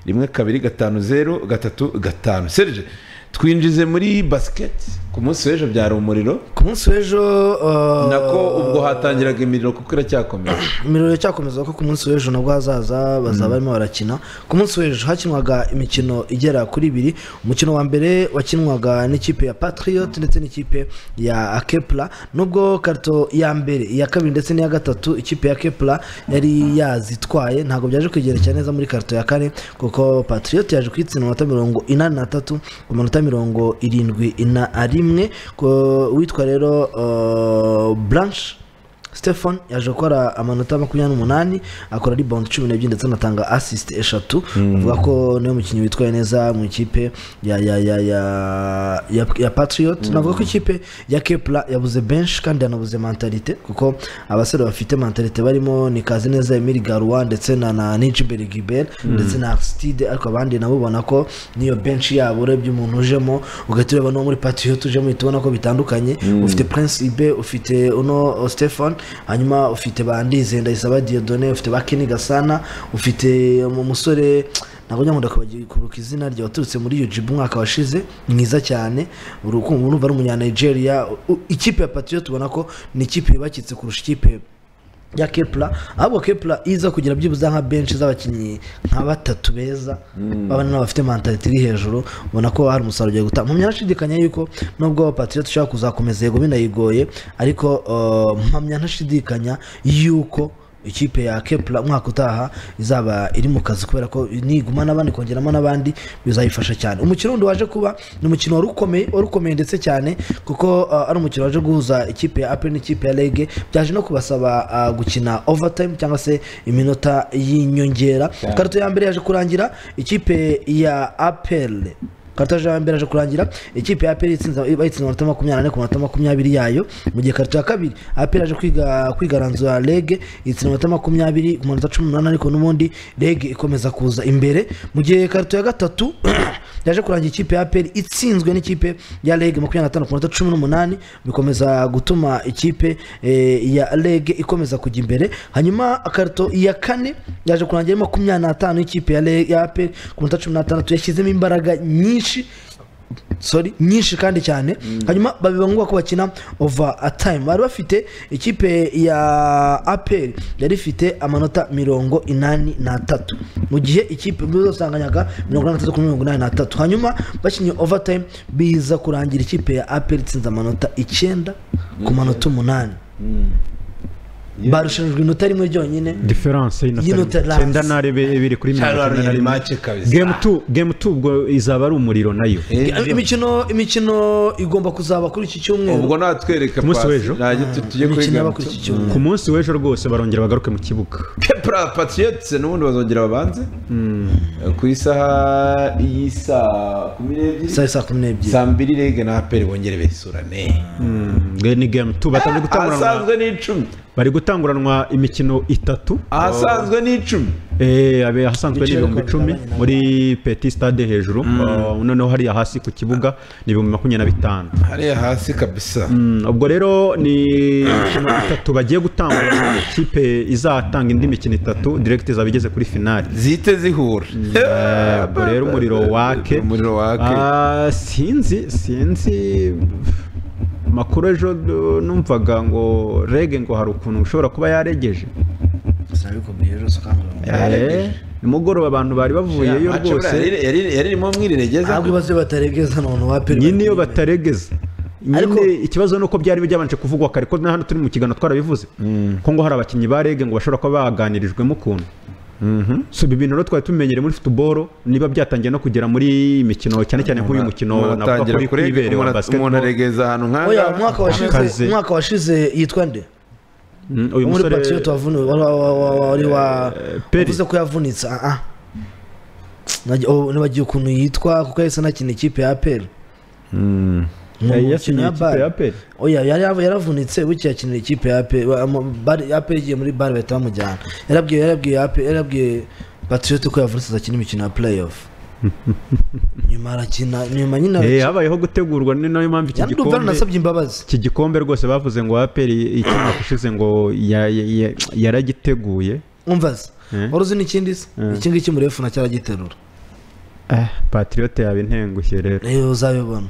rimwe kabiri gatanu zeru gatatu gatanu serge twinjize muri basiketi ku munsi w'ejo byari umuriro
ku munsi w'ejo uh,
nako ubwo hatangiraga imiriro kuko iracyakomeje
imiriro iracakomeza ko ku munsi w'ejo nabwo hazaza bazaba barimo barakina ku munsi w'ejo hakinwaga imikino igera kuri ibiri umukino wa mbere wakinwaga n'ikipe ya patriot ndetse n'ikipe ya akepla nubwo karito ya mbere iya kabiri ndetse n'iya gatatu ikipe ya kepla yari yazitwaye ntabwo byaje kwigerekera neza muri karito ya kane kuko patriot yaje kuyitsinda amanota mirongo inani n'atatu ku manota mirongo irindwi na rimwe ko- uwitwa rero uh, blanche Stefan yaje gukora amanota makumyabiri n'umunani akora rebound cumi n'ebyiri ndetse anatanga assist eshatu avuga ko niwe mukinnyi witwaye neza mu ikipe ya ya ya ya ya, ya Patriot navuga ko ikipe ya Kepla yabuze benshi kandi yanabuze mentalite kuko abasore bafite mentalite barimo ni Kazineza Emile Garouan ndetse na na Nijiberi Gilbert ndetse na Aristide ariko abandi nabo ubona ko niyo benshi yabo urebye umuntu ujemo ugahita ureba no muri Patriot ujemo uhita ubona ko bitandukanye ufite Prince Ibe ufite uno Stefan hanyuma ufite ba Ndize Ndayisaba Dieudonne ufite ba Kenny Gasana ufite mu musore ntabwo njya nkunda kubagi- kubuka izina rye waturutse muri UJB umwaka washize mwiza cyane urukundo urumva ari umunya Nigeria U- u- ikipe ya Patriot ubona ko ni ikipe yubakitse kurusha ikipe ya kepla ahubwo kepla iza kugira byibuze nka benshi z'abakinnyi nka batatu beza babana bafite mentalite iri hejuru ubona ko hari umusaruro ugiye gutanga mpamya ntashidikanya yuko nubwo patriot ushaka kuzakomeza yego binayigoye ariko uh, mpamya ntashidikanya yuko ikipe ya kepla umwaka utaha izaba iri mu kazi kubera ko niguma n'abandi kongeramo n'abandi bizayifasha cyane umukino wundi waje kuba ni umukino wari ukomeye wari ukomeye ndetse cyane kuko uh, ari umukino waje guhuza ikipe ya apel n'ikipe ya rege byaje no kubasaba uh, gukina overtime cyangwa se iminota y'inyongera karito ya mbere yaje kurangira ikipe ya apel karitaje ya mbere aje kurangira ikipe ya aperi bayitsinze amanota makumyabiri n'ane ku manota makumyabiri yayo mu gihe karita ya kabiri aperi aje kwiga- kwigaranzura rege itsinda amanota makumyabiri ku manota cumi n'umunani ariko n'ubundi rege ikomeza kuza imbere mu gihe karita ya gatatu yaje kurangira ikipe ya aperi itsinzwe n'ikipe ya rege makumyabiri n'atanu ku manota cumi n'umunani bikomeza gutuma ikipe eh, ya rege ikomeza kujya imbere hanyuma karito ya kane yaje kurangira ari makumyabiri n'atanu y'ikipe ya Re- ya aperi ku manota cumi n'atandatu yashyizemo imbaraga nyinshi sorry nyinshi kandi cyane hanyuma babiba ngombwa ko bakina over time bari bafite ikipe ya aperi yari ifite amanota mirongo inani n'atatu mu gihe ikipe bizasanganyaga mirongo inani n'atatu kuri mirongo inani n'atatu hanyuma bakinnye overtime biza kurangira ikipe ya aperi itsinze amanota icyenda ku manota umunani barushanijwe inota rimwe ryonyine
diferanse y'inota
Y'inota
icyenda
rasi.
n'arebe biri kuri mirongo
cyangwa
icyenda na
ari
rimwe
make kabisa
gemu tu gemu tu ubwo izaba ari umuriro nayo
imikino imikino igomba kuzaba kuri iki cyumweru
ubwo natwereka
Ku munsi
pasi,
w'ejo?
najya tu- tujye kuri
imikino yaba
Gamutu.
kuri iki cyumweru
ku munsi w'ejo rwose barongera bagaruke mu kibuga
Kepra Patriots n'ubundi bazongera babanze ku isaha y'isaa kumi n'ebyiri
saa saa kumi n'ebyiri
saa mbiri rege na aperi bongere besurane
Nge ni gemu tu batangiye gutanguranwa
ahasanzwe ni icumi
bari gutanguranwa imikino itatu
ahasanzwe ni icumi
Eh, abe ahasanzwe ni
Ibiciro
ibihumbi
bikaba
icumi
bigabanya
muri peti stade hejuru Uh, noneho hariya hasi ku kibuga ni ibihumbi makumyabiri na bitanu
hariya hasi kabisa
Mm, ubwo rero ni imikino itatu bagiye gutanga ikipe izatanga indi mikino itatu direct izaba igeze kuri finali
zihite zihura
Eh, ubwo rero umuriro wake
umuriro wake
Ah, sinzi sinzi makuru ejo du- numvaga ngo rege ngo hari ukuntu ushobora kuba yaregeje
sinabikubwiye rero ukanguramubiri
Eh, nimugoroba abantu bari bavuyeyo
Macabra
rwose
yari- yari yari irimo mwirirengeza
ntabwo ibibazo bataregeza none wa peri
nyine iyo bataregeza
Ariko-
nyine ikibazo ni uko byari byabanje kuvugwa kare ko na hano turi mu kiganiro twarabivuze ko ngo hari abakinnyi ba rege ngo bashobora kuba baganirijwemo ukuntu so ibi bintu rero twari tubimenyereye muri futuboro niba byatangiye no kugera muri imikino cyane cyane nk'uyu mukino navuga
atangira
kuri
kurega
kwibere wa
umuntu
basketball
aregeza ahantu
oya
nk'aha
umwaka washize
Akaze.
umwaka washize yitwa nde
Mm, uyu
muri
musore
patriot wavuniwe wari wa- wa- wa- wari wa
Peri.
uvuze ko yavunitse ah ah Nagi- oh, nibagiwe ukuntu yitwa kuko yahise anakina ikipe ya peri
yari yasinyiye ikipe ya peri
oya yari yava- yaravunitse buke yakinira ikipe ya pe wa- mu- Bar- ya pe igiye muri bare bahita bamujyana yarabwiye yarabwiye ya pe yarabwiye patriot ko yavunitse azakina imikino ya playoff nyuma arakina nyuma nyine
Eh,
arakina
habayeho gutegurwa ni nayo mpamvu iki
yandi Duverne
gikombe
nasabye imbabazi
iki gikombe rwose bavuze ngo aperi ikimwaka ushize ngo ya- ya- ya- yaragiteguye
umvaze
Eh.
wari uzi n'ikindi se iki ngiki muri efuna cyaragiterura
eh patriyote yaba intengushye rero
rero uzabibona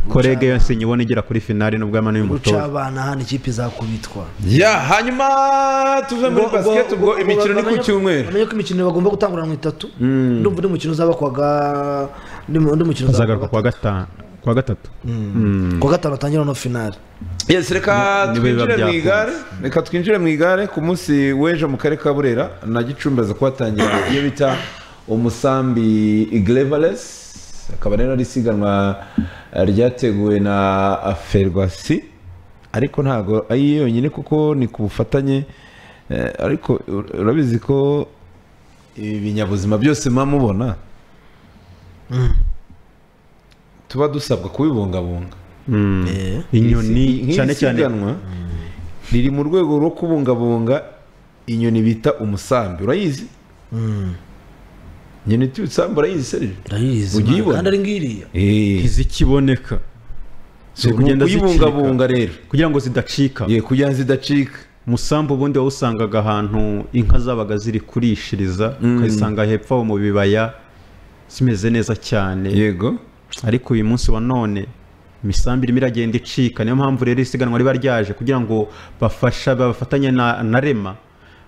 korege yose nyibona igera kuri finali nubwo amano
guca
y'umutoza
abana hano ikipe izakubitwa
ya hanyuma tuve muri
Ngo-
basiketi
ngo-
ubwo
ngo-
imikino ni ku
bamenye-
cyumweru
bamenye ko imikino bagomba gutanguranwa itatu ndumva undi mukino uzaba kuwa ga- undi mu- undi mukino uzaba
azagaruka kuwa gatanu kuwa gatatu
gatanu. kuwa gatanu hatangira no finali
yes reka
Ni- niwe biba
twinjire mu
byakunze.
igare reka twinjire mu igare ku munsi w'ejo mu karere ka burera na gicumbi aza kuhatangira iyo bita umusambi iglevares akaba rero ari isiganwa eh, ryateguwe na ferwasi ariko ntabwo ari yonyine kuko ni ku bufatanye eh, ariko ur- urabizi ko ibi binyabuzima byose muba mubona tuba dusabwa kubibungabunga
inyoni
Isi- nk'iri
cyane cyane
siganwa, riri mu rwego rwo kubungabunga inyoni bita umusambi urayizi inyoni iti umusambi urayizi serije
ndayizi
Ujya
man,
uyibona?
kandi ari ngiriya
ntizikiboneka
si
ziri kugenda
kuyibungabunga
zicika
rero
kugira ngo zidacika
ye kugira ngo zidacika
umusambi ubundi wawusangaga ahantu inka zabaga ziri kurishiriza ukazisanga hepfo aho mu bibaya zimeze neza cyane
yego
ariko uyu munsi wa none imisambi irimo iragenda icika niyo mpamvu rero isiganwa riba ryaje kugira ngo bafasha bafatanye na, na rema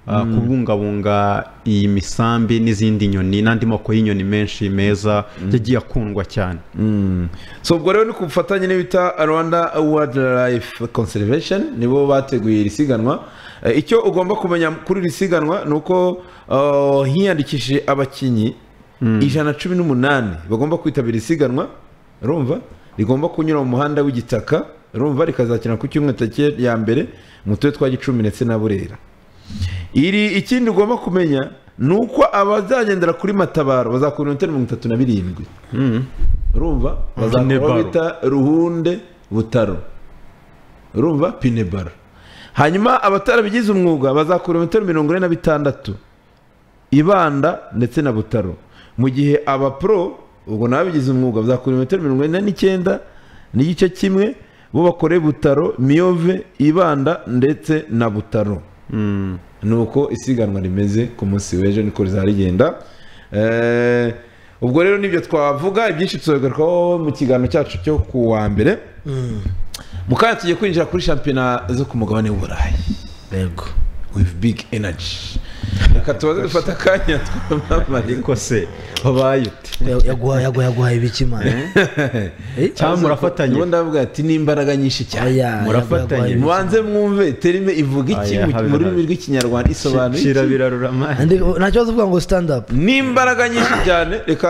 uh, kubungabunga iyi misambi n'izindi nyoni n'andi moko y'inyoni menshi meza yagiye akundwa cyane
so ubwo rero ni ku bufatanye n'ibita rwanda wildlife conservation nibo bateguye iri siganwa Eh, icyo ugomba kumenya kuri iri siganwa ni uko eh, hiyandikishije abakinnyi ijana na cumi n'umunani bagomba kwitabira isiganwa rumva rigomba kunyura mu muhanda w'igitaka rumva rikazakina ku cyumweru tariki ya mbere mu turere twa gicumbi ndetse na burera iri ikindi ugomba kumenya ni uko abazagendera kuri matabaro bazakura ibirometero mirongo itatu na birindwi urumva bazakora aho
Pinebaro.
bita ruhunde butaro urumva pinebaro hanyuma abatarabigize umwuga bazakora ibirometero mirongo ine na bitandatu ibanda ndetse na butaro mu gihe abapro ubwo n'ababigize umwuga bazakora ibirometero mirongo ine n'icyenda n'igice kimwe bo bakore butaro miyove ibanda ndetse na butaro ni uko isiganwa rimeze ku munsi w'ejo niko rizaba rigenda Eh, ubwo rero nibyo twavuga ibyinshi tuzogarukaho mu kiganiro cyacu cyo ku wa mbere mu kanya tugiye kwinjira kuri shampiyona zo ku mugabane w'uburayi
yego
with big energy reka tubaze dufata akanya twamamare
ariko se wabaye ute
Ya- yaguha- yaguha- yaguhaye ibiki mani
cyangwa murafatanye
ubundi avuga ati ni imbaraga nyinshi cyane
murafatanye.
mubanze mwumve terime ivuga iki
Aya,
mu-
habe
mu rurimi
habe.
rw'ikinyarwanda isobanura iki
shira birarura amazi
nta kibazo uvuga ngo stand up
ni imbaraga nyinshi cyane reka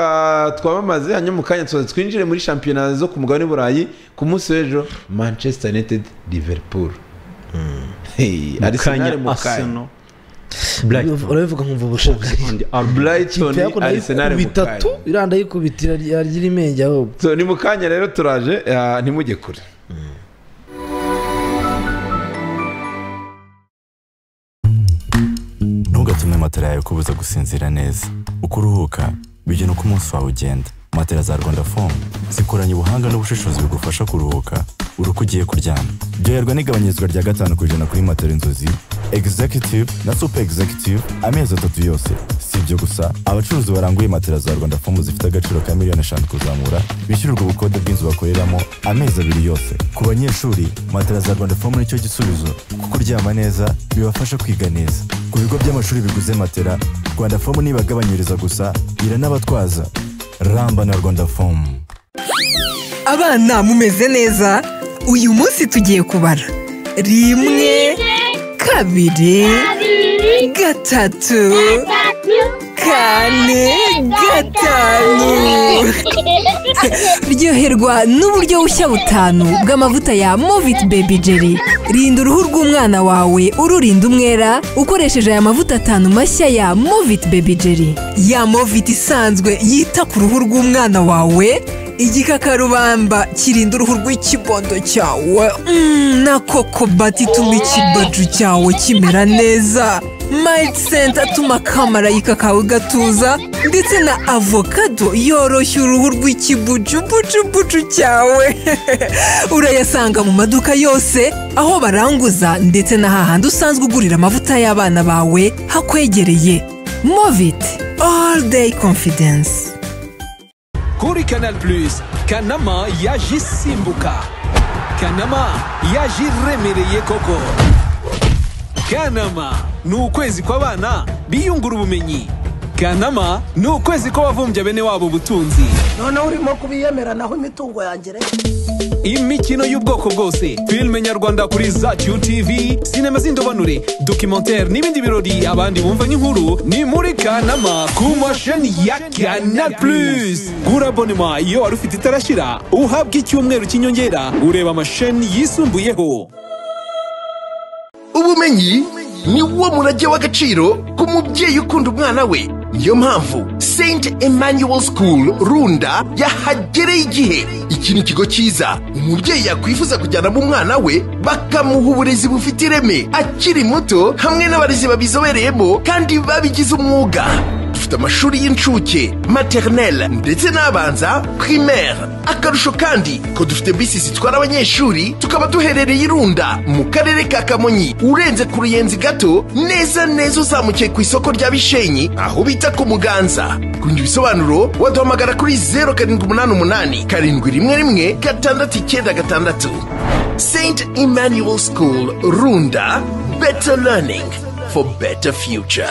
twamamaze hanyuma mu kanya tuza twinjire muri shampiyona zo ku mugabane w'iburayi ku munsi w'ejo manchester united liverpool Hey,
mukanya
Arsenal mu kanya
aseno brighton
urabivuga nkumva ubushakashatsi
and Arsenal.
brighton arsenal mu
bitatu
kanya
iranda yikubitira ryari imenge ahubwo
So, ni mu kanya rero turaje ah, ntimujye kure
Ntugatumwe matera yawe kubuza gusinzira neza. Uko uruhuka bijya nuko umunsi wawe ugenda. Matera za Rwanda fomu zikoranye ubuhanga n'ubushishozi bugufasha kuruhuka uruko ugiye kuryama. Byoherwa n'igabanyirizwa rya gatanu ku ijana kuri matera inzozi, executive na super executive amezi atatu yose. Si ibyo gusa, abacuruzi baranguye matera za Rwanda fomu zifite agaciro ka miliyoni eshanu kuzamura bishyurirwa ubukode bw'inzu bakoreramo amezi abiri yose. Ku banyeshuri, matera za Rwanda fomu nicyo gisubizo kuko uryama neza bibafasha kwiga neza. Ku bigo by'amashuri biguze matera, Rwanda fomu ntibagabanyiriza gusa, iranabatwaza. Ramba na Rwanda fomu.
abana mumeze neza uyu munsi tugiye kubara rimwe kabiri gatatu kane gatanu ryoherwa n'uburyo bushya butanu bw'amavuta ya movit baby jelly rinda uruhu rw'umwana wawe ururinda umwera ukoresheje aya mavuta atanu mashya ya movit baby jelly ya movit isanzwe yita ku ruhu rw'umwana wawe igikakarubamba kirinda uruhu rw'ikibondo cyawe Mm, na koko bati ituma ikibaju cyawe kimera neza mayiti senta atuma akamarayika kawe gatuza ndetse na avokado yoroshya uruhu rw'ikibujubujubuju cyawe urayasanga mu maduka yose aho baranguza ndetse na hahandi usanzwe ugurira amavuta y'abana bawe hakwegereye moviti all day confidence
kuri Canal Plus kanama yaje isimbuka kanama yaje iremereye koko kanama ni ukwezi kw'abana biyungura ubumenyi kanama ni ukwezi kw'abavumbya bene wabo ubutunzi
noneho urimo kubiyemera naho imitungo yanjye
imikino y'ubwoko bwose filime nyarwanda kuri zacu tv sinema z'indobanure documentaire n'ibindi birori abandi bumva n'inkuru ni muri kanama ku masheni ya canal plus gura bonema iyo wari ufite itarashira uhabwa icyumweru cy'inyongera ureba amasheni yisumbuyeho
ubumenyi ni wo murage w'agaciro ku mubyeyi ukunda umwana we niyo mpamvu St Emmanuel School runda yahagereye igihe iki ni ikigo cyiza umubyeyi yakwifuza kujyanamo umwana we bakamuha uburezi bufite ireme akiri muto hamwe n'abarezi babizobereyemo kandi babigize umwuga dufite amashuri y'incuke maternelle ndetse n'abanza primaire akarusho kandi ko dufite bisi zitwara abanyeshuri tukaba duherereye irunda mu karere ka kamonyi urenze ku ruyenzi gato neza neza uzamukiye ku isoko rya bishenyi aho bita ku muganza kundi ibisobanuro waduhamagara kuri zeru karindwi umunani umunani karindwi rimwe rimwe gatandatu icyenda gatandatu st emmanuel school runda better learning for better future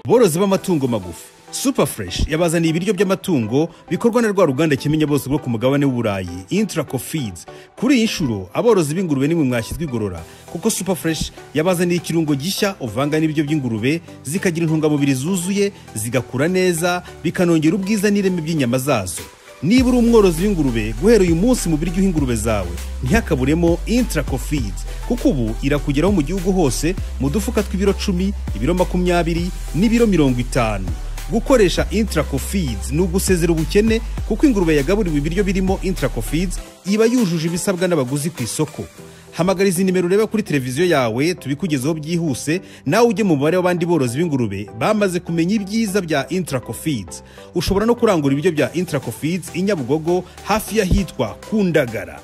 borozi b'amatungo magufi super fresh yabazaniye ibiryo by'amatungo bikorwa na rwa ruganda kimenya bose rwo ku mugabane w'uburayi intraco feeds kuri iyi nshuro aborozi b'ingurube nimwe mwashyizwe igorora kuko super fresh yabazaniye ikirungo gishya uvanga n'ibiryo by'ingurube zikagira intungamubiri zuzuye zigakura neza bikanongera ubwiza n'ireme by'inyama zazo niba uri umworozi w'ingurube guhera uyu munsi mu biryo ingurube zawe ntihakaburemo intraco feeds kuko ubu irakugeraho mu gihugu hose mu dufuka tw'ibiro cumi ibiro makumyabiri n'ibiro mirongo itanu gukoresha intraco feeds ni ugusezera ubukene kuko ingurube yagaburiwe ibiryo birimo intraco feeds iba yujuje ibisabwa n'abaguzi ku isoko hamagara izi nimero ureba kuri televiziyo yawe tubikugezeho byihuse nawe ujye mu mubare w'abandi borozi b'ingurube bamaze kumenya ibyiza bya intraco feeds ushobora no kurangura ibiryo bya intraco feeds i nyabugogo hafi y'ahitwa kundagara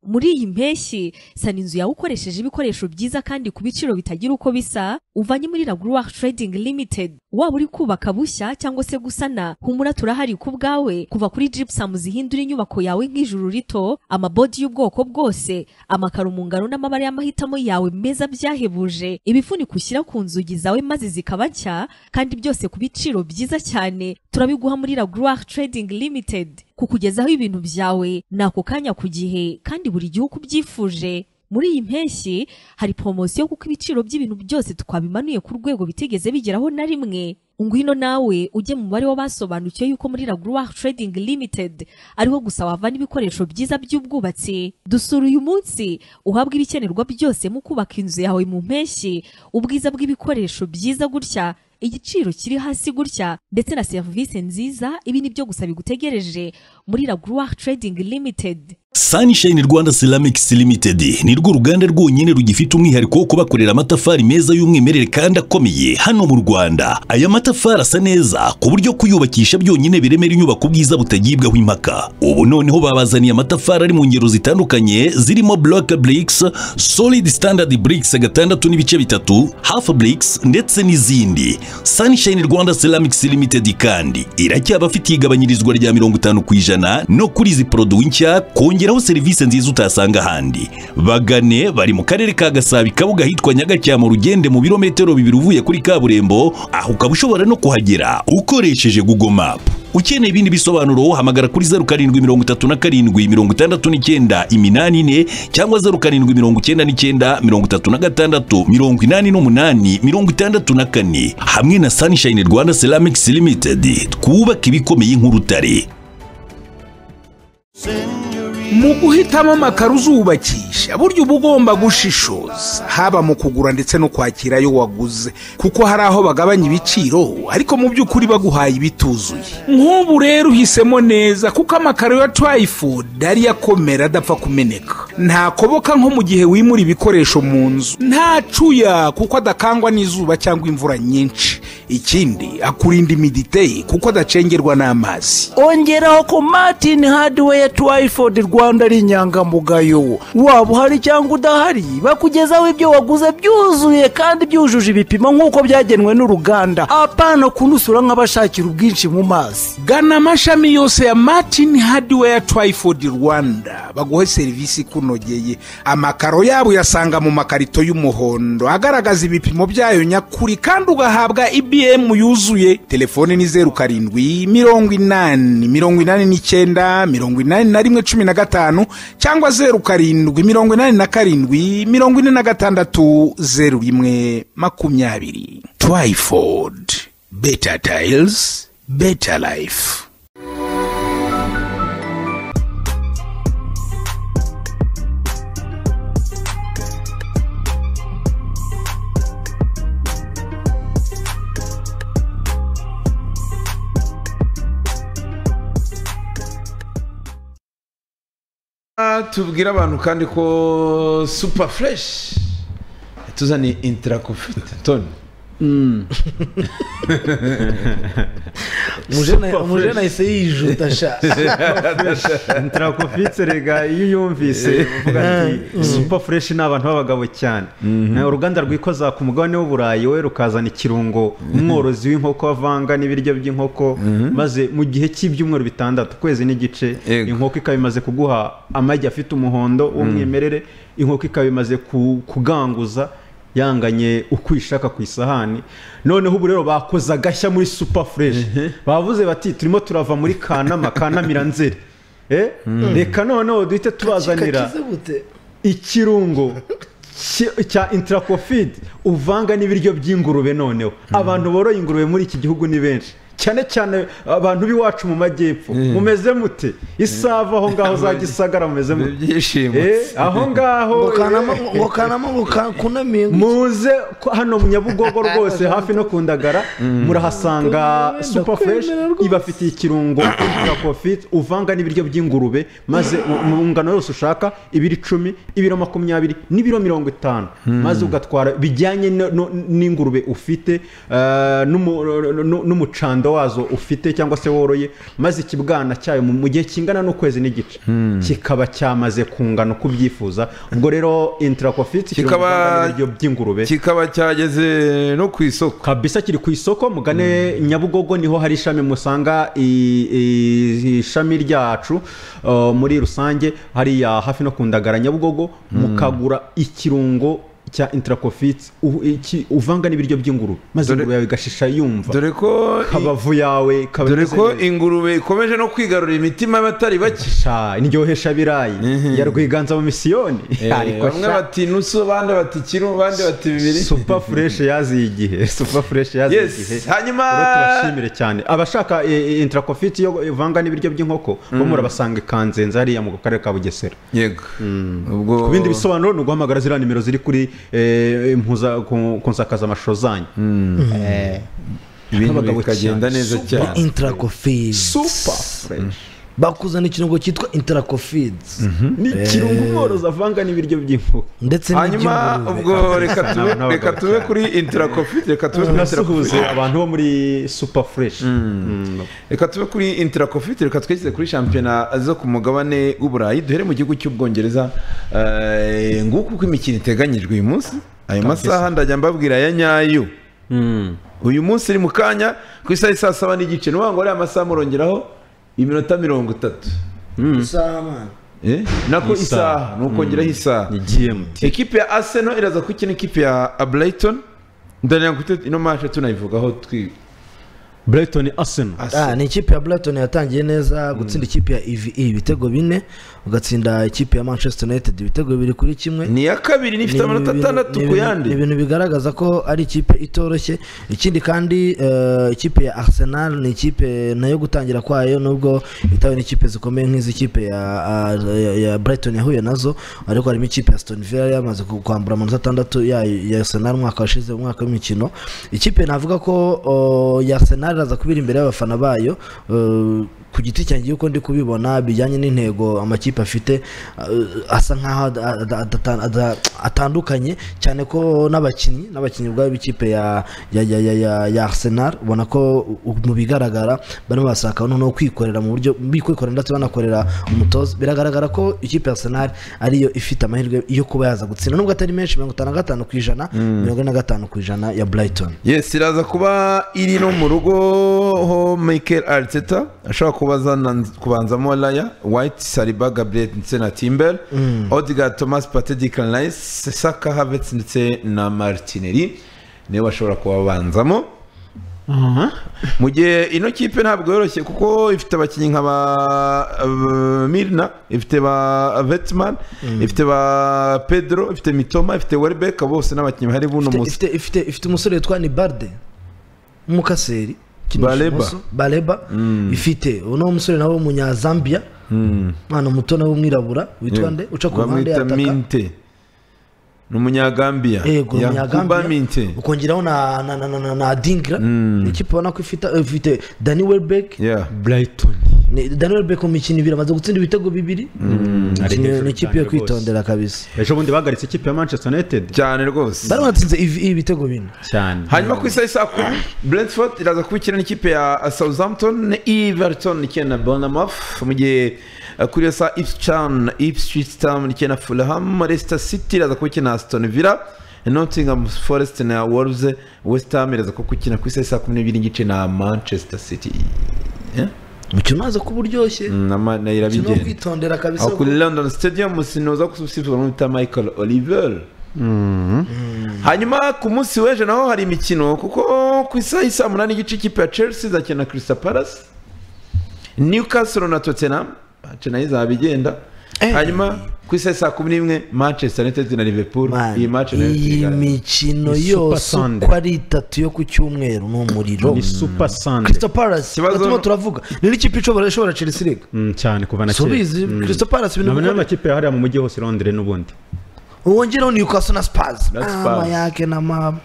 muri iyi mpeshyi sana inzu yawe ukoresheje ibikoresho byiza kandi ku biciro bitagira uko bisa uvanye muri raguruwa trading limited waba uri kubaka bushya cyangwa se gusana humura turahari ku bwawe kuva kuri gypsum zihindura inyubako yawe nk'ijuru rito amabodi y'ubwoko bwose amakaro mu ngano n'amabara y'amahitamo yawe meza byahebuje ibifuniko ushyira ku nzugi zawe maze zikaba nshya kandi byose ku biciro byiza cyane turabiguha muri raguruwa trading limited kukugezaho ibintu byawe ni ako kanya ku gihe kandi buri gihe uko ubyifuje muri iyi mpeshyi hari poromosiyo kuko ibiciro by'ibintu byose twabimanuye ku rwego bitigeze bigeraho na rimwe ngwino nawe ujye mu mubare w'abasobanukiwe yuko muri raguruwa trading limited ariho gusa wavana ibikoresho byiza by'ubwubatsi dusura uyu munsi uhabwa ibikenerwa byose mu kubaka inzu yawe mu mpeshyi ubwiza bw'ibikoresho byiza gutya igiciro kiri hasi gutya ndetse na serivisi nziza ibi ni byo gusa bigutegereje muri raguruwa trading limited
Sunshine Rwanda Ceramics Limited ni rwo ruganda rwonyine rugifite umwihariko wo kubakorera amatafari meza y'umwimerere kandi akomeye hano mu Rwanda. Aya matafari asa neza ku buryo kuyubakisha byonyine biremera inyubako ubwiza butagibwaho impaka. Ubu noneho babazaniye amatafari ari mu ngero zitandukanye zirimo block bricks, solid standard bricks gatandatu n'ibice bitatu, half bricks ndetse n'izindi. Sunshine Rwanda Ceramics Limited kandi iracyabafitiye igabanyirizwa rya mirongo itanu ku ijana no kuri izi poroduwi nshya kongeraho serivisi nziza utasanga ahandi bagane bari mu karere ka gasabo kabuga hitwa nyagacyamo rugende mu birometero bibiri uvuye kuri kaburimbo aho ukaba ushobora no kuhagera ukoresheje google map ukeneye ibindi bisobanuro hamagara kuri zeru karindwi mirongo itatu na karindwi mirongo itandatu n'icyenda iminani ine cyangwa zeru karindwi mirongo icyenda n'icyenda mirongo itatu na gatandatu mirongo inani n'umunani mirongo itandatu na kane hamwe na sunshine rwanda ceramics limited twubaka ibikomeye nk'urutare
mu guhitamo amakaro uzubakisha burya uba ugomba gushishoza haba mu kugura ndetse no kwakira ayo waguze kuko hari aho bagabanya ibiciro ariko mu by'ukuri baguhaye ibituzuye nk'ubu rero uhisemo neza kuko amakaro ya turayifudu ariyo akomera adapfa kumeneka ntakoboka nko mu gihe wimura ibikoresho mu nzu ntacuya kuko adakangwa n'izuba cyangwa imvura nyinshi ikindi akurinda imiditeri kuko adacengerwa n'amazi
ongeraho ko martin hadiweya twayifodi rwanda ari inyangamugayo waba uhari cyangwa udahari bakugezaho ibyo waguze byuzuye kandi byujuje ibipimo nk'uko byagenwe n'uruganda apana kunusura nk'abashakira ubwinshi mu mazi
gana amashami yose ya martin hadiweya twayifodi rwanda baguhe serivisi ikunogeye amakaro yabo uyasanga mu makarito y'umuhondo agaragaza ibipimo byayo nyakuri kandi ugahabwa ibm yuzuye telefone ni zeru karindwi mirongo inani mirongo inani n'icyenda mirongo inani na rimwe cumi na gatanu cyangwa zeru karindwi mirongo inani na karindwi mirongo ine na gatandatu zeru rimwe makumyabiri twayifodi beta tayizi beta layifu
Ah, tubwire abantu kandi ko super fresh tuzaniye intarakofite toni
umujene ahise yijuta sha
intarakofite rega iyo uyumvise uvuga ati supa fureshi ni abantu b'abagabo cyane Na uruganda rwikoza ku mugabane w'uburayi we rukazana ikirungo umworozi w'inkoko avanga n'ibiryo by'inkoko maze mu gihe cy'ibyumweru bitandatu ukwezi n'igice inkoko ikaba imaze kuguha amagi afite umuhondo w'umwimerere inkoko ikaba imaze ku- kuganguza yanganye uko uyishaka ku isahani noneho ubu rero bakoze agashya muri super fresh bavuze bati turimo turava muri kanama kanamira nzeri Eh? reka noneho duhite tubazanira ikirungo cy- cya intracofid uvanga n'ibiryo by'ingurube noneho abantu boroye ingurube muri iki gihugu ni benshi cyane cyane abantu b'iwacu mu majyepfo mumeze mute isava aho ngaho za gisagara mumeze mute Eh, aho ngaho
Ngo Kanama- ngo Kanama ngo
kunamiye muze ko hano mu nyabugogo rwose hafi no ku ndagara murahasanga super fresh ibafitiye ikirungo ya profit uvanga n'ibiryo by'ingurube maze mu- mu ngano yose ushaka ibiro icumi ibiro makumyabiri n'ibiro mirongo itanu maze ugatwara bijyanye no- no- n'ingurube ufite eh, n'umu- n'u- n'umucando wazo ufite cyangwa se woroye maze ikibwana cyayo mu mu gihe kingana n'ukwezi n'igice kikaba cyamaze kungana uko ubyifuza ubwo rero intarakofiti
Kikaba-
ibiryo by'ingurube
kikaba cyageze no ku isoko
kabisa kiri ku isoko mugane nyabugogo niho hari ishami musanga i- i- ishami ryacu uh, muri rusange hariya hafi no ku ndagara nyabugogo mukagura ikirungo cya intarakofiti uvanga n'ibiryo by'ingurube maze ingurube yawe igashisha yumva
dore ko
kabavu yawe kaba
dore
imeze
ko
neza.
ingurube ikomeje no kwigarurira imitima y'abatari bake
sha indyohesha birayi ya rwiganza mu misiyoni Ariko
bamwe
sha-
bati nusu abandi bati kiro abandi bati bibiri
super fresh yaziye igihe super fresh yaziye
Yes,
igihe
hanyuma-
Rero turabashimire cyane abashaka intarakofiti yo ivanga n'ibiryo by'inkoko bo
Mm.
murabasanga i kanzenze hariya mu karere ka bugesera
yego
ku bindi bisobanuro ni uguhamagara ziriya nimero ziri kuri eh, impuza- ku ku nsakazamashusho zanyu Eh,
ibintu
abagabo
bikagenda
cyane.
neza
Super
cyane
intarakofidi bakuzana ikirungo cyitwa intarakofidi
ni ikirungo umworozi avanga n'ibiryo by'inkoko
ndetse
hanyuma
n'iby'ingurube.
ubwo reka tube reka tube kuri intarakofite reka tube kuri
Nasuhuze abantu bo muri super fresh
reka tube kuri intarakofite reka twegeze kuri shampiyona zo ku mugabane w'uburayi duhere mu gihugu cy'ubwongereza Eh, nguku uko imikino iteganyijwe uyu munsi ayo masaha ndajya mbabwira ya nyayo uyu munsi iri mu kanya ku isaha isa saba n'igice ni ukuvuga ngo ariya masaha murongeraho iminota mirongo itatu
isaha mwana
Eh, nako
Isaha.
isaha ni ukongeraho isaha ekipe ya arsenal iraza gukina ekipe ya brighton ndagira ngo tute- ino mashe tunayivugaho twi
brighton arsenal
Ah, ni ikipe ya Brighton yatangiye neza gutsinda ikipe ya EVE ibitego bine ugatsinda ikipe ya Manchester United ibitego bibiri kuri kimwe
ni iya kabiri nifite
Ni
amanota
ibintu-
atandatu
ni
ku
ibintu-
yandi
ni ibintu bigaragaza ko ari ikipe itoroshye ikindi kandi eh, ikipe ya Arsenal ni ikipe nayo gutangira kwayo nubwo itawe n'ikipe zikomeye nk'iz'ikipe ya, ya- ya, ya Brighton yahuye nazo ariko harimo ikipe ya Aston Villa yamaze ku- kwambura amanota atandatu yayo ya Arsenal umwaka washize mu mwaka w'imikino ikipe navuga ko oh, ya Arsenal iraza kubira imbere y'abafana bayo eh, ku giti cyanjye yuko ndi kubibona bijyanye n'intego amakipe afite uh, asa nkaho ada- ada- adata- ada- atandukanye cyane ko n'abakinnyi n'abakinnyi ubwabo b'ikipe ya ya ya ya ya- ya Arsenal ubona ko u- mu bigaragara barimo barashaka noneho kwikorera mu buryo bikwikorera ndetse banakorera umutoza biragaragara ko ikipe ya Arsenal ariyo ifite amahirwe yo kuba yaza gutsinda nubwo atari menshi mirongo itanu na gatanu ku ijana
Mm.
mirongo ine na gatanu ku ijana ya Brighton
yes iraza kuba iri no mu rugo ho michael ariteta ashobora kuba azana- kubanzamo raya white sariba gabriel ndetse na timber
Mm.
odigar thomas pate dicanayise saka havets ndetse na martineri niwe bashobora kubabanzamo mu gihe ino kipe ntabwo yoroshye kuko ifite abakinnyi nka ba uh, mirna ifite ba vetman ifite ba pedro ifite mitoma ifite werebeka bose n'abakinnyi bahari buno
Ifite-
musi
ifite ifite ifite umusore witwa Nibarde umukaseri ukinisha
Baleba.
imoso, Baleba
Mm.
ifite uwo ni umusore nawe w'umunyazambia umwana muto nawe w'umwirabura witwa nde uca ku ruhande
bamwita
yataka
minte ni umunyagambiya
yego
Yakuba minte
umunyagambia ukongeraho na na na na na, na dingra ni ikipe ubona ko ifite ifite Danny Welbeck
Yeah.
Brighton Danny Welbeck mu mikino ibiri amaze gutsinda ibitego bibiri
ari
Ni-
hejuru
ni ikipe
cyane
yo
rwose.
kwitondera kabisa
ejo bundi bahagaritse ikipe ya manchester united
cyane rwose
bari batsinze ibi- ibitego bine
cyane
hanyuma ku isaha isa kumi brentford iraza kubikira n'ikipe ya southampton everton ikina na bonamaf mu gihe eh, kuri iyo saha ipscan ipswich town ikina na fulham leicester city iraza kubikina na aston villa nottingham forest na wolves west ham iraza kubikina ku isaha isa kumi n'ebyiri n'igice na manchester city
umukino uraza kuba uryoshye umukino wo
irabigenda
kwitondera kabisa
aho kuri london stadium sinuza gusubizwa n'uwita michael oliver hanyuma ku munsi w'ejo naho hari imikino kuko ku isaha isa munani igice ikipe ya chelsea izakina na crystal palace newcastle na tottenham match nayo izaba igenda hanyuma ku isaha saa kumi n'imwe manchester united na liverpool iyi match nayo
iyi
izagaragara.
mikino
Ni Super
yose
Sunday.
uko ari itatu yo ku cyumweru ni umuriro
Ni Super Sunday.
Crystal Palace
Ikibazo-
turimo turavuga ni n'ikipe ishobora ishobora Chelsea rega
Mm, cyane kuva na
Si ubizi, Crystal Palace ibintu
ibintu
bikora-
n'amakipe ya hariya mu mujyi hose i londres n'ubundi
wongeraho Newcastle na Spurs
Na Spurs.
ama yake na mama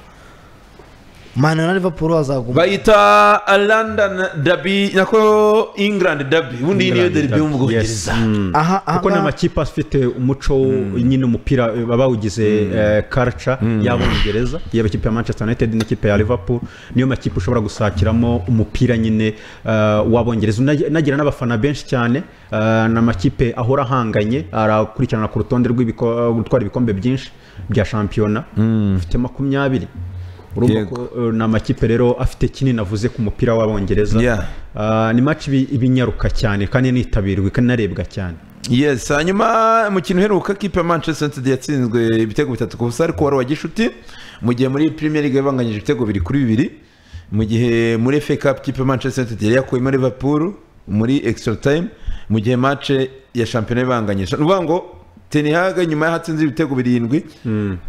Man na Liverpool bazaguma
bayita london derby nako england derby ubundi iyi niyo
England
derby yo mu
derby,
bwongereza
aha aha
kuko ni amakipe afite umuco wo- nyine umupira eh, bawugize eh, culture y'abongereza yaba ikipe ya manchester united n'ikipe ya liverpool niyo makipe ushobora gusakiramo umupira nyine eh, w'abongereza Unag- unagira n'abafana benshi cyane eh, ni amakipe ahora ahanganye arakurikirana ku rutonde rw'ibiko- gutwara ibikombe byinshi bya shampiyona afite makumyabiri urumva
Yego.
ko eh, ni amakipe rero afite kinini navuze ku mupira w'abongereza
Yeah.
Ah, ni match ibi- ibinyaruka cyane kandi initabirwa ikanarebwa cyane
yes hanyuma umukino uheruka kipe ya manchester united yatsinzwe ibitego bitatu ku busa ariko wari uwa gishuti mu gihe muri premier league yabanganyije ibitego bibiri kuri bibiri mu gihe muri fa cup kipe ya manchester united yari yakuyemo liverpool muri extra time mu gihe match ya shampiyona ibanganyije ni ukuvuga ngo tenihaga nyuma y'aho atsinze ibitego birindwi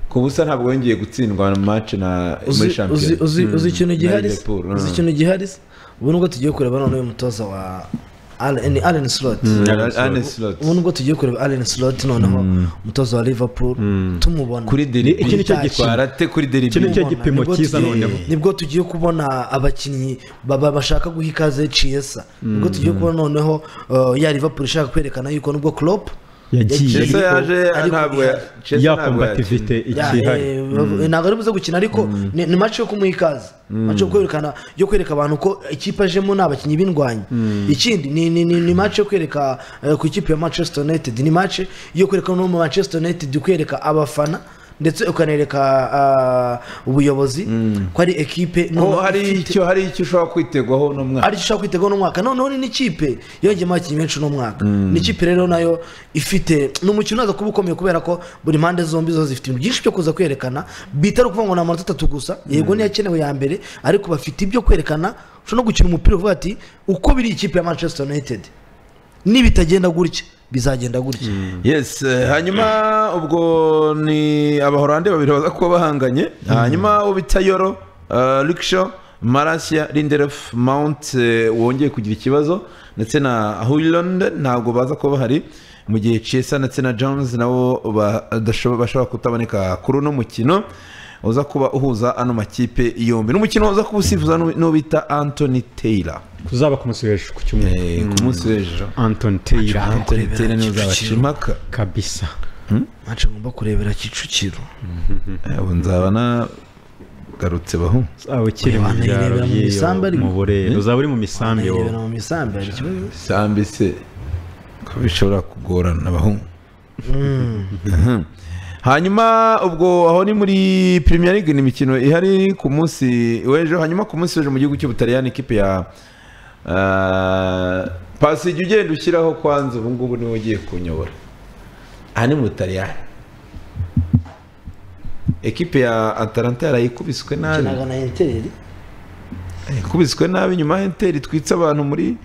ku busa ntabwo yongeye gutsindwa mu match na muri
uzi uzi
shampiyona
uzi
Mm.
uzi ikintu
Na
gihari se?
Liverpool,
uzi
mm.
ikintu gihari se? ubu nubwo tugiye kureba none uyu mutoza wa Allen ni Allen Slot
Mm, Allen Allen Slot.
ubu nubwo tugiye kureba Allen Slot noneho umutoza wa Liverpool tumubona
kuri deribi
Iki nicyo gipimo.
gitwarate kuri deribi
Nibwo tugiye- nibwo tugiye kubona abakinnyi baba- bashaka guha ikaze ciesa nibwo
Mm.
tugiye kubona noneho uh, ya liverpool ishaka kwerekana yuko nubwo Klopp
Yagiye.
Chelsea yaje ntabwo ya- Chelsea
Ya
ntabwo yakina.
combativité
Ya,
ikihari
eh, ntabwo ari buze gukina ariko ni ni match yo kumuha ikaze
Mm.
match yo kwerekana yo kwereka abantu ko ikipe ajemo ni abakinnyi b'indwanyi ikindi ni ni ni, ni match yo kwereka eh, ku ikipe ya Manchester United ni match yo kwereka no mu Manchester United kwereka abafana ndetse ukanereka ah, ubuyobozi ko ari ekipe
ho
noneho
hari
ifite-
icyo hari icyo ushobora kwitegwaho uno mwaka
aricyo ushaka kwitega n'umwaka noneho ni n'ikipe yongeyemo abakinnyi benshi n'umwaka
Mm.
ni ikipe rero nayo ifite ni umukino uzaza kuba ukomeye kubera ko buri mpande zombi zo zifite ibintu byinshi byo kuza kwerekana bitari ukuvuga ngo ni amanota atatu gusa yego niyo akenewe ya mbere ariko bafite ibyo kwerekana ushobora no gukina umupira uvuga ati uko biri ikipe ya manchester united nibitagenda gutya bizagenda gutya
yes eh, hanyuma ubwo ni abahorande babiri baza kuba bahanganye hanyuma uwo bita yoro rikisho marasiya lindelof mount eh, wongeye kugira ikibazo ndetse na huyiland ntabwo baza kuba bahari mu gihe cesa ndetse na jones nabo badashobo- bashobora kutaboneka kuri uno mukino uza kuba uhuza ano makipe yombi n'umukino uza kuba usifuza n'u- n'uwo bita anthony taylor
kuzaba ku munsi w'ejo ku cyumweru
ku munsi w'ejo
antoni teyira
Anthony Taylor niwe uzabaca impaka
kabisa
mace ngomba kurebera kicukiro
ubu nzaba nagarutse bahu
uzaba ukiri mu byaro
Nirebera mu misambi
by'iyo
ariko.
mu burere
Hmm?
uzaba uri mu misambi wowe
nirebera mu misambi hari ikibazo
sambi se ko bishobora kugorana abahungu Mhm. hanyuma ubwo aho ni muri premier league ni imikino ihari ku munsi w'ejo hanyuma ku munsi w'ejo mu gihugu cy'ubutaliyani ikipe ya ah, pasi jya ugenda ushyiraho kwanza ubu ngubu niwe ugiye kunyobora aha ni mu butaliyani ekipe ya atalanta yarayikubiswe nabi
ikinaga na enteri
ikubiswe nabi nyuma ya enteri twitse abantu muri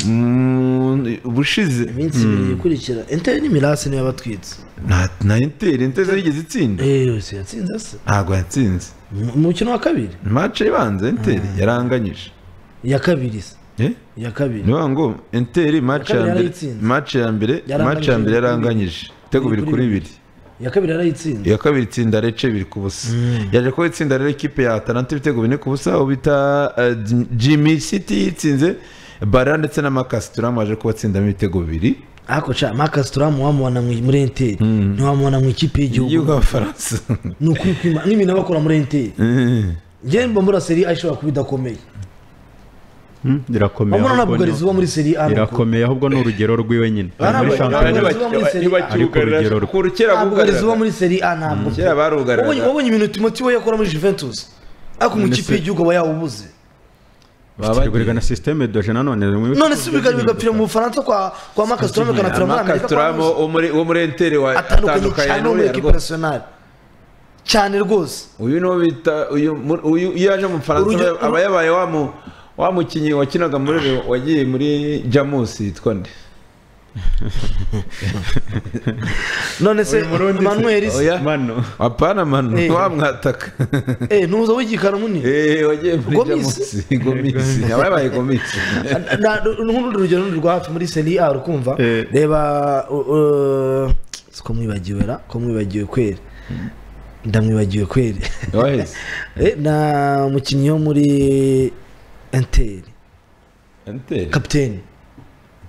mu- ubushize
iminsi ibiri ikurikira enteri n'imirasi niyo yabatwitse
na na enteri enteri yigeze itsinda
yose yatsinze se
ntabwo yatsinze
umukino wa kabiri
mace ibanza enteri yaranganyije
iya kabiri se
Eh?
iya kabiri
niyo ngo enteri mace ya
kabiri
mbere
yarayitsinze.
mace ya mbere mace ya
Yaranganyije
mbere
kuri
yaranganyije ibitego bibiri kuri bibiri
iya kabiri yarayitsinze
iya kabiri itsinda rece biri ku busa yaje kuba itsinda rero ikipe ya atalanta ibitego bine ku busa aho bita eh, Jim- jimmy city yitsinze bara ndetse na makasi turamu aje kuba atsindamo ibitego bibiri
ariko ca makasi turamu wamubona mu- muri enteri ntiwamubona mu ikipe
y'igihugu
y'igihugu
abafaransa
ni ukuri kwima- n'ibintu abakora muri enteri
Mhm.
njyewe mba mbura seri a ishobora kuba idakomeye
irakomeye
Wabona
ahubwo
ntabwo
ni-
Garizia uba muri Serie A nuko.
irakomeye ahubwo ni urugero rwiwe nyine
Bana
Ari muri
bari-
shampiyona.
bari bakiba muri Serie A.
Ariko urugero rwe.
ntabwo Garizia uba muri seri a ntabwo
kera barugariraga.
Wabonye- wabonye ibintu timoti we yakora muri juventus ariko mu
None
ikipe
se-
y'igihugu aba yawubuze
baba na systeme doje nanone
none se biga- bigapira mu bufaransa kwa kwa makasi turamu bikanapira muri amerika kwa
amakasituramo wo muri- wo muri enteri wa-
atandukanye
atandukanye
cyane no muri
n'uriya
ekipe
rwose
nasiyonari cyane rwose
uyu niwo bita uyu mu- uyu iyo yaje mu
Urugero-
bufaransa aba yabaye wa mu- wa mukinnyi wakinaga muri Reyo, wagiye muri jamusi yitwa nde
none se manuel se
apana manu
Eh.
wamwataka
eh ntuza wigikana munini
eh wagiye muri
gomisi
jamusi gomisi aba yabaye gomisi
Na- n'urundi rugero rundi rwa hafi muri seri a rukumva
Eh.
reba u- u- si ko mwibagiwe ra ko mwibagiwe kweri ndamwibagiwe kweri
waheze
Eh, na mukinnyi wo muri enteri
enteri
kapiteni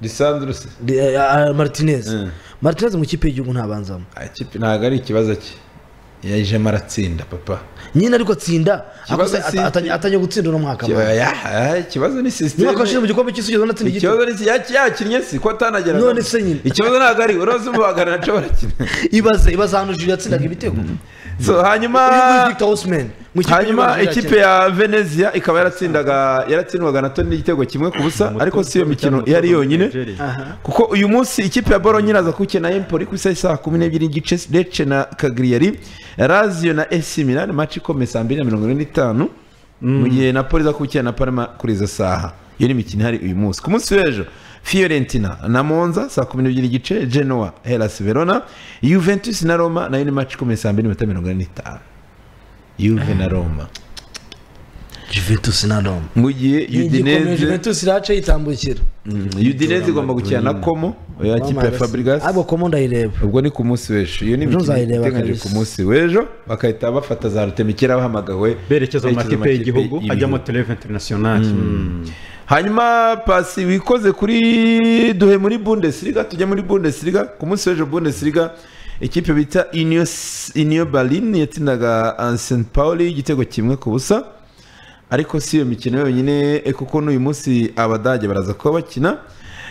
lisandro se
Di- eh, ah, martinez martinez mu kipe y'igihugu ntabanzamo
ikipe ntabwo ari ikibazo cye yajemo aratsinda papa
nyine ariko atsinda
Ikibazo
akoze-
si-
atanye- atanye gutsinda uno mwaka
Ikiba- ya- ikibazo ni sisiteme
Umwaka washize mu gikombe cy'isi ugeze unatsinda igitego.
ikibazo ni iki- yaki- yakinnye si ko atanagera
None se nyine.
ikibazo ntabwo ari uroze umubagana naco barakina
ibaze ibaze ahantu juri yatsindaga ibitego
So, hanyuma
mu ikipe
hanyuma
y'Igihugu
ikipe ya venezia ikaba yaratsindaga yaratsindwaga na toni n'igitego kimwe ku busa ariko si iyo mikino ihari yonyine
Aha.
kuko uyu munsi ikipe ya bolo nyiraza gukina empoli ku isaha y'isaha kumi n'ebyiri n'igice rece na kagriyari razio na esi milani maci ikomeye saa mbiri na mirongo ine n'itanu mu gihe na poli iza gukina na parma kuri izo saha iyo ni imikino ihari uyu munsi ku munsi w'ejo fiorentina na monza saa kumi n'ebyiri n'igice genoa helas verona juventus na roma nayo ni maci ikomeye saa mbiri n'iminota mirongo ine n'itanu juve na roma
juventus na roma
mu gihe
Ni igikomeye,
udineze
Juventus iraca yitambukira
Mm, udineze igomba gukina na komo ya kipe ya fabrigas
ahubwo komo ndayireba
ubwo ni ku munsi w'ejo iyo ni
Ejo
imikino
nzayireba
iteganyijwe
kabisa.
ku munsi w'ejo bakahita bafata za rutemikira bahamagawe
berekeza mu makipe y'igihugu hajyamo
televe internationale hanyuma pasi wikoze kuri duhe muri bundesliga tujya muri bundesliga ku munsi w'ejo bundesliga ikipe bita Union S- Union Berlin yatsindaga uh, St Pauli igitego kimwe ku busa ariko si iyo mikino yonyine eh, kuko n'uyu munsi abadage baraza kuba bakina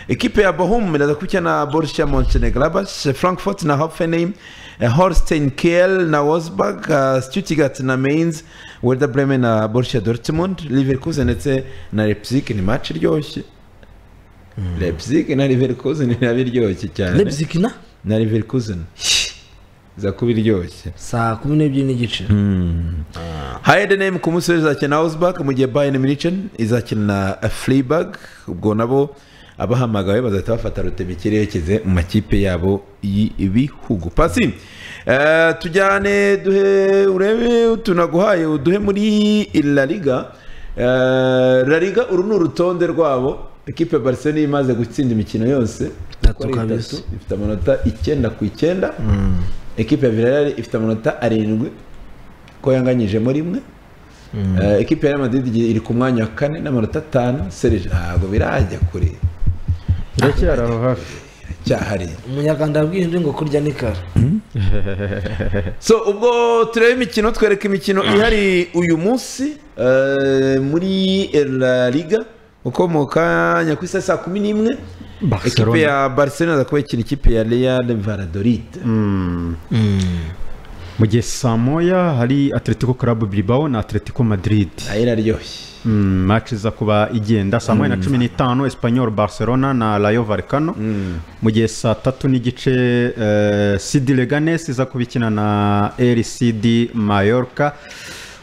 ekipe ya Bohum iraza gukina na Borussia Mönchengladbach Frankfurt na Hoffenheim eh, Holstein Kiel na Wolfsburg eh, Stuttgart na Mainz Werder Bremen na Borussia Dortmund Leverkusen ndetse na Leipzig ni match iryoshye Leipzig na Leverkusen nabi iryoshye cyane
Leipzig na?
na Leverkusen za kuba iryoshye
saa kumi n'ebyiri n'igice
Heidenheim ku munsi w'ejo izakina na Augsburg mu gihe Bayern München izakina na Freiburg ubwo nabo abahamagawe bazahita bafata rutemikire yerekeze mu makipe yabo y'ibihugu pasi eh, tujyane duhe urebe tunaguhaye uduhe muri La Liga Eh, La Liga uru ni urutonde rwabo ekipe ya Barcelona imaze gutsinda imikino yose Uko
Itatu
ari
kabisa.
itatu, ifite amanota icyenda ku icyenda ekipe ya Villarreal ifite amanota arindwi ko yanganyije muri imwe Eh, ekipe ya Real Madrid igi- iri ku mwanya wa kane n'amanota atanu serije ntabwo birajya kure
iracyari aho hafi
cyahari
umunyarwanda yabwiye ngo kurya ni kara
so ubwo tureba imikino twereka imikino ihari uyu munsi eh, muri la liga uko mu kanya ku isaha saa kumi n'imwe
Barcelona.
ekipe ya barcelona aza kuba ikina ikipe ya real valadoride
mu gihe saa moya hari atletico club bilbao na atletico madrid
nayo iraryoshye
match iza kuba igenda saa moya na
Mm.
cumi n'itanu espanyol barcelona na rayo varekano mu gihe saa tatu n'igice eh, cd leganes iza kuba ikina na rcd mallorca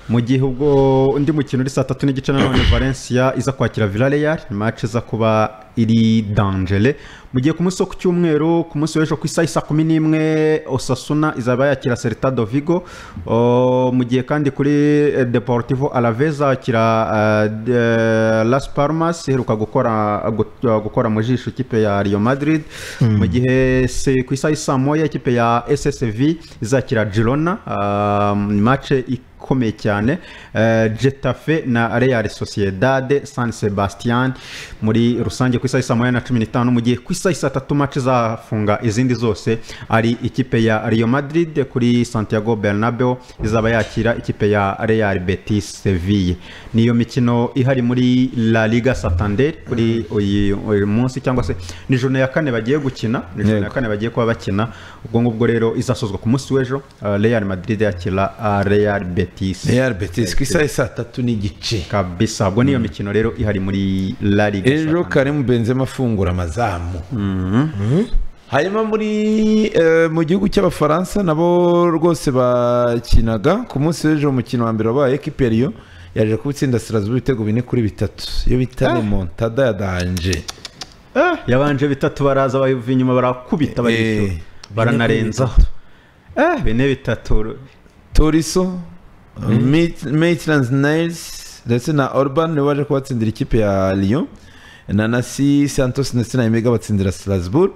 mu gihe ubwo undi mukino uri saa tatu n'igice nanone valencia iza kwakira villarreal match iza kuba iri dangere mu gihe ku munsi wo ku cyumweru ku munsi w'ejo ku isaha isa kumi n'imwe osasuna izaba yakira seritado vigo O, mu gihe kandi kuri eh, deportivo alaveza akira eh, de- las palmas iheruka gukora gu- gukora mu jisho ikipe ya rio madrid mu gihe se- ku isaha isa moya ikipe ya ssv izakira girona ah, mace ikomeye cyane Eh, getafe na real sociedade san sebastian muri rusange ku isaha isa moya na cumi n'itanu mu gihe ku isaha isa tatu mace izafunga izindi zose ari ikipe ya rio madrid kuri santiago bernabeo izaba yakira ikipe ya real betis seville niyo mikino ihari muri la liga santander kuri uyu uyu munsi cyangwa se ni jone ya kane bagiye gukina ni jone ya
Yego.
kane bagiye kuba bakina ubwo ngubwo rero izasozwa ku munsi w'ejo ah, real madrid yakira ah, real betis
Real Betis, ku isaha saa tatu n'igice
kabisa ubwo niyo mikino rero ihari muri la liga
ejo karimu benzema afungura amazamu hanyuma muri eh, mu gihugu cy'abafaransa nabo rwose bakinaga ku munsi w'ejo umukino wa mbere wabaye ekipe ya Lyon yaje kuba itsinda Strasbourg ibitego bine kuri bitatu iyo bita remontada ya danje
yabanje bitatu baraza bayuva inyuma barakubita barishyura baranarenzaho eh bine bitatu
toriso maitlands niles ndetse na orban niwe waje kubatsindira ikipe ya Lyon na nasi santos ndetse na emega batsindira Strasbourg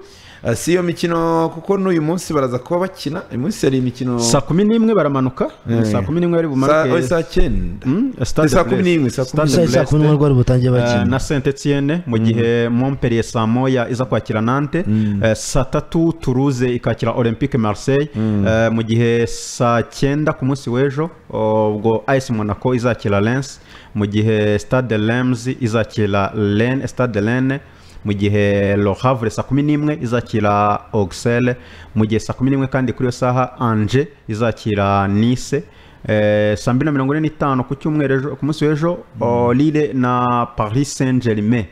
Eh, si iyo mikino kuko n'uyu munsi baraza kuba bakina uyu munsi hari imikino
saa kumi n'imwe baramanuka
Eh.
saa kumi n'imwe bari
Saa-
bumanuke
oya, saa cyenda
Stade
Saa
Brest.
kumi n'imwe saa
Stade
kumi n'imwe
Brest,
kumi n'imwe rwari butangiye bakina.
eh, na saint etienne mu gihe montpellier saa moya iza kwakira nante eh, saa tatu turuze ikakira olympique marseille eh, mu gihe saa cyenda ku munsi w'ejo oh, ubwo ice monaco izakira lens mu gihe stade lems izakira len stade lene mu gihe Le Havre saa kumi n'imwe izakira Auxerre mu gihe saa kumi n'imwe kandi kuri iyo saha Angers izakira Nice Eh, saa mbiri na mirongo ine n'itanu ku cyumweru ejo- ku munsi w'ejo o, Lille na Paris Saint Germain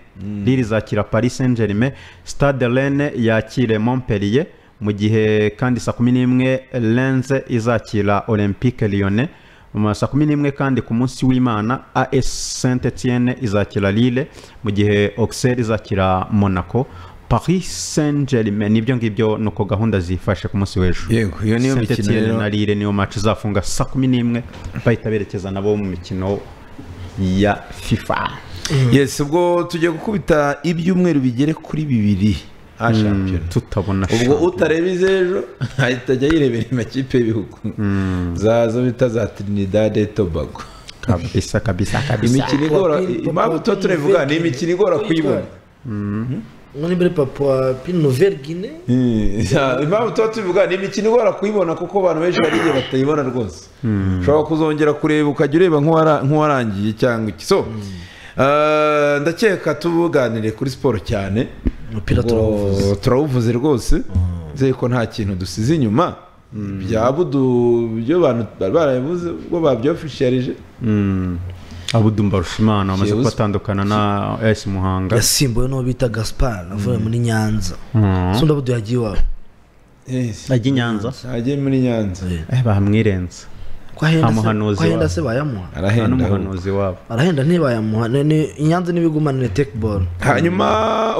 Lille izakira Paris Saint Germain Stade Rennes yakire Montpellier mu gihe kandi saa kumi n'imwe Lens izakira Olympique Lyonnais mu ma saa kumi n'imwe kandi ku munsi w'imana as saint etienne izakira lille mu gihe auxerre izakira monaco paris saint germain nibyo ngibyo ni uko gahunda zifashe ku munsi w'ejo
Yego, iyo niyo
Saint
mikino
Etienne
rero.
na lille niyo match izafunga saa kumi n'imwe bahita berekeza nabo mu mikino ya fifa
yes ubwo tugiye gukubita ibyumweru bigere kuri bibiri ha shampiyona
tutabona
ubwo utareba iz'ejo ahita ajya yirebera amakipe y'ibihugu zazo bita za trinidad et tobago
kabisa kabisa kabisa
imikino igora impamvu tuba turabivuga ni imikino igora kuyibona
muri mbere papa wa pinoveri gine
Eh, impamvu tuba tubivuga ni imikino igora kuyibona kuko abantu benshi bari igihe batayibona rwose ushobora kuzongera kureba ukajya ureba nk'uwara- nk'uwarangiye cyangwa iki so eh, ndakeka tubuganire kuri siporo cyane
Umupira turawuvuze.
Ubwo turawuvuze rwose nzeye ko nta kintu dusize inyuma bya budu byo bantu bari barabivuze ubwo babyofisharije
abudu mbarushimana wamaze
Kiyobuzi-
kubatandukana na as muhanga
yasimbuwe n'uwo bita gaspar avuye muri nyanza
Mm.
sunda budu yagiye iwawe
ajya i nyanza
ajya muri nyanza
bamwirenza
Kwahenda se-
amuhanuzi
kwahenda
wabo.
se bayamuha?
Nta
Arahenda
n'umuhanuzi wabo
arahenda ntibayamuha ni- ni- inyanza n'ibigumanire tekiboro
hanyuma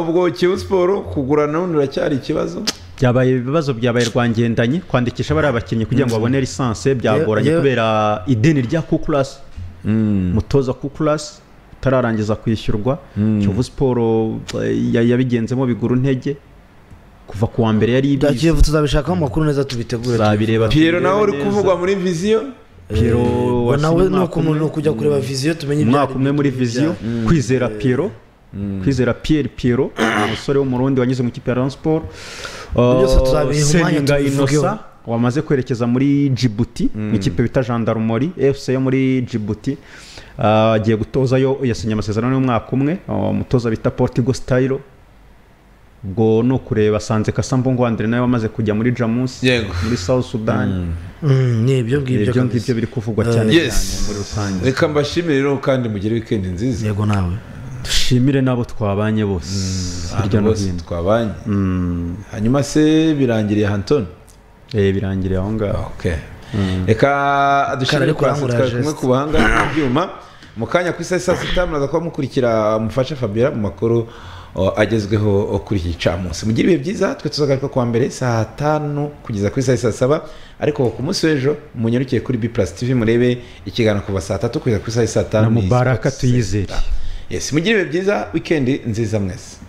ubwo kiyovu siporo kugurana n'ubundi biracyari ikibazo
byabaye ibibazo byabaye rwangendanye kwandikisha bariya bakinnyi kugira ngo babone lisansi byagoranye
Yewe-
kubera ideni rya kukurasi mutoza kukurasi utararangiza kwishyurwa kiyovu siporo eh, ya- yabigenzemo bigura intege kuva ku wa mbere yari ibizi
tuzabishakaho amakuru neza tubitegure
Tuzabireba.
Pierrot nawe uri
neza.
kuvugwa muri viziyo
Piero
Ngo
wasinye
nawe ni
umwaka
ukuntu-
umwe.
ni ukujya kureba viziyo tumenye ibyo
umwaka
ari
umwe
byo,
muri
ibyo
viziyo
byaha.
kwizera Piero kwizera Pierre Piero umusore w'umurundi wanyuze mu ikipe ya Rayon Sport
byose
Uh,
tuzabiha umwanya
Seninga
tubivugeho.
Innocent wamaze kwerekeza muri Djibouti mu ikipe bita Gendarmerie FC yo muri Djibouti Uh, agiye gutozayo yasinye amasezerano y'umwaka umwe uh, umutoza bita Portigo Stylo ubwo ni ukureba Sanze Kasambongo Andre nawe wamaze kujya muri Jamus muri South Sudan
Mm, ni ibyo ngibyo
ibyo
kabisa.
ngibyo biri kuvugwa cyane cyane muri rusange
reka mbashimire rero kandi mugire wikendi nziza
yego nawe
dushimire n'abo twabanye bose hirya no
bose
hino
twabanye hanyuma se birangiriye hantoni
birangiriye aho ngaho
reka
Karari
dushimire kwa
kurangura
twari kumwe
geste.
ku bahanga byuma mu kanya ku isaha saa sita muraza kuba mukurikira mufashe fabiola mu makuru o, agezweho o, kuri iki camunsi mugire ibihe byiza twe tuzagaruka kuwa mbere saa tanu kugeza ku isaha saa saba ariko ku munsi w'ejo munyarukire kuri b plus tv murebe ikiganiro kuva saa tatu kugeza ku isaha saa tanu
na mubaraka tuyizere
yes mugire ibihe byiza wikendi nziza mwese